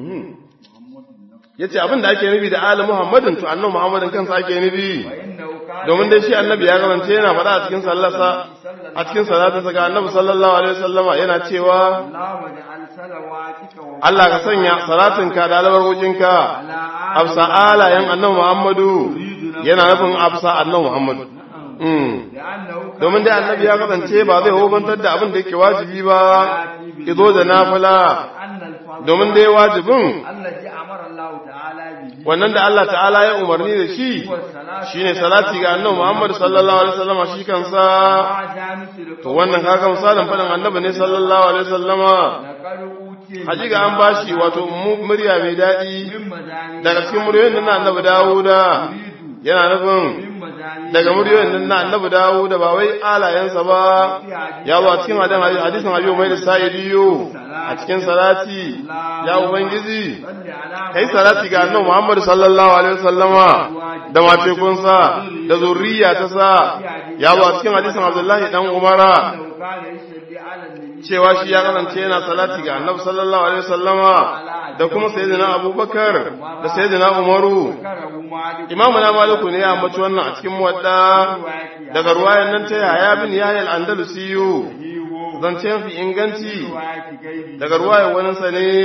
yace abin da ake nufi da ali Muhammadin to annabi Muhammadin kansa ake nufi فإنه كان domin dai shi annabi ya garance yana faɗa a cikin sallarsa a cikin salatinsa ga annabi sallallahu alaihi wasallama yana cewa اللهم اجعل صلواتك و- Allah ka sanya salatinka da albarkokinka على آل afsa alayen annabi Muhammadu yana nufin afsa annabi Muhammadu Mm. لأنه كان domin dai annabi ya kasance ba zai hukuntar da abin da yake wajibi ba izo da nafila أن الفضل domin dai wajibin الذي أمر الله تعالى به wannan da Allah ta'ala ya umarni da shi هو الصلاة shine salati ga annabi Muhammad sallallahu alaihi wasallam shi kansa مع جامس to wannan kaga misalin fadin annabi ne sallallahu alaihi wasallama لقد أوتي hakika an bashi wato mu- murya mai daɗi من مزامير daga cikin muryoyin nan na annabi Dawuda yana nufin من مزامير daga muryoyin nan na annabi Dawuda ba wai alayensa ba ya zo a cikin hadin hadisin Abi Umayr Sa'idiyo a cikin salati ya ubangiji صل على kai salati ga annabi Muhammad sallallahu alaihi wasallama da matekunsa da zurriya ta sa ya zo a cikin hadisin Abdullahi dan Umara أنه كان يصلي على النبي cewa shi ya kasance yana salati ga annabi sallallahu alaihi wasallama da kuma sayyidina Abubakar da sayyidina Umaru ذكره مالك Imamu na Maliku ne ya ambaci wannan a cikin muwadda daga ruwayan nan ta Yahya bin Yahya al-Andalusiyu zance fi inganci daga ruwayan wani sa ne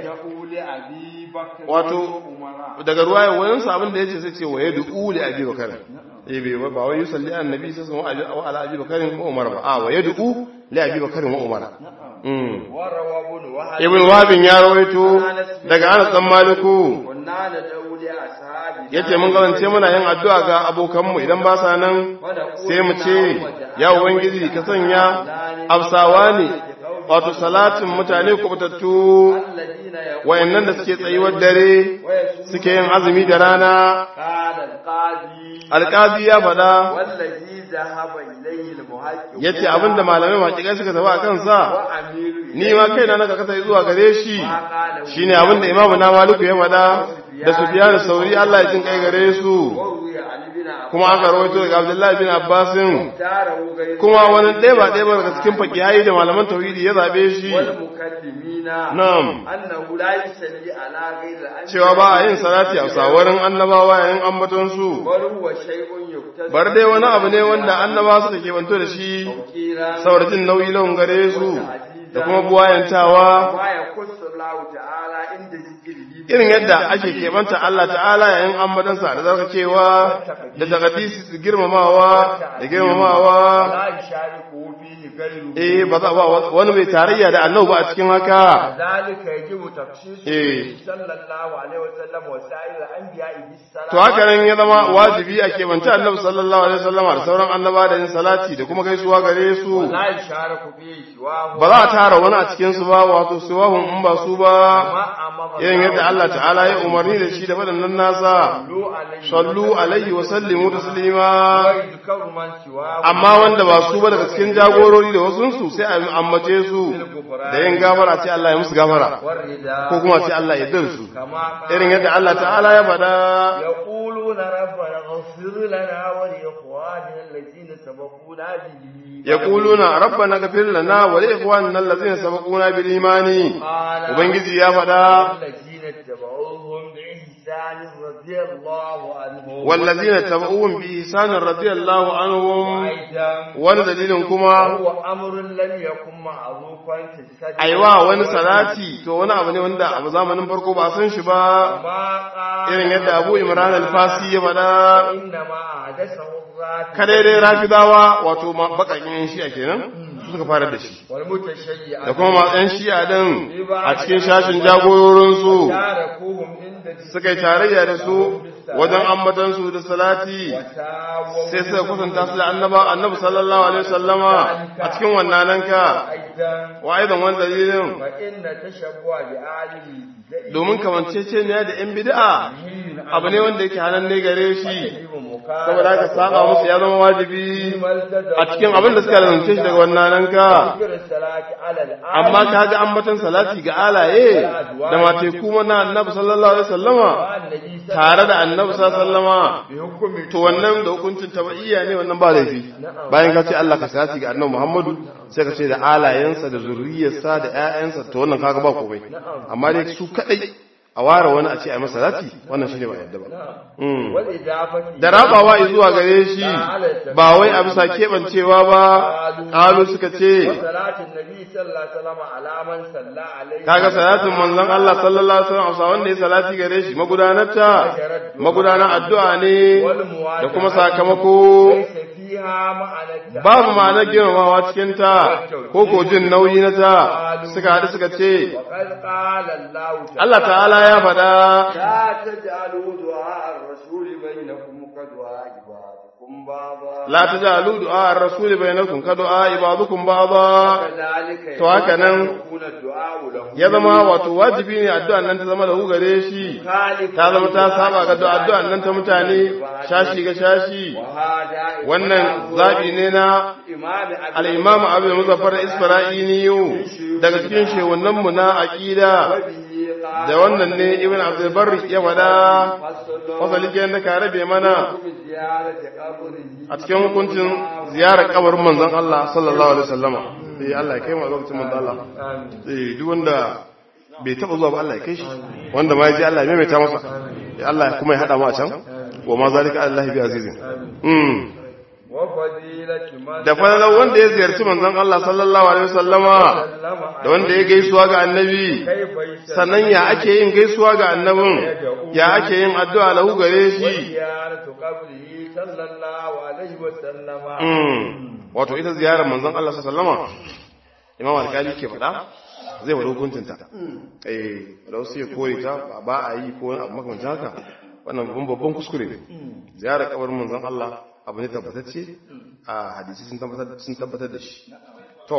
wato daga ruwayan wani sa abin da yace sai ce wa yad'u li Abi Bakar eh bai ba wai yusalli annabi sai sun wa ala Abi Bakar ko Umar ba a wa yad'u li abi bakarin wa umar mm وروى ابن وهب ibn wabin ya rawaito daga anas dan maliku كنا ندعو لأصحابنا yace mun gabance muna yin addu'a ga abokanmu idan ba sa nan sai mu ce ya ubangiji ka sanya afsawa ne wato salatin mutane kubutattu الذين يقول wayannan da suke tsayuwar dare suke yin azumi da rana قال القاضي alƙazi ya faɗa والذي ذهب إليه المحقق yace abinda malamai makikai suka tafi a kansa وأمير ni ma kaina na kasa zuwa gare shi shine abinda imamu na maliku ya faɗa da sufyan sauri Allah ya jin kai gare su وروي عن ابن عباس kuma aka rawaito daga Abdullahi bin Abbasin اختاره غير kuma wani ɗaya ba ɗaya ba daga cikin fakihai da malaman tauhidi ya zabe shi والمكلمين na'am أنه لا يصلي على غير الأنبياء cewa ba a yin salati a sawarin annabawa yayin ambaton su بل هو شيء يكتسب bar dai wani abu ne wanda annabawa suka kebanto da shi توقيرا saboda jin nauyi lawan gare su da kuma buwayantawa ما يخص الله تعالى عند ذكره irin yadda ake keɓanta Allah ta'ala yayin ambatansa da zarkacewa da takadisi su girmamawa da girmamawa لا يشاركه فيه غيره eh ba za ba wani mai tarayya da annabi ba a cikin haka ذلك يجب تخصيصه إيه. صلى الله عليه وسلم وسائر الأنبياء بالصلاة to haka nan ya zama wajibi a keɓanta annabi sallallahu alaihi wasallam da sauran annaba da yin salati da kuma gaisuwa gare su لا يشارك فيه سواه ba za a tara wani a cikin su ba wato suwahun in ba su ba ما أمر irin yadda Allah ta'ala ya umarni da shi da waɗannan nasa صلوا عليه sallu alaihi wa sallimu taslima ويذكر من سواه amma wanda ba su ba daga cikin jagorori da wasunsu sai a ambace su da yin gafara ce Allah ya musu gafara والرداء ko kuma ce Allah ya dar su كما قال irin yadda Allah ta'ala ya faɗa يقولون ربنا اغفر لنا ولإخواننا الذين سبقونا به yaquluna rabbana ghfir lana wa li ikhwanina allazina sabaquna bil imani قال ubangiji ya faɗa الذين اتبعوهم بإحسان رضي الله عنهم wallazina tabauhum bi ihsanin radiyallahu anhum أيضا wani dalilin kuma هو أمر لم يكن معروفا في السجن aiwa wani salati to wani abu ne wanda a zamanin farko ba a san shi ba ما قال irin yadda Abu Imran al-Fasi ya faɗa إنما حدثه الرافض kada dai rafidawa wato ma- bakakin shi'a kenan su suka fara da shi والمتشيع da kuma masu yan shi'a din a cikin shashin jagororinsu تاركوهم عند suka yi tarayya da su wajen ambatansu da salati وساووا sai suka kusanta su da annaba annabi sallallahu alaihi wasallama a cikin wannan ka أيضا wa aidan wani dalilin فإن تشبه بعالم domin kamancece ne da yan bid'a abu ne wanda yake hanan ne gare shi saboda haka saba musu ya zama wajibi a cikin abin da suka lalance shi daga wannan ka amma ka ga ambatan salati ga alaye da mate kuma na annabi sallallahu alaihi wasallama tare da annabi sallallahu alaihi wasallama to wannan da hukuncin tabaiya ne wannan ba laifi bayan ka ce Allah ka salati ga annabi Muhammadu sai ka ce da alayensa da zurriyarsa da ƴaƴansa to wannan kaga ba komai amma dai su kadai a ware wani a ce a masa salati wannan shine ba yadda ba Mm. da rabawa zuwa gare shi ba wai a bisa keɓancewa ba ƙalu suka ce kaga salatin manzon Allah sallallahu alaihi wasallam wanda ya salati gare shi magudanarta magudanar addu'a ne da kuma sakamako babu ma'anar girmamawa cikin ta ko ko jin nauyi na ta suka haɗu suka ce Allah ta'ala ya faɗa لا تجعلوا دعاء الرسول بينكم كدعاء بعضكم بعضا la tajalu du'a ar-rasul bainakum ka du'a ibadukum ba'dha كذلك To haka nan يكون الدعاء له ya zama wato wajibi ne addu'an nan ta zama da gare shi ta zama ta saba ga addu'an nan ta mutane shashi ga shashi وهذا wannan zabi ne na إمام أبي al-imam Abu Muzaffar Isfarainiyu daga cikin shehunan mu na aqida وبه قال da wannan ne Ibn Abdul Barr ya wada فصل fasali ke da ka rabe mana بزيارة قبره a cikin hukuncin ziyarar kabarin manzon Allah sallallahu alaihi wasallama eh Allah ya kai mu a lokacin manzon Allah آمين eh duk wanda bai taba zuwa ba Allah ya kai shi wanda ma ya ji Allah ya maimaita masa ya Allah kuma ya hada mu a can wa ma zalika Allah bi azizin mm وفضيلة من da falalar wanda ya ziyarci manzon Allah sallallahu alaihi wasallama سلم da wanda ya gaisuwa ga annabi كيف يسلم sannan ya ake yin gaisuwa ga annabin ya ake yin addu'a lahu gare shi وزيارة قبره صلى الله عليه وسلم Mm. wato ita ziyarar manzon Allah sallallahu alaihi wasallama imam alkali ke faɗa zai wada hukuncinta eh da wasu ya kore ta ba- ba a yi ko wani abu makamancin haka wannan babban babban kuskure ne ziyarar kabarin manzon Allah abu ne tabbatacce a hadisi sun tabbatar sun tabbatar da shi to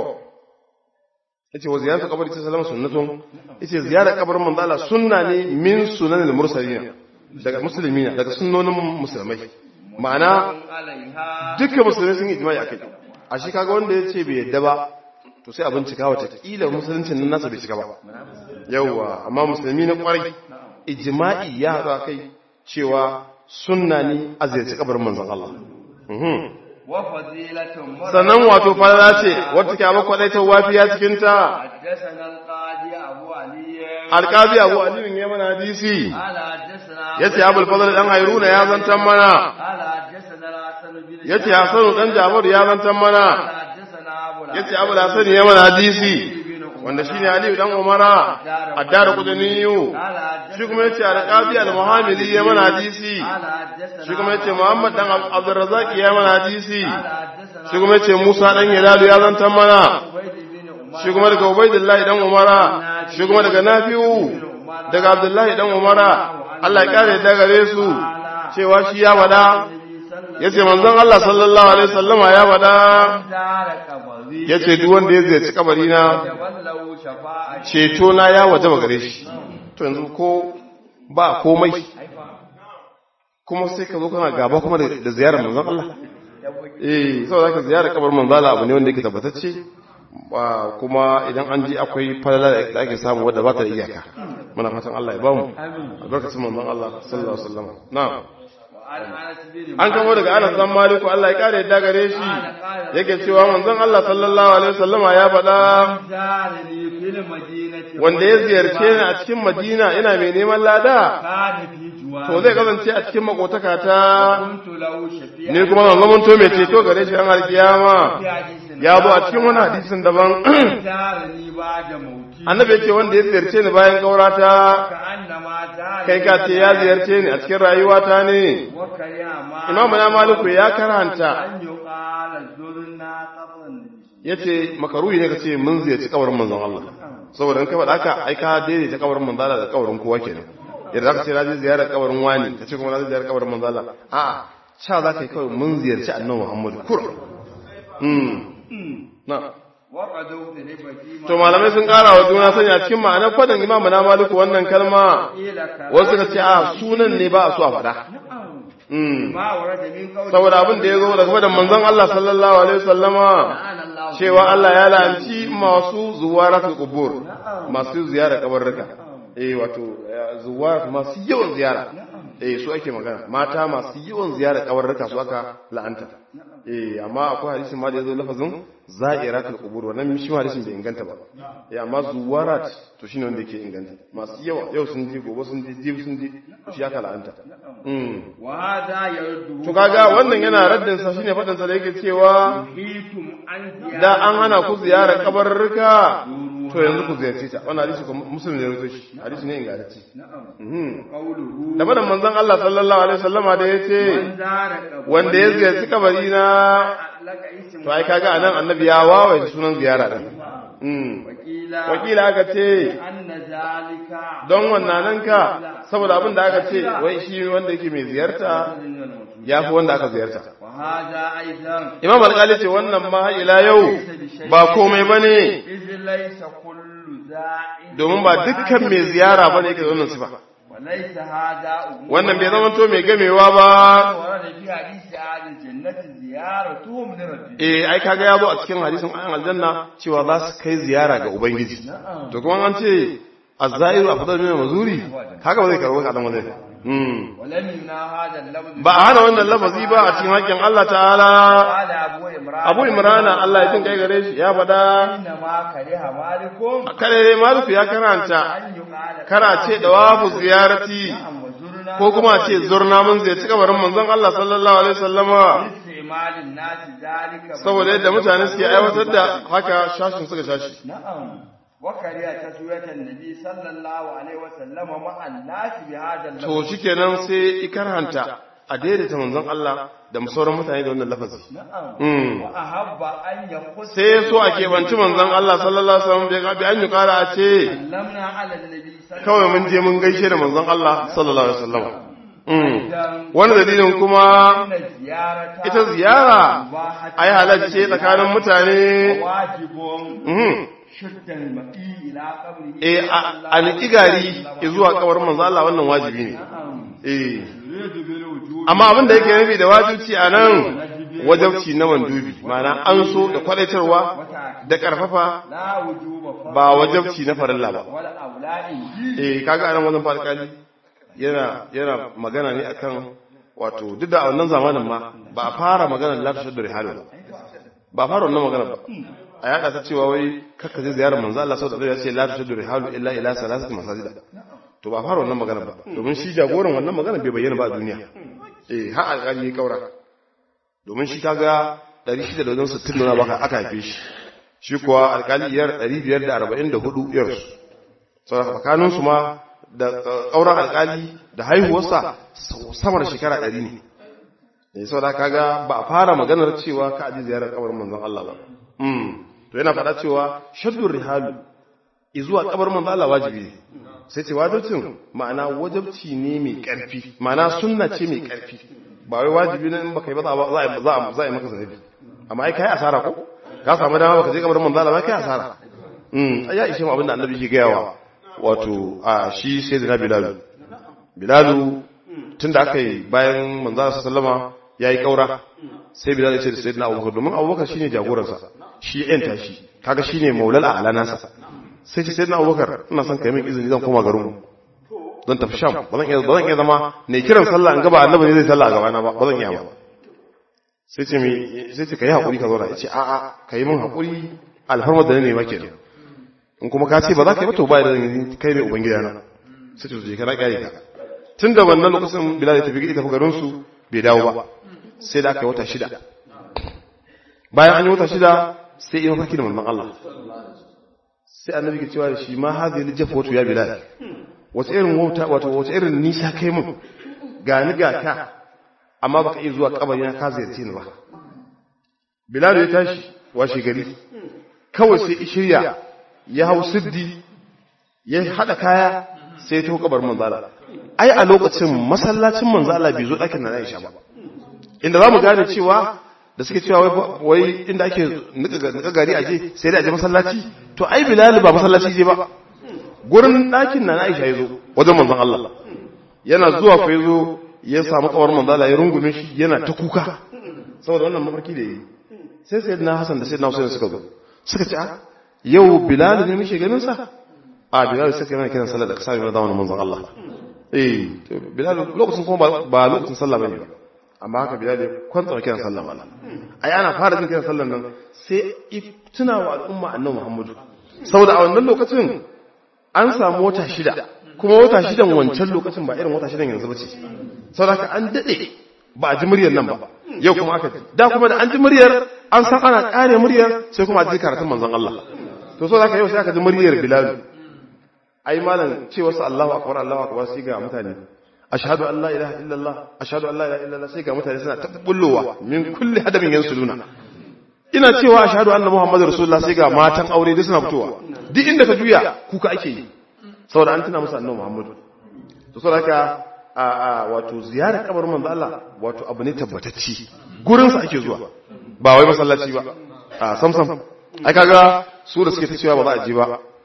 yace wa ziyaratu qabri ta sallama sunnatun yace ziyarar kabarin manzon Allah sunna ne min sunanil mursalin daga muslimina daga sunnonin musulmai ma'ana عليها dukkan musulmai sun yi ijma'i akai a shi kaga wanda ya ce bai yadda ba to sai a bincika wata kila musuluncin nan nasa bai cika ba yawwa amma musulmi na kwarai ijma'i ya haɗu akai cewa sunna ne a ziyarci kabarin manzon Allah Mhm. وفضيلة من sannan wato falala ce wata ke abu kwadaitar wafiya cikin ta حدثنا القاضي أبو علي alƙazi abu aliyun ya mana hadisi قال حدثنا ya ce abul fadl dan hairuna ya zantan mana قال حدثنا الحسن بن ya ce hasanu dan jabaru ya zantan mana قال حدثنا أبو ya ce abu hasani ya mana hadisi wanda shi ne aliyu dan umara addara kudaniyu قال حدثنا shi kuma ya ce alƙazi al-muhammili ya mana hadisi قال حدثنا shi kuma ya ce muhammad dan abdurrazaki ya mana hadisi قال حدثنا shi kuma ya ce musa dan hilalu ya zantan mana عبيد بن عمر shi kuma daga ubaidillahi dan umara shi kuma daga nafi'u daga abdullahi dan umara Allah ya kare da gare su cewa shi ya wada yace manzon Allah sallallahu alaihi wasallama ya wada دار قبري yace duk wanda ya ziyarci kabari na تولوا شفاعة ceto na ya wajaba gare shi to yanzu ko ba komai kuma sai ka zo kana gaba kuma da da ziyarar manzon Allah eh saboda ka ziyarar kabarin manzon Allah abu ne wanda yake tabbatacce ba kuma idan an ji akwai falala da ake samu wadda ba ta da iyaka muna fatan Allah ya bamu albarkacin manzon Allah sallallahu alaihi wasallam na'am وعن أنس بن an kamo daga Anas dan Maliku Allah ya kare yadda gare shi yake cewa manzon Allah sallallahu alaihi wasallama ya faɗa زارني في المدينة wanda ya ziyarce ni a cikin Madina ina mai neman lada كان في جوار to zai kasance a cikin makotaka ta كنت له شفيعا ni kuma zan zamanto mai ceto gare shi an alkiyama في حديث ya zo a cikin wani hadisin daban زارني بعد موتي annabi ya ce wanda ya ziyarce ni bayan gaurata كأنما زارني kai ka ce ya ziyarce ni a cikin rayuwata ne وكره ما imamu na maliku ya karanta أن يقال زرنا قبر النبي ya ce makaruhi ne ka ce mun ziyarci kabarin manzon Allah saboda in ka faɗa haka ai ka daidaita kabarin manzon Allah da kabarin kowa kenan yadda zaka ce na je ziyarar kabarin wani ka ce kuma na je ziyarar kabarin manzon Allah a'a cha za ka yi kawai mun ziyarci annabi Muhammadu kur mm na وقد اختلف فيما to malamai sun ƙara wa juna sanya cikin ma'anar fadin imamu na maliku wannan kalma قيل كذا wasu ka ce a sunan ne ba a so a faɗa Mm. ما ورد من قول saboda abin da ya zo daga fadan manzon Allah sallallahu alaihi wasallama لعن الله cewa Allah ya la'anci masu zuwaratul qubur masu ziyara kabarruka eh wato eh, zuwarat masu yawan ziyara eh su ake magana mata masu yawan ziyara kabarruka su aka la'anta eh amma akwai hadisin ma da yazo lafazin za'iratul qubur wannan shi ma hadisin bai inganta ba eh amma zuwarat to shine wanda yake inganta masu yawa yau sun ji gobe sun ji jibi sun ji shi aka la'anta mm وهذا يرد to kaga wannan yana raddin sa shine fadin sa da yake cewa نهيتم عن زيارة da an hana ku ziyarar kabarruka to yanzu ku ziyarce ta wannan hadisi kuma muslim ne rawaito shi hadisi ne ingantacce mhm قوله da madan manzon Allah sallallahu alaihi wasallama da yace من زار قبر wanda ya ziyarci kabari na لك اسم to ai kaga anan annabi ya wawaye sunan ziyara din mhm وكيل wakila aka ce أن ذلك don wannan nan ka saboda abin da aka ce wai shi wanda yake mai ziyarta ya fi wanda aka ziyarta وهذا أيضا imam alƙali ce wannan ma ila yau ba komai bane إذ ليس كل زائد domin ba dukkan mai ziyara bane yake da wannan sifa وليس هذا أمور wannan bai zama to mai gamewa ba ورد في حديث أهل الجنة زيارتهم لربهم eh ai kaga ya zo a cikin hadisin ayan aljanna cewa za su kai ziyara ga ubangiji to kuma an ce az-zairu afdalu min mazuri kaga ba zai karbo ka dan wajen hmm ولم يمنع هذا اللفظ ba a hana wannan lafazi ba a cikin hakkin Allah ta'ala قال أبو إمران Abu Imrana Allah ya jin kai gare shi ya fada إنما كره مالكم kare maliku ya karanta أن يقال kara ce da wafu ziyarati نعم وزرنا zurna ko kuma a ce zurna mun zai ci kabarin manzon Allah sallallahu alaihi wasallama istimalin nasi zalika saboda yadda mutane suke aiwatar da haka shashin suka shashi na'am wa kariya taswiyatan nabi sallallahu alaihi wasallam ma'an nasi bi hadha to shikenan sai ikarhanta a daidaita manzon Allah da sauran mutane da wannan lafazi na'am Mm. wa ahabba an yakhus sai ya so a keɓanci manzon Allah sallallahu alaihi wasallam bai ga bi an yi kara a ce lamna ala nabi sallallahu kawai mun je mun gaishe da manzon Allah sallallahu alaihi wasallam Mm. wani dalilin kuma inna ziyarata ita ziyara ai halacce tsakanin mutane wajibun Mhm. shuddan ma'i ila qabri eh a- a niki gari zuwa kabarin manzon Allah wannan wajibi ne eh yuridu bil wujub amma abin da yake nufi da wajibci a nan wajabci na mandubi ma'ana an so da kwadaitarwa da karfafa la wujuba fa ba wajabci na farilla ba wal auladi eh kaga anan wajen farkali yana yana magana ne akan wato duk da a wannan zamanin ma ba a fara magana la tashaddu rihalu ba ba a fara wannan magana ba a yada ta cewa wai kakka je ziyarar manzo Allah sallallahu alaihi wasallam ya ce la tashaddu rihalu illa ila salasati masajida to ba a fara wannan magana ba domin shi jagoran wannan magana bai bayyana ba a duniya eh har alƙali ya kaura domin shi kaga 660 nuna baka aka haife shi shi kuwa alƙali iyar 544 yarsu saboda tsakaninsu ma da ƙauran alƙali da haihuwarsa sama da shekara ɗari ne ne saboda kaga ba a fara maganar cewa ka aji ziyarar kabarin manzon Allah ba Mm. to yana faɗa cewa shaddur rihalu zuwa kabarin manzon Allah wajibi ne sai ce wajibcin ma'ana wajibci ne mai ƙarfi ma'ana sunna ce mai ƙarfi ba wai wajibi ne in baka yi ba za a za a za a yi maka zanabi amma ai kai asara ko ka samu dama baka je kabarin manzon Allah ba kai asara mm ya ishe mu abinda annabi ke gayawa wato a shi sai da bilalu bilalu tun da aka yi bayan manzana sallama ya yi ƙaura sai bilal ya ce da sayyidina abubakar domin abubakar shine jagoransa shi yan tashi kaga shine maulal a alanansa sai ce sayyidina abubakar ina son kai min izini zan koma garin mu zan tafi sham ba zan iya ba zan iya zama ne kiran sallah in gaba annabi ne zai sallah a gabana ba ba zan iya ba sai ce mi sai ce kai hakuri ka zauna ya ce a'a kai min hakuri alfarmar da ne ma kenan in kuma ka ce ba za ka yi ba to ba da kai ne ubangidana sai ce je kana kyale ka tun da wannan lokacin bilal ya tafi gidi tafi garinsu bai dawo ba sai da aka yi wata shida bayan an yi wata shida sai yi mafarki da manzon Allah sai annabi ke cewa da shi ma hazi li jafa wato ya bilal wace irin wauta wato wace irin nisa kai mun ga ni ga ka amma baka iya zuwa kabari na ka ziyarce ni ba bilal ya tashi washe gari kawai sai shirya ya hau siddi ya hada kaya sai ya taho kabar manzala ai a lokacin masallacin manzala bai zo ɗakin na Aisha ba inda za mu gane cewa da suke cewa wai inda ake nika gari aje sai dai aje masallaci to ai bilal ba masallaci je ba gurin ɗakin na Aisha ya zo wajen manzon Allah yana zuwa fa ya zo ya samu kawar manzala ya rungume shi yana ta kuka saboda wannan mafarki da yi sai sayyidina Hassan da sayyidina Hussein suka zo suka ce yau bilal ne muke ganin sa a bilal sai kana kiran sallar da ka sami zamanin manzon Allah eh bilal lokacin kuma ba lokacin sallah bane ba amma haka bilal ya kwanta kiran sallah ba ai ana fara jin kiran sallar nan sai tuna wa al'umma annabi Muhammadu saboda a wannan lokacin an samu wata shida kuma wata shidan wancan lokacin ba irin wata shidan yanzu bace saboda haka an dade ba a ji muryar nan ba yau kuma aka ji da kuma da an ji muryar an san ana kare muryar sai kuma a ji karatun manzon Allah to saboda haka yau sai aka ji muryar bilal ai malam ce wasu Allahu akbar Allahu akbar sai ga mutane ashhadu an la ilaha illallah ashhadu an la ilaha illallah sai ga mutane suna ta bullowa min kulli hadamin yansuluna ina cewa ashhadu anna muhammadar rasulullah sai ga matan aure duk suna fitowa duk inda ka juya kuka ake yi saboda an tuna musu annabi muhammadu to saboda haka a a wato ziyarar kabarin manzo Allah wato abu ne tabbatacci gurin sa ake zuwa ba wai masallaci ba a sam sam ai kaga su da suke ta cewa ba za a je ba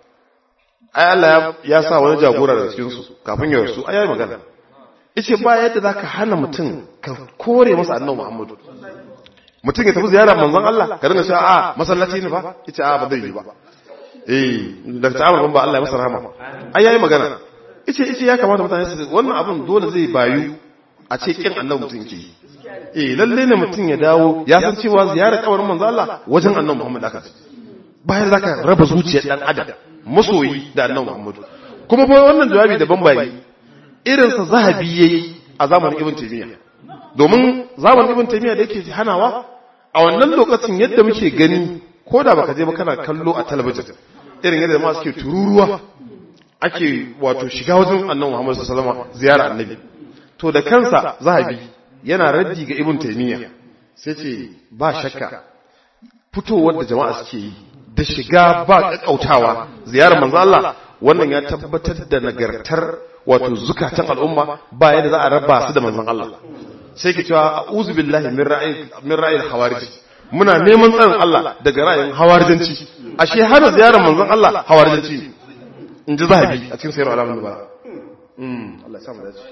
ai Allah ya sa wani jagora daga cikin su kafin ya rasu ai yayi magana yace ba yadda zaka hana mutum ka kore masa annabi Muhammadu mutum ya tafi ziyara manzon Allah ka dinga cewa a masallaci ne ba yace a ba zai yi ba eh da ta'amul ban ba Allah ya masa rahama ai yayi magana yace yace ya kamata mutane su wannan abun dole zai bayu a ce kin annabi mutum ke eh lalle ne mutum ya dawo ya san cewa ziyarar kabarin manzon Allah wajen annabi Muhammad aka bayan zaka raba zuciyar dan adam masoyi da annabi Muhammadu kuma fa wannan jawabi daban bai irinsa zahabi yayi a zamanin ibn taymiya domin zamanin ibn taymiya da yake hanawa a wannan lokacin yadda muke gani ko da baka je ba kana kallo a talabijin irin yadda ma suke tururuwa ake wato shiga wajen annabi Muhammad sallallahu alaihi wasallam ziyara annabi to da kansa zahabi yana raddi ga ibn taymiya sai ce ba shakka fitowar da jama'a suke yi da shiga ba kakkautawa ziyarar manzo Allah wannan ya tabbatar da nagartar wato zukatan al'umma ba yadda za a raba su da manzon Allah sai ke cewa a'udhu billahi min ra'ayi min ra'ayil khawarij muna neman tsarin Allah daga ra'ayin hawarijanci ashe har ziyarar manzon Allah hawarijanci ne in ji zahabi a cikin sayar alamun ba Allah ya samu dace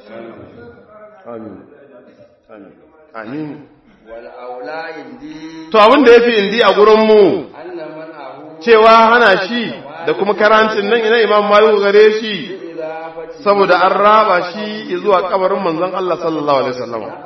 amin amin amin wal aula indi to abin da yafi indi a gurin mu anna man ahu cewa hana shi da kuma karancin nan ina imam maliku gare shi idafati saboda an raba shi zuwa kabarin manzon Allah sallallahu alaihi wasallam wa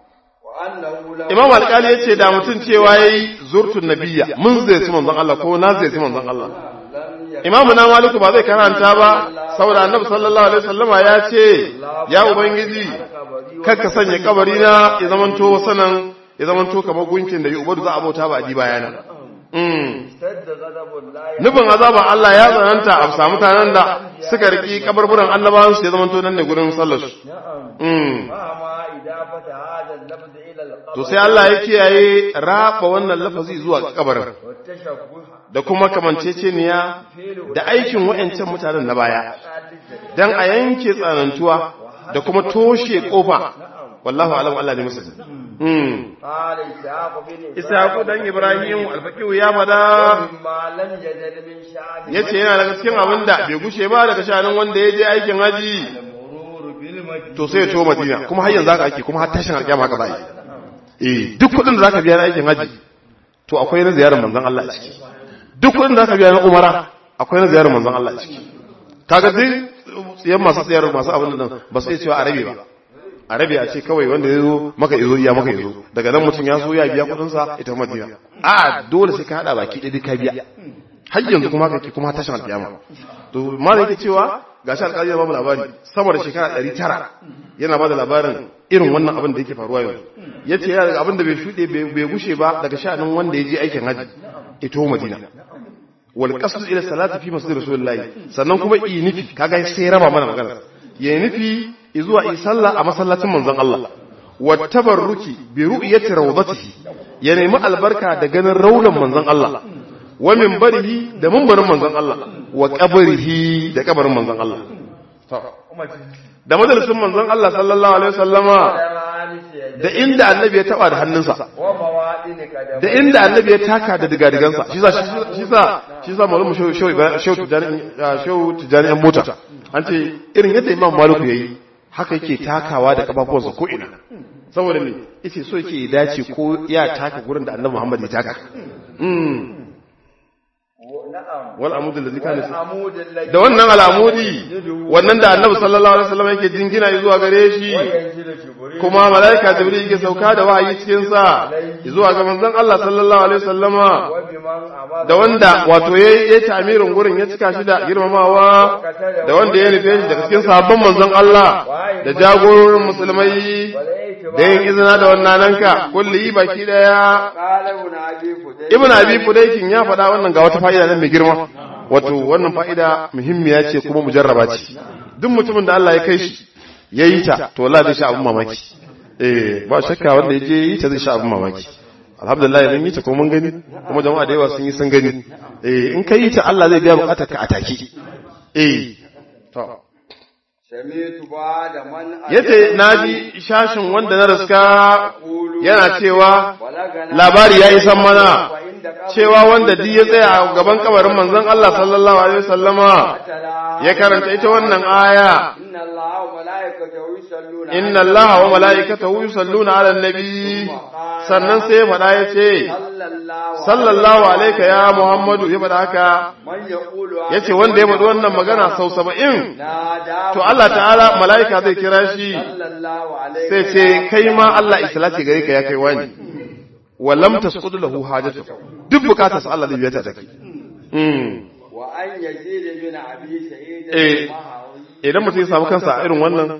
annahu la imam alƙali ya ce da mutum cewa yayi zurtun nabiyya mun zai ci manzon Allah ko na zai ci manzon Allah lam yakun imamu na maliku ba zai karanta ba saboda annabi sallallahu alaihi wasallama ya ce ya ubangiji kar ka sanya kabari na ya zamanto sanan ya zamanto kamar gunkin da ubadu za a bauta ba a di bayana mm sadda ghadabullahi nufin azaban Allah ya tsananta a samu mutanen da suka riki kabarburan annabawan su ya zamanto nan ne gurin sallar su na'am mm ma idafata hadha al-lafz ila al-qabr to sai Allah ya kiyaye raba wannan lafazi zuwa kabarin wa tashabbuh da kuma kamanceceniya da aikin wa'ancan mutanen na baya dan a yanke tsanantuwa da kuma toshe kofa wallahu alam Allah ne musulmi mm qala ishaq bin Isaku dan Ibrahim alfaqihu ya fada ma lam yazal min sha'bi yace yana daga cikin abin da bai gushe ba daga shanin wanda ya je aikin haji murur bil majid to sai ya to Madina kuma har yanzu haka ake kuma har tashin alƙiyama haka za a yi eh duk kuɗin da zaka biya na aikin haji to akwai na ziyarar manzon Allah a ciki duk kuɗin da zaka biya na umara akwai na ziyarar manzon Allah a ciki kaga duk tsiyan masu tsayar masu abin nan ba su iya cewa arabe ba arabe a ce kawai wanda ya zo maka izo iya maka izo daga nan mutum ya zo ya biya kuɗinsa ita madina a dole sai ka haɗa baki ɗaya duk ka biya har yanzu kuma kake kuma tashin alƙiyama to malam yake cewa gashi alƙali ya ba mu labari sama da shekara ɗari tara yana ba da labarin irin wannan abin da yake faruwa yanzu ya ce yana daga abin da bai shuɗe bai gushe ba daga sha'anin wanda ya je aikin hajji ito madina wal qasd ila salati fi masjid rasulullahi sannan kuma yi nufi kaga sai raba mana magana ya nufi zuwa yi sallah a masallacin manzon Allah wa tabarruki bi ru'yati rawdatihi ya nemi albarka da ganin raulan manzon Allah wa minbarihi da minbarin manzon Allah wa qabrihi da kabarin manzon Allah da majalisin manzon Allah sallallahu alaihi wasallama da inda annabi ya taba da hannunsa wa mawadin kadam da inda annabi ya taka da digadigansa shi sa shi sa shi sa malamu shehu shehu shehu tijani shehu tijani an mota an ce irin yadda imam maliku yayi haka yake takawa da kafafuwansa ko ina saboda me yace so yake ya dace ko ya taka gurin da annabi Muhammad ya taka mm na'am wal amud allazi kana amud alladhi da wannan al'amudi wannan da annabi sallallahu alaihi wasallam yake jingina zuwa gare shi yanzilu jibril kuma malaika jibril yake sauka da wahayi cikin sa zuwa ga manzon Allah sallallahu alaihi wasallama wa biman amara da wanda wato ya yi tamirin gurin ya cika shi da girmamawa da wanda ya nufe shi daga cikin sahabban manzon Allah da jagororin musulmai da yin izina da wannan nanka kulli baki daya qala ibn abi fudayl ibn abi fudaykin ya faɗa wannan ga wata fa'ida nan mai girma wato wannan fa'ida muhimmiya ce kuma mujarraba ce duk mutumin da Allah ya kai shi ya yi ta to wallahi zai sha abin mamaki eh ba shakka wanda ya je yi ta zai sha abin mamaki alhamdulillah mun yi ta kuma mun gani kuma jama'a da yawa sun yi sun gani eh in ka yi ta Allah zai biya bukatar ka a take eh to sami'tu ba da man yace naji shashin wanda na riska yana cewa balagana labari ya isan mana wa inda cewa wanda duk ya tsaya a gaban kabarin manzon Allah sallallahu alaihi wasallama qatala ya karanta ita wannan aya inna allaha wa malaikatahu yusalluna inna allaha wa mala'ikatahu yusalluna 'alan nabi sannan sai ya faɗa ya ce sallallahu sallallahu alaika ya muhammadu ya faɗa haka man yaqulu ya ce wanda ya faɗi wannan magana sau saba'in nada to Allah ta'ala mala'ika zai kira shi sallallahu alaihi sai ce kai ma Allah islati gare ka ya kai wani wa lam tasqud lahu hajatu duk bukatarsa Allah zai biya ta take mm wa an yazid bin abi sa'id Eh. al-mahawi idan mutum ya samu kansa a irin wannan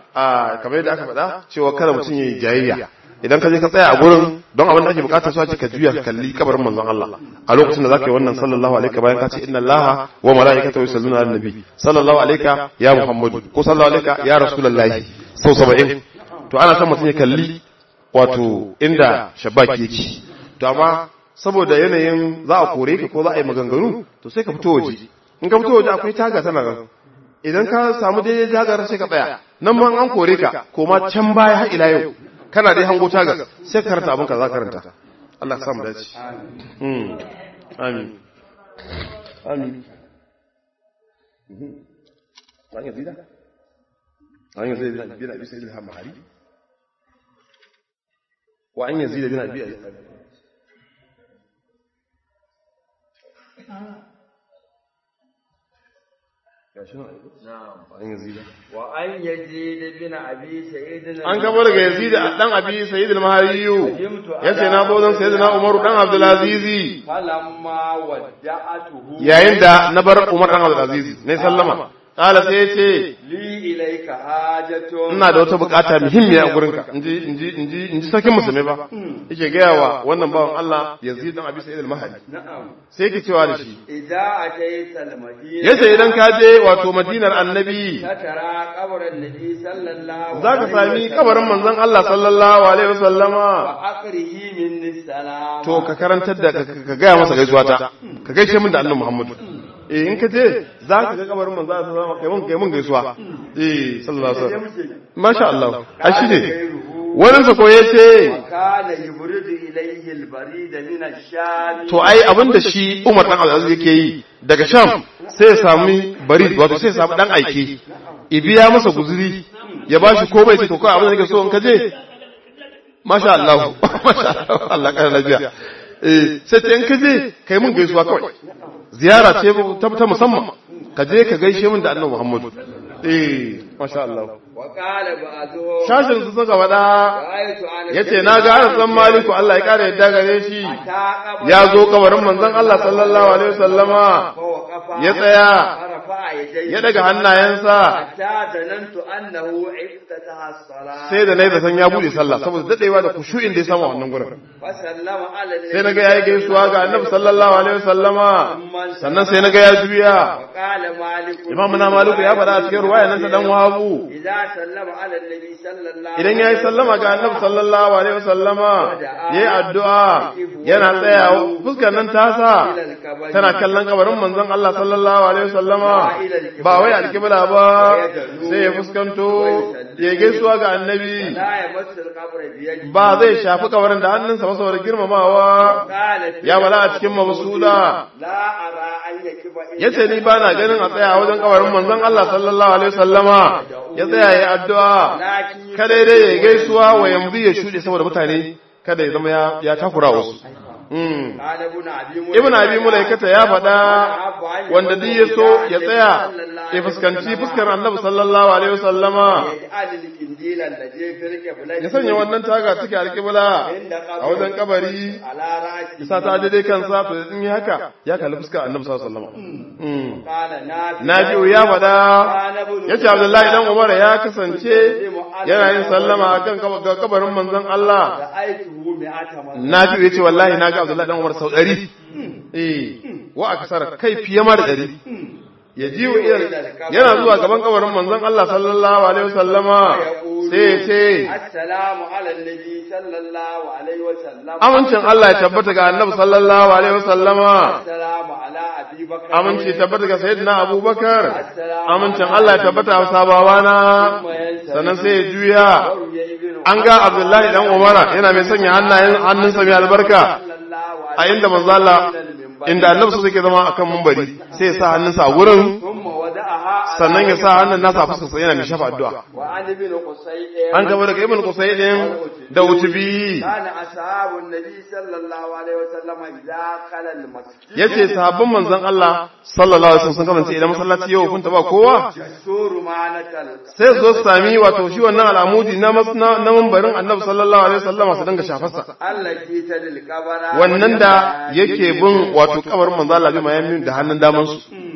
a kamar yadda aka faɗa cewa kada mutum ya yi jayayya idan ka je ka tsaya a gurin don abin da ake bukata su ake ka juya ka kalli kabarin manzon Allah a lokacin da zaka yi wannan sallallahu alaihi bayan ka ce inna allaha wa malaikatahu yusalluna ala nabi sallallahu alaihi ya muhammadu ko sallallahu alaihi ya rasulullahi sau 70 to ana son mutum ya kalli wato inda shabaki yake to amma saboda yanayin za a kore ka ko za a yi maganganu to sai ka fito waje in ka fito waje akwai taga tana nan idan ka samu daidai tagar sai ka tsaya nan ma an kore ka koma can baya har ila yau kana dai hango tagar sai ka karanta abin ka za ka karanta Allah ka samu dace amin amin amin an yi zida an yi zida bin abi sayyid al-hamari wa an yazida bin abi وأن يزيد بن أبي سعيد an gabo daga yazid dan abi sayyid al-mahariyu yace na zo dan sayyidina umar dan abdul aziz فلما ودعته yayin da na bar umar dan abdul aziz ne sallama kala sai yace لي إليك حاجة ina da wata bukata muhimmiya a gurinka inji inji inji inji sarkin musulmi ba yake gaya wa wannan bawan Allah yazid dan abi sayyid al-mahari نعم sai yake cewa da shi إذا أتيت المدينة yace idan ka je wato madinar annabi تترى قبر النبي صلى الله عليه zaka sami kabarin manzon Allah sallallahu alaihi wasallama وأقره مني السلام to ka karantar da ka ka gaya masa gaisuwa ta ka gaishe min da annabi Muhammad eh in ka je za ka ga kabarin manzo Allah sallallahu alaihi wasallam kai mun gaisuwa eh sallallahu alaihi wasallam masha Allah ai shi ne wannan sa ko yace كان يبرد إليه البريد من الشام to ai abinda shi Umar dan Abdulaziz yake yi daga Sham sai ya sami bari wato sai ya samu dan aike ibiya masa guzuri ya bashi ko bai ce to kai abin da nake so in ka je masha Allah masha Allah Allah kana lafiya eh sai ta in ka je kai mun gaisuwa kawai ziyara ce ta ta musamman ka je ka gaishe min da Annabi Muhammad eh masha Allah وقال بعضهم shashin su suka faɗa رأيت أنا yace na ga Anas dan Maliku Allah ya kare yadda gare shi ya zo kabarin manzon Allah sallallahu alaihi wasallama فوقف ya tsaya فرفع يديه ya daga hannayensa حتى ظننت أنه افتتح الصلاة sai da nayi da san ya bude sallah saboda dadewa da kushu'in da ya samu a wannan gurin وسلم على النبي sai naga yayi gaisuwa ga Annabi sallallahu alaihi wasallama sannan sai naga ya juya وقال مالك Imam na Maliku ya faɗa a cikin ruwaya nan ta dan Wahabu إذا سلم على النبي صلى الله idan yayi sallama ga Annabi sallallahu alaihi wasallama yayi addu'a yana tsaya fuskar nan tasa tana kallon kabarin manzon Allah sallallahu alaihi wasallama ba wai alkibla ba sai ya fuskanto ya gaisuwa ga Annabi لا يمس القبر بيده ba zai shafi kabarin da hannunsa ba saboda girmamawa قال ya bala a cikin mabsuda لا أرى أن يكب إلا yace ni ba na ganin a tsaya wajen kabarin manzon Allah sallallahu alaihi wasallama ya tsaya ya addu'a لكن kada dai ya gaisuwa wa yanzu ya shuɗe saboda mutane kada ya zama ya ya takura wasu Mm. قال ابن أبي ibn abi mulaikata ya faɗa wanda duk ya so ya tsaya ya fuskanci fuskar annabi sallallahu alaihi wasallama يجعل الكنديل الذي في القبلة ya sanya wannan taga take alƙibla a wajen kabari على رأسه isa ta daidai kansa to in yi haka ya kalli fuskar annabi sallallahu alaihi wasallama قال نافع Nafi'u ya faɗa yace Abdullahi dan Umar ya kasance yana yin sallama akan kab- ga kabarin manzon Allah رأيته مئة مرة Nafi'u yace wallahi na ga Abdullahi dan Umar sau 100 eh wa aksara kai fiye ma da 100 ya ji wa yana zuwa gaban kabarin manzon Allah sallallahu alaihi wasallama sai ya ce السلام على النبي صلى الله عليه وسلم amincin Allah ya tabbata ga Annabi sallallahu alaihi wasallama السلام على أبي بكر aminci tabbata ga sayyidina Abubakar amincin Allah ya tabbata a sabawana sannan sai ya juya وروي ابن an ga Abdullahi dan Umara yana mai sanya hannayen hannunsa mai albarka صلى الله a عليه inda manzo Allah inda Annabi su suke zama akan mumbari sai ya sa hannunsa a gurin ثم وضعها على sannan ya sa hannun nasa a fuskarsa yana mai shafa addu'a وعن ابن قصي an gaba daga Ibn Qusaydin da Utubi كان أصحاب النبي صلى الله عليه وسلم إذا خلى المسجد yace sahabban manzon Allah sallallahu alaihi wasallam sun kasance idan masallaci yau kun ba kowa يسور معنى القلب sai su zo su sami wato shi wannan al'amudi na masna na mambarin Annabi sallallahu alaihi wasallam su dinga shafarsa التي تلي القبر wannan da yake bin wato kabarin manzo Allah bi mayamin da hannun daman su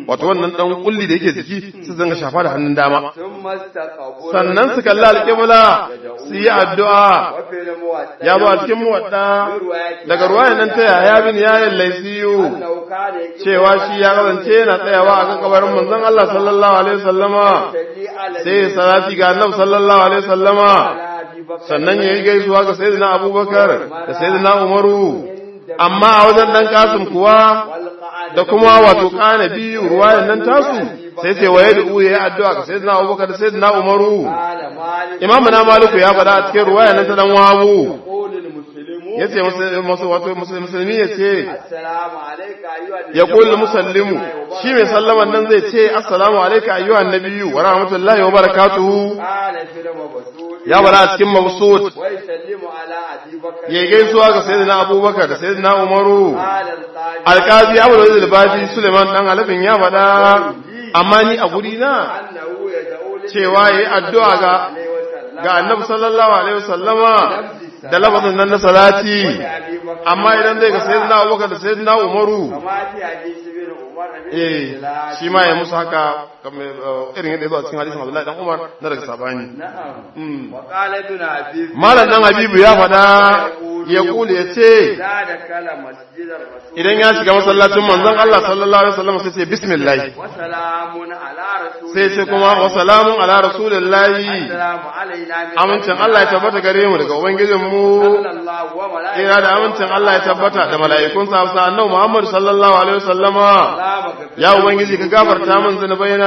wato wannan dan kulli da yake jiki su zanga shafa da hannun dama ثم استقبل sannan su kalli alƙibla su yi addu'a وفي الموضع ya zo a cikin muwadda daga ruwayan nan ta yaya bin yayin laisiyu أنه كان يجب cewa shi ya kasance yana tsayawa a kan kabarin manzon Allah sallallahu alaihi wasallama يصلي على sai ya salati ga annabi sallallahu alaihi wasallama على أبي بكر sannan ya yi gaisuwa ga sayyidina abubakar da sayyidina umaru amma a wajen dan kasim kuwa والقعد da kuma wato kana biyu ruwayan nan tasu sai ce waye da uye ya addu'a ga sayyidina abubakar da sayyidina umaru قال مالك imamu na maliku ya faɗa a cikin ruwayan nan ta dan wawu يقول المسلمون yace musu wato musulmi yace السلام عليك أيها ya kullu musallimu shi mai sallaman nan zai ce assalamu alayka ayyuhan nabiyyu wa rahmatullahi wa barakatuhu قال في المبسوط ya bada a cikin mabsut ويسلم على أبي بكر ya gaisuwa ga sayyidina abubakar da sayyidina umaru قال القاضي alkazi abu da zai baji suleiman dan alafin ya faɗa amma ni a guri na أنه يدعو cewa yayi addu'a ga عليه وسلم ga annabi sallallahu alaihi wasallama da lafazin nan na salati أبي بكر amma idan zai ga sayyidina abubakar da sayyidina umaru كما في حديث بن عمر بن eh الخلاف. shi ma ya musu haka kamar eh, irin yadda ya zo a cikin hadisin Abdullahi dan Umar na daga sabani نعم Mm. وقال ابن عبيد malam dan Habibu ya faɗa ya kule ya ce لا دخل مسجد الرسول idan ya shiga masallacin manzon Allah sallallahu alaihi wasallam sai ce bismillah وسلام على رسول sai ce kuma wa salamun ala rasulillahi السلام علينا من amincin Allah ya tabbata gare mu daga ubangijin mu صلى الله وملائكته ina da amincin Allah ya tabbata da mala'ikun sa sa annabi Muhammad sallallahu alaihi wasallama سلام كثير ya ubangiji ka gafarta min zunubaina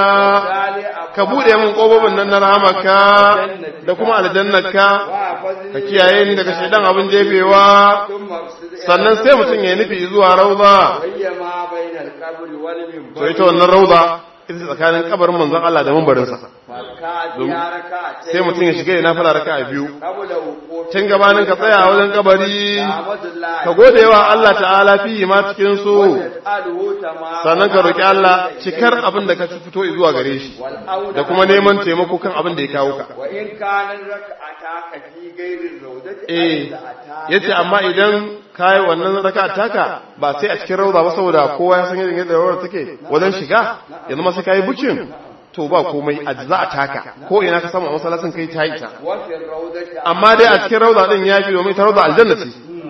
ka bude min kofofin nan na rahamaka da kuma aljannaka ka kiyaye ni daga shaidan abin jefewa ثم اقصد sannan sai mutum ya nufi zuwa rauda وهي ما بين القبر والمنبر to ita wannan rauda ita ce tsakanin kabarin manzon Allah da mambarinsa فالكعب يا ركعتين sai mutum ya shiga ya nafila raka'a biyu قبل وقوف tun gabanin ka tsaya a wajen kabari حمد الله ka gode wa Allah ta'ala fi ma cikin su وتسأله تمام sannan ka roki Allah cikar abin da ka fito zuwa gare shi والأولى da kuma neman taimako kan abin da ya kawo ka وإن كان ركعتك في غير الروضة eh أجزأتا. yace amma idan kai wannan raka'a taka ba sai a cikin rauda ba saboda kowa ya san yadda rawar take wajen shiga yanzu ma sai kai bukin to ba komai ajza a taka ko ina ka samu a masallacin kai ta yi ta وفي الروضة amma dai a cikin rauda din ya fi domin ita rauda aljanna ce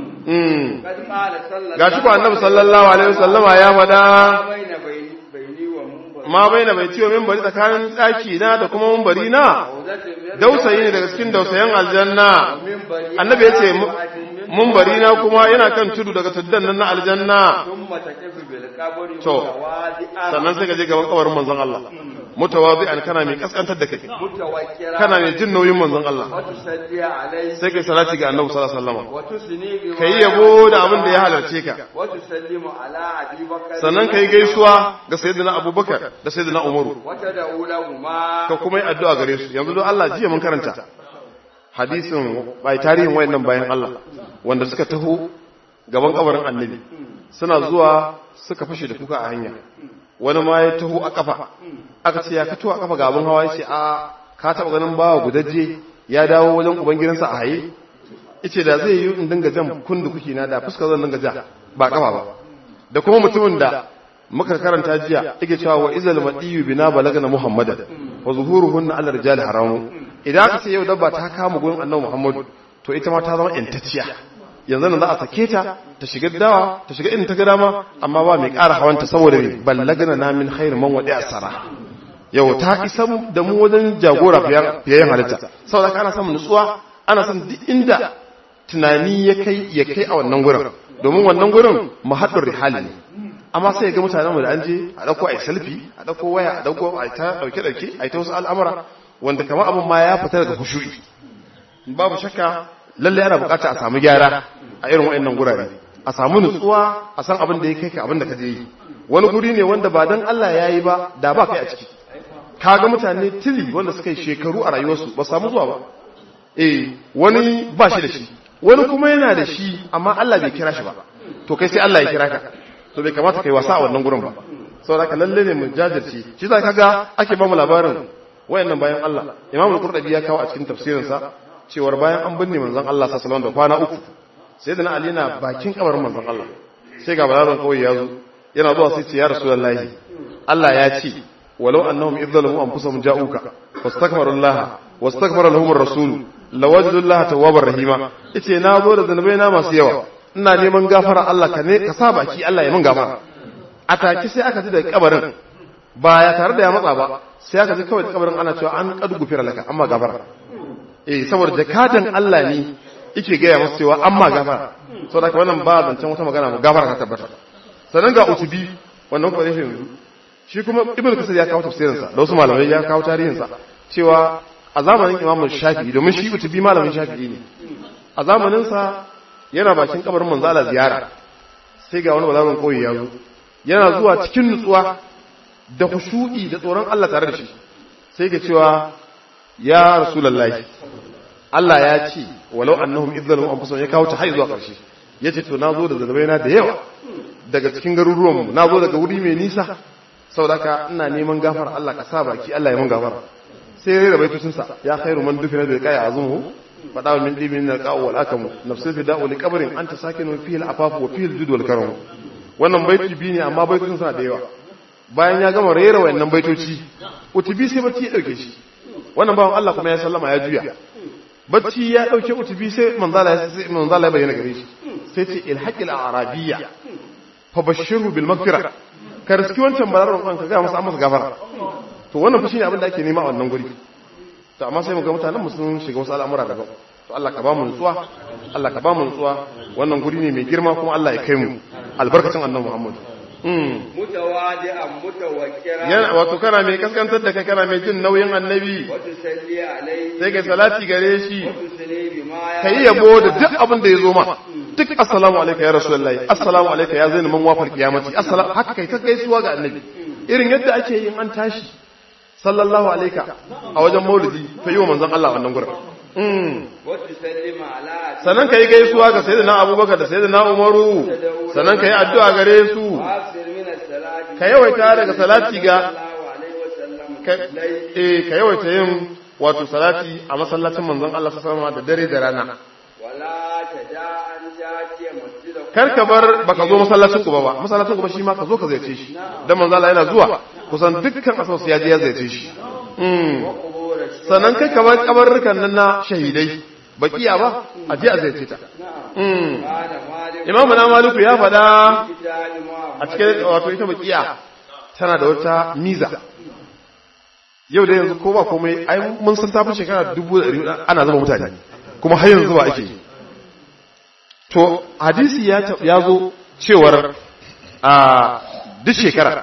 mm قد قال صلى الله gashi ko annabi sallallahu alaihi wasallama ya fada ما بين بيني بيني ومنبر ma baina bai ciwo minbari tsakanin daki na da kuma minbari na روضة من dausayi ne daga cikin dausayen aljanna منبر annabi ya ce minbari na kuma yana kan tudu daga tuddan nan na aljanna ثم تقف بالقبر To, متواضعا sannan sai ka je gaban kabarin manzon Allah mutawazi'an kana mai kaskantar da kai متوكرا kana mai jin nauyin manzon Allah وتصلي عليه sai kai salati ga annabi sallallahu alaihi wasallam وتثني بما kai yabo da abin da ya halarce ka وتسلم على أبي بكر sannan kai gaisuwa ga sayyidina Abubakar da sayyidina Umaru وتدعو لهما ka kuma yi addu'a gare su yanzu don Allah jiya mun karanta hadisin bai tarihin wayannan bayan Allah wanda suka taho gaban kabarin annabi suna zuwa suka fashe da kuka a hanya wani ma ya taho a kafa aka ce ya fito a kafa gaban hawa ya ce a ka taba ganin bawa gudaje ya dawo wajen ubangidansa a haye yace da zai yi in dinga jan kundu kuki na da fuskar zan dinga ja ba kafa ba da kuma mutumin da muka karanta jiya yake cewa wa izal madiyu bina balagana muhammadan wa zuhuruhunna ala rijal haramu idan aka ce yau dabba ta kama gurin annabi muhammadu to ita ma ta zama intacciya yanzu nan za a sake ta ta shiga dawa ta shiga inda ta ga dama amma ba mai ƙara hawanta saboda mai ballagana na min khairu man wadi asara yau ta isa da mu wajen jagora fiyayen halitta saboda ka ana samun nutsuwa ana son duk inda tunani ya kai ya kai a wannan gurin domin wannan gurin mahaɗin rihali ne amma sai ga mutanen mu da an je a dauko ai selfie a dauko waya a dauko ai ta dauke dauke ai ta wasu al'amura wanda kamar abin ma ya fita daga khushu'i babu shakka lalle ana bukata a samu gyara a irin wayannan gurare a samu nutsuwa a san abin da ya kai ka abin da ka je yi wani guri ne wanda ba dan Allah ya yi ba da ba kai a ciki kaga mutane tili wanda suka yi shekaru a rayuwarsu ba samu zuwa ba eh wani ba shi da shi wani kuma yana da shi amma Allah bai kira shi ba to kai sai Allah ya kira ka to bai kamata kai wasa a wannan gurin ba saboda ka lalle ne mu jajirce shi za ka ga ake ba mu labarin wayannan bayan Allah Imam al-Qurtubi ya kawo a cikin tafsirin sa cewar bayan an binne manzon Allah sallallahu alaihi wasallam da kwana uku sayyidina Ali na bakin kabarin manzon Allah sai ga balaran kawai ya zo yana zuwa sai ce ya rasulullahi Allah ya ce walau annahum idzalamu anfusahum ja'uka wastakbaru Allah wastakbara lahum ar-rasul lawajadu Allah tawwabar rahima yace na zo da zanubai na masu yawa ina neman gafara Allah ka ne ka sa baki Allah ya min gafara a take sai aka ji da kabarin ba ya tare da ya matsa ba sai aka ji kawai da kabarin ana cewa an kadu gufira laka amma gafara eh saboda jakadan Allah ne yake gaya masa cewa amma gafara saboda wannan ba zancen wata magana ba gafara ka tabbata sannan ga utubi wannan kuma zai yanzu shi kuma ibn kasir ya kawo tafsirinsa da wasu malamai ya kawo tarihinsa cewa a zamanin imam shafi'i domin shi utubi malamin shafi'i ne a zamaninsa yana bakin kabarin manzala ziyara sai ga wani balawin koyi ya zo yana zuwa cikin nutsuwa da khushu'i da tsoron Allah tare da shi sai ga cewa ya rasulullahi Allah ya ce walau annahum idzalum anfusahum ya kawo ta har zuwa karshe yace to nazo da zanabaina da yawa daga cikin garuruwanmu nazo daga wuri mai nisa saboda ina neman gafar Allah ka sa baki Allah ya mun gafara sai ya rera baitocin sa ya khairu man dufina bil qaya azumuhu fada min dibin na qaw wal akam nafsul fida'u li qabrin anta sakinu fihi al afaf wa fihi al jud wal karam wannan baiti bi ne amma baitocin sa da yawa bayan ya gama rera wayannan baitoci utubi sai bacci ya dauke shi wannan bawan Allah kuma ya sallama ya juya bacci ya dauke utubi sai manzala ya manzala ya bayyana gare shi sai ce ilhaqil arabiyya fa bashirhu bil maghfirah ka riski wancan balarar kwan ka ga masa masa gafara to wannan fa shine abin da ake nema a wannan guri to amma sai mu ga mutanen mu sun shiga wasu al'amura daban to Allah ka ba mu nutsuwa Allah ka ba mu nutsuwa wannan guri ne mai girma kuma Allah ya kai mu albarkacin annabi Muhammad mutawadi'an mutawakkira yana wato kana mai kaskantar da kai kana mai jin nauyin annabi wa tusalli alayhi sai kai salati gare shi wa tusalli bima ya kai yabo da duk abin da ya zo ma duk assalamu alayka ya rasulullahi assalamu alayka ya zaina man wafal qiyamati assalamu haka kai ta gaisuwa ga annabi irin yadda ake yin an tashi sallallahu alayka a wajen maulidi ta yi wa manzon Allah wannan gurin mm wa tusallimu ala sannan kai gaisuwa ga sayyidina abubakar da sayyidina umaru sannan kai addu'a gare su asir min as-salati ka yawaita daga salati ga sallallahu alaihi wa sallam ka- eh ka yawaita yin wato salati a masallacin manzon Allah sallallahu alaihi wasallam da dare da rana wala taja'an jatiya masjida kar ka bar baka zo masallacin ku ba ba masallacin ku ba shi ma ka zo ka ziyarce shi dan manzo Allah yana zuwa kusan dukkan asas ya je ya ziyarce shi mm qubur sannan kai ka bar kabarrukan nan na shahidai bakiya ba a je a ziyarce ta mm kana malik imamu na maliku ya faɗa kitali a cikin wato ita bakiya tana da wata miza yau da yanzu ko ba komai ai mun san tafi shekara dubu da ɗari hudu ana zama mutane kuma har yanzu ba ake yi to hadisi ya ta- ya zo cewar a duk shekara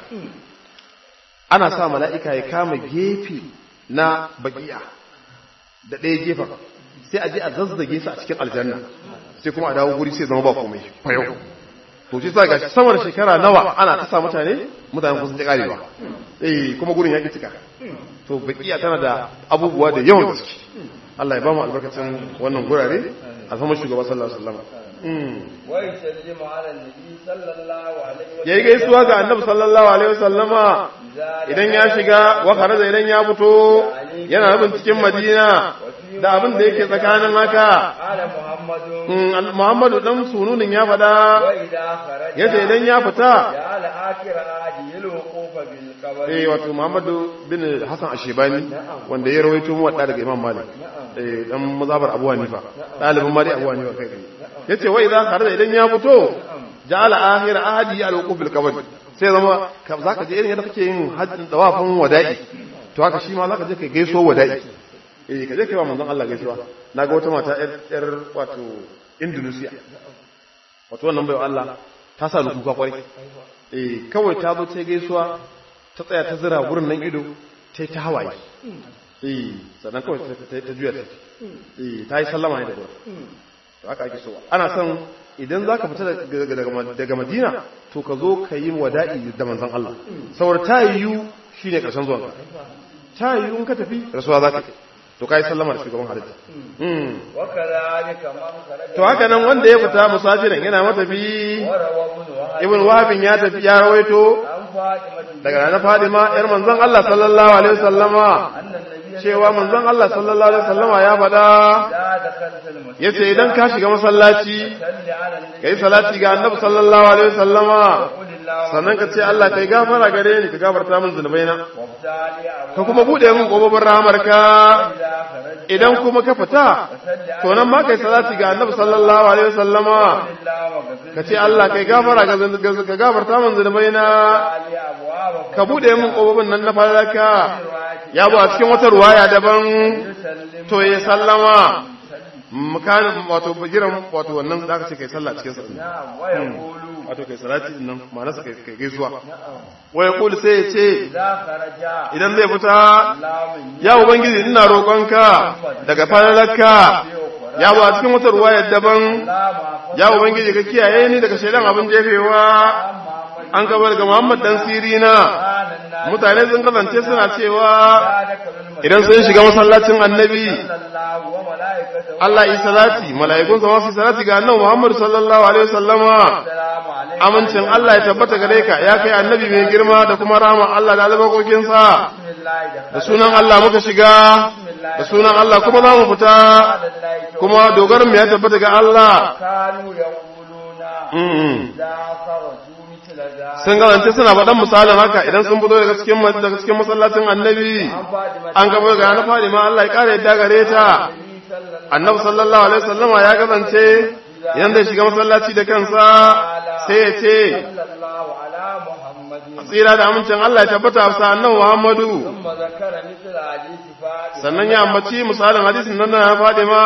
ana sa mala'ika ya kama gefe na bakiya da ɗaya gefen sai a je a zazzage su a cikin aljanna sai kuma a dawo guri sai zama ba komai fayau to shi sa gashi sama da shekara nawa ana ta sa mutane mutane kusan ta karewa eh kuma gurin ya ki cika to bakiya tana da abubuwa da yawan gaske Allah ya ba mu albarkacin wannan gurare a sama shugaba sallallahu alaihi wasallam mm wa yusallimu ala nabi sallallahu alaihi wa yayi gaisuwa ga annabi sallallahu alaihi wasallama idan ya shiga wa kharaja idan ya fito yana nufin cikin madina da abin da yake tsakanin haka ala muhammadun Mm, al- muhammadu dan sununin ya faɗa wa idha kharaja yace idan ya fita ya ala akhir adi yalqufa bil qabr eh wato muhammadu bin hasan ashebani wanda ya rawaito mu wadda daga imam malik eh dan mazhabar abu hanifa dalibin mali abu hanifa kai kai yace wa idza kharaja idan ya fito ja'ala akhir ahadi al-wuquf bil qabr sai zama ka- zaka je irin yadda kake yin hajjin dawafin wada'i to haka shi ma zaka je kai gaiso wada'i eh ka je kai wa manzon Allah gaisuwa naga wata mata yar yar wato Indonesia wato wannan bai Allah ta sa ni kuka kwarai eh kawai ta zo ta gaisuwa ta tsaya ta zira gurin nan ido ta yi ta hawaye eh sannan kawai ta ta ta juya ta eh ta yi sallama ne da gurin to haka ake so ana son idan zaka fita daga daga daga Madina to ka zo ka yi wada'i da manzon Allah saboda ta yiwu shine karshen zuwanka ta yiwu in ka tafi rasuwa zaka yi to kai sallama da shugaban halitta mm wa kadhalika man kharaja to haka nan wanda ya fita musafirin yana matafi wa rawahu wa ibn wahabin ya tafi ya rawaito an fatima daga ranar fadima yar manzon Allah sallallahu alaihi wasallama anna nabiyya cewa manzon Allah sallallahu alaihi wasallama ya faɗa la dakhalta al masjid yace idan ka shiga masallaci salli ala nabi kai salati ga annabi sallallahu alaihi wasallama qul sannan ka ce Allah kai gafara gare ni ka gafarta min zunubaina وابتالي ka kuma bude min kofofin rahamarka idan kuma ka fita to nan ma kai salati ga annabi sallallahu alaihi wasallama ka ce Allah kai gafara ga zun- ga- ka gafarta min zunubaina ka bude min kofofin nan na falaka ya bu a cikin wata ruwaya daban to ya sallama makanin wato bagiran wato wannan da aka ce kai sallah cikin sa نعم ويقول wato kai salati din nan ma'anarsa kai kai gaisuwa waya kul sai ya ce إذا خرج idan zai fita اللهم ya ubangiji ina roƙonka daga falalarka ya ba cikin wata ruwaya daban ya ubangiji ka kiyaye ni daga shaidan abin jefewa an gabar ga Muhammad dan sirina mutane sun kasance suna cewa idan sun shiga masallacin annabi Allah yi salati mala'ikun sa wasu salati ga annabi Muhammad sallallahu alaihi wasallama amincin Allah ya tabbata gare ka ya kai annabi mai girma da kuma rahama Allah da albarkokin sa da sunan Allah muka shiga da sunan Allah kuma za mu fita kuma dogarin mu ya tabbata ga Allah كانوا يقولون Mm. إذا خرجوا مثل ذلك sun galance suna faɗan misalin haka idan sun fito daga cikin daga cikin masallacin annabi an gaba ga na fadi ma Allah ya kare yadda gare ta annabi sallallahu alaihi wasallama ya kasance idan zai shiga masallaci da kansa sai ya ce صلى الله على محمد tsira da amincin Allah ya tabbata a sa annabi Muhammadu ثم ذكر مثل حديث فاطمة sannan ya ambaci misalin hadisin nan na Fadima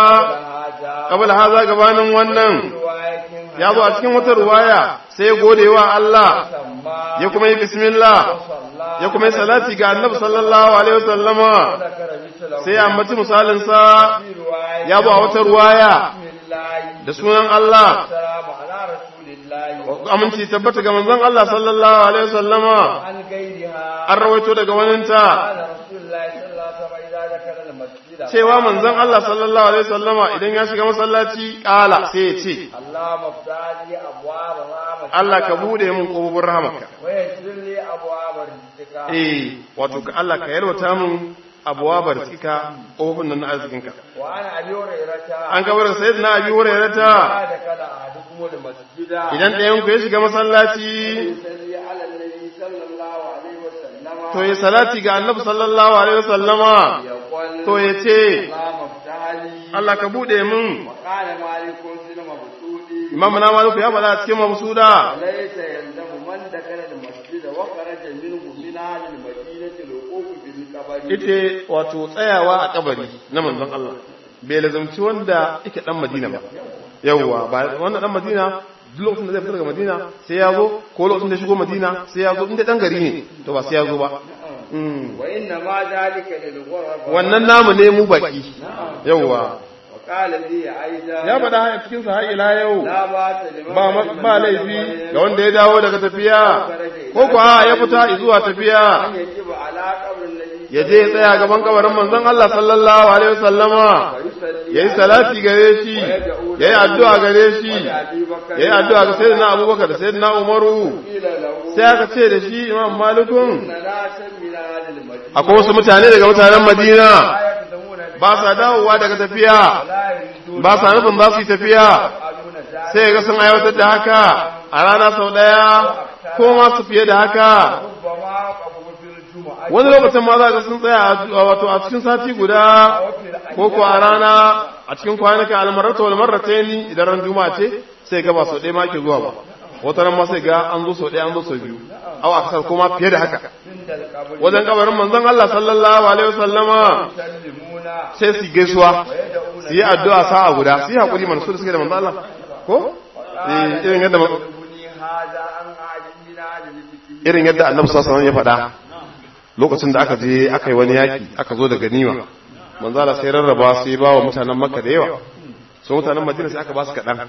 هذا kabla haza gabanin wannan رواية ya zo a cikin wata ruwaya sai ya gode wa Allah سمى ya kuma yi bismillah صلى ya kuma yi salati ga annabi sallallahu alaihi wasallama ذكر مثله sai ya ambaci misalin sa في رواية ya zo a wata ruwaya بسم الله da sunan Allah السلام على رسول الله aminci tabbata ga manzon Allah sallallahu alaihi wasallama عن غيرها an rawaito daga waninta قال رسول الله صلى الله عليه وسلم إذا ذكر المسجد cewa manzon Allah sallallahu alaihi wasallama idan ya shiga masallaci kala sai ya ce اللهم افتح لي أبواب رحمتك Allah ka bude min kofofin rahamarka ويسر لي أبواب رزقك eh wato ka Allah ka yalwata min abuwabar cika kofofin nan na arzikinka وعن أبي هريرة an gabar sayyidina abi hurairata ما دخل أحدكم المسجد idan ɗayan ku ya shiga masallaci يصلي على النبي صلى الله عليه وسلم to ya salati ga annabi sallallahu alaihi wasallama يقول to ya ce اللهم افتح لي Allah ka bude min وقال مالك في المبسوط imam na maliku ya faɗa a cikin mabsuda ليس يلزم من دخل المسجد وخرج منه من أهل المدينة الوقوف بالقبر ita wato tsayawa a kabari na manzon Allah bai lazamci wanda yake dan Madina ba yawwa ba wanda dan Madina duk lokacin da zai fita daga Madina sai ya zo ko lokacin da ya shigo Madina sai ya zo inda dan gari ne to ba sai ya zo ba Mm. وإنما ذلك للغرب wannan namu ne mu baki yawwa وقال لي أيضا ya faɗa a cikin sa har ila yau لا بأس لمن ba ma- قدم ba من laifi السفر ga wanda ya dawo daga tafiya ko kuwa ya fita zuwa tafiya أن يجب على قبر النبي ya je ya tsaya gaban kabarin manzon Allah sallallahu alaihi wasallama ويصلي ya yi salati gare shi ya yi addu'a gare shi أبي بكر ya yi addu'a ga sayyidina abubakar da sayyidina umaru قيل له sai aka ce da shi imam malikun إن ناسا من أهل المدينة akwai wasu mutane daga mutanen madina لا يقدمون ba sa dawowa daga tafiya ولا يريدون ba sa nufin za su yi tafiya يفعلون ذلك sai ga sun aiwatar da haka a rana sau ɗaya ko ma su fiye da haka ربما قبضوا في الجمعة wani lokacin ma za ga sun tsaya a wato a cikin sati guda ko ko a rana a cikin kwanuka almarata wal marrataini idan ran juma'a ce sai ga ba sau ɗaya ma ke zuwa ba wata ran ma sai ga an zo sau ɗaya an zo sau biyu aw aksar ko ma fiye da haka عند القبر wajen kabarin manzon Allah sallallahu alaihi wasallama يسلمون sai su gaisuwa su yi addu'a sa'a guda su yi hakuri man su da suke da manzon Allah ko eh irin yadda يبني هذا عن عالم من أهل الفقه irin yadda annabi sallallahu alaihi wasallam ya faɗa lokacin da aka je aka yi wani yaki aka zo da ganima manzo Allah sai rarraba sai ba wa mutanen Makka da yawa so mutanen Madina sai aka ba su kaɗan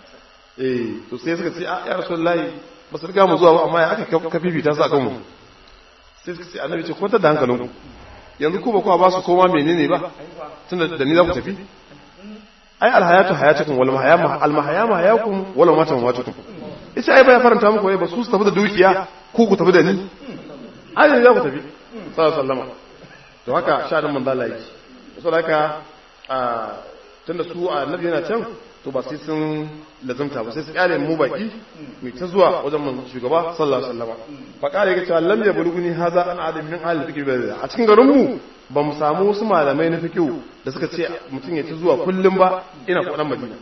eh to sai suka ce a ya rasulullahi ba su riga mu zuwa ba amma ya aka ka fifita su akan mu sai suka ce annabi ce kwanta da hankalinku yanzu ku ba kuwa ba su koma menene ba tunda da ni za ku tafi ai alhayatu hayatukum wal mahayama al mahayama hayakum wal mamatu mamatukum ita ai ba ya faranta muku ai ba su su tafi da dukiya ku ku tafi da ni ai ne za ku tafi sallallahu alaihi wasallam to haka sha'anin manzo Allah yake saboda haka a tunda su annabi yana can to ba sai sun lazumta ba sai su kyale mu baki mai ta zuwa wajen mun shugaba sallallahu alaihi wasallam fa kare ga cewa lam ya buluguni haza an adam min ahli fikr a cikin garin mu ba mu samu wasu malamai na fiqh da suka ce mutum ya ta zuwa kullum ba ina kudan madina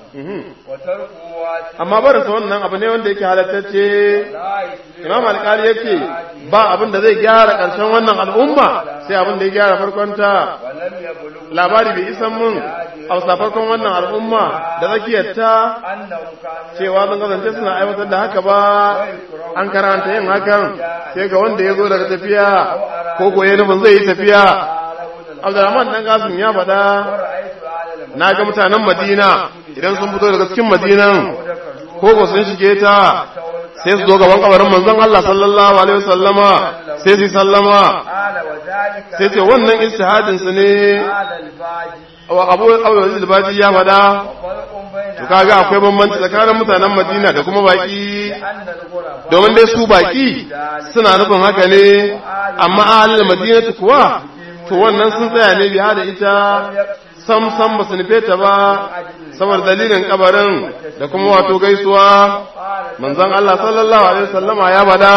amma barin sa wannan abu ne wanda yake halattacce imam alƙali yake ba abin da zai gyara ƙarshen wannan al'umma sai abin da ya gyara farkonta labari bai isan mun a farkon wannan al'umma da zakiyarta cewa sun kasance suna aiwatar da haka ba an karanta yin hakan sai ga wanda ya zo daga tafiya ko goye nufin zai yi tafiya abdulrahman dan gasim ya faɗa na ga mutanen madina idan sun fito daga cikin madinan ko ko sun shige ta sai su zo gaban kabarin manzon Allah sallallahu alaihi wasallama sai su sallama sai ce wannan istihadin su ne wa abu abu al-baji ya fada to kaga akwai bambanci tsakanin mutanen Madina da kuma baki domin dai su baki suna nufin haka ne amma ahlul madinatu kuwa to wannan sun tsaya ne biya da ita sam sam ba su nufe ta ba saboda dalilin kabarin da kuma wato gaisuwa manzon Allah sallallahu alaihi wasallama ya bada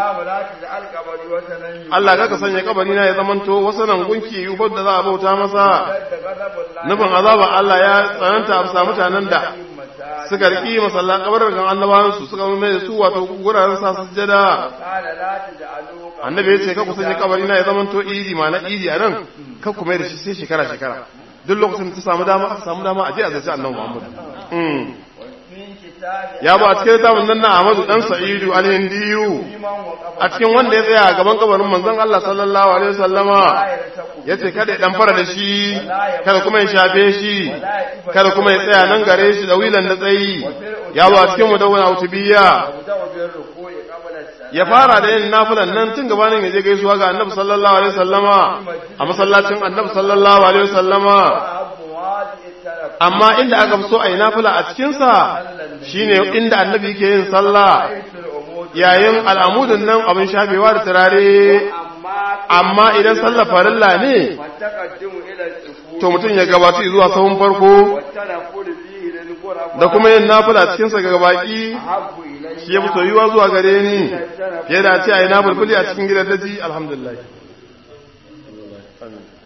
Allah kaka sanya kabari na ya zamanto wasu nan gunki yubar da za a bauta masa nufin azaba Allah ya tsananta a bisa mutanen da suka riki masallan kabarin kan annabawan su suka mai da su wato guraren sa sujjada annabi ya ce ka ku sanya kabari na ya zamanto idi ma na idi a nan ka ku mai da shi sai shekara shekara duk lokacin ta samu dama aka samu dama a je a zaci annabi Muhammad ya ba a cikin littafin nan na Ahmadu dan Sa'idu al-Hindiyu a cikin wanda ya tsaya a gaban kabarin manzon Allah sallallahu alaihi wasallama yace kada ya dan fara da shi kada kuma ya shafe shi kada kuma ya tsaya nan gare shi da wilan da tsayi ya ba a cikin mudawwana utubiya ya fara da yin nafilan nan tun gabanin ya je gaisuwa ga annabi sallallahu alaihi wasallama a masallacin annabi sallallahu alaihi wasallama amma inda aka fi so a yi nafila a cikinsa shine inda annabi yake yin sallah yayin al'amudin nan abin shafewa da turare amma idan sallah farilla ne to mutum ya gabata zuwa sahun farko da kuma yin nafila cikinsa ga baki shi ya fi soyuwa zuwa gare ni fiye da ce a yi nafilfili a cikin gidan daji alhamdulillah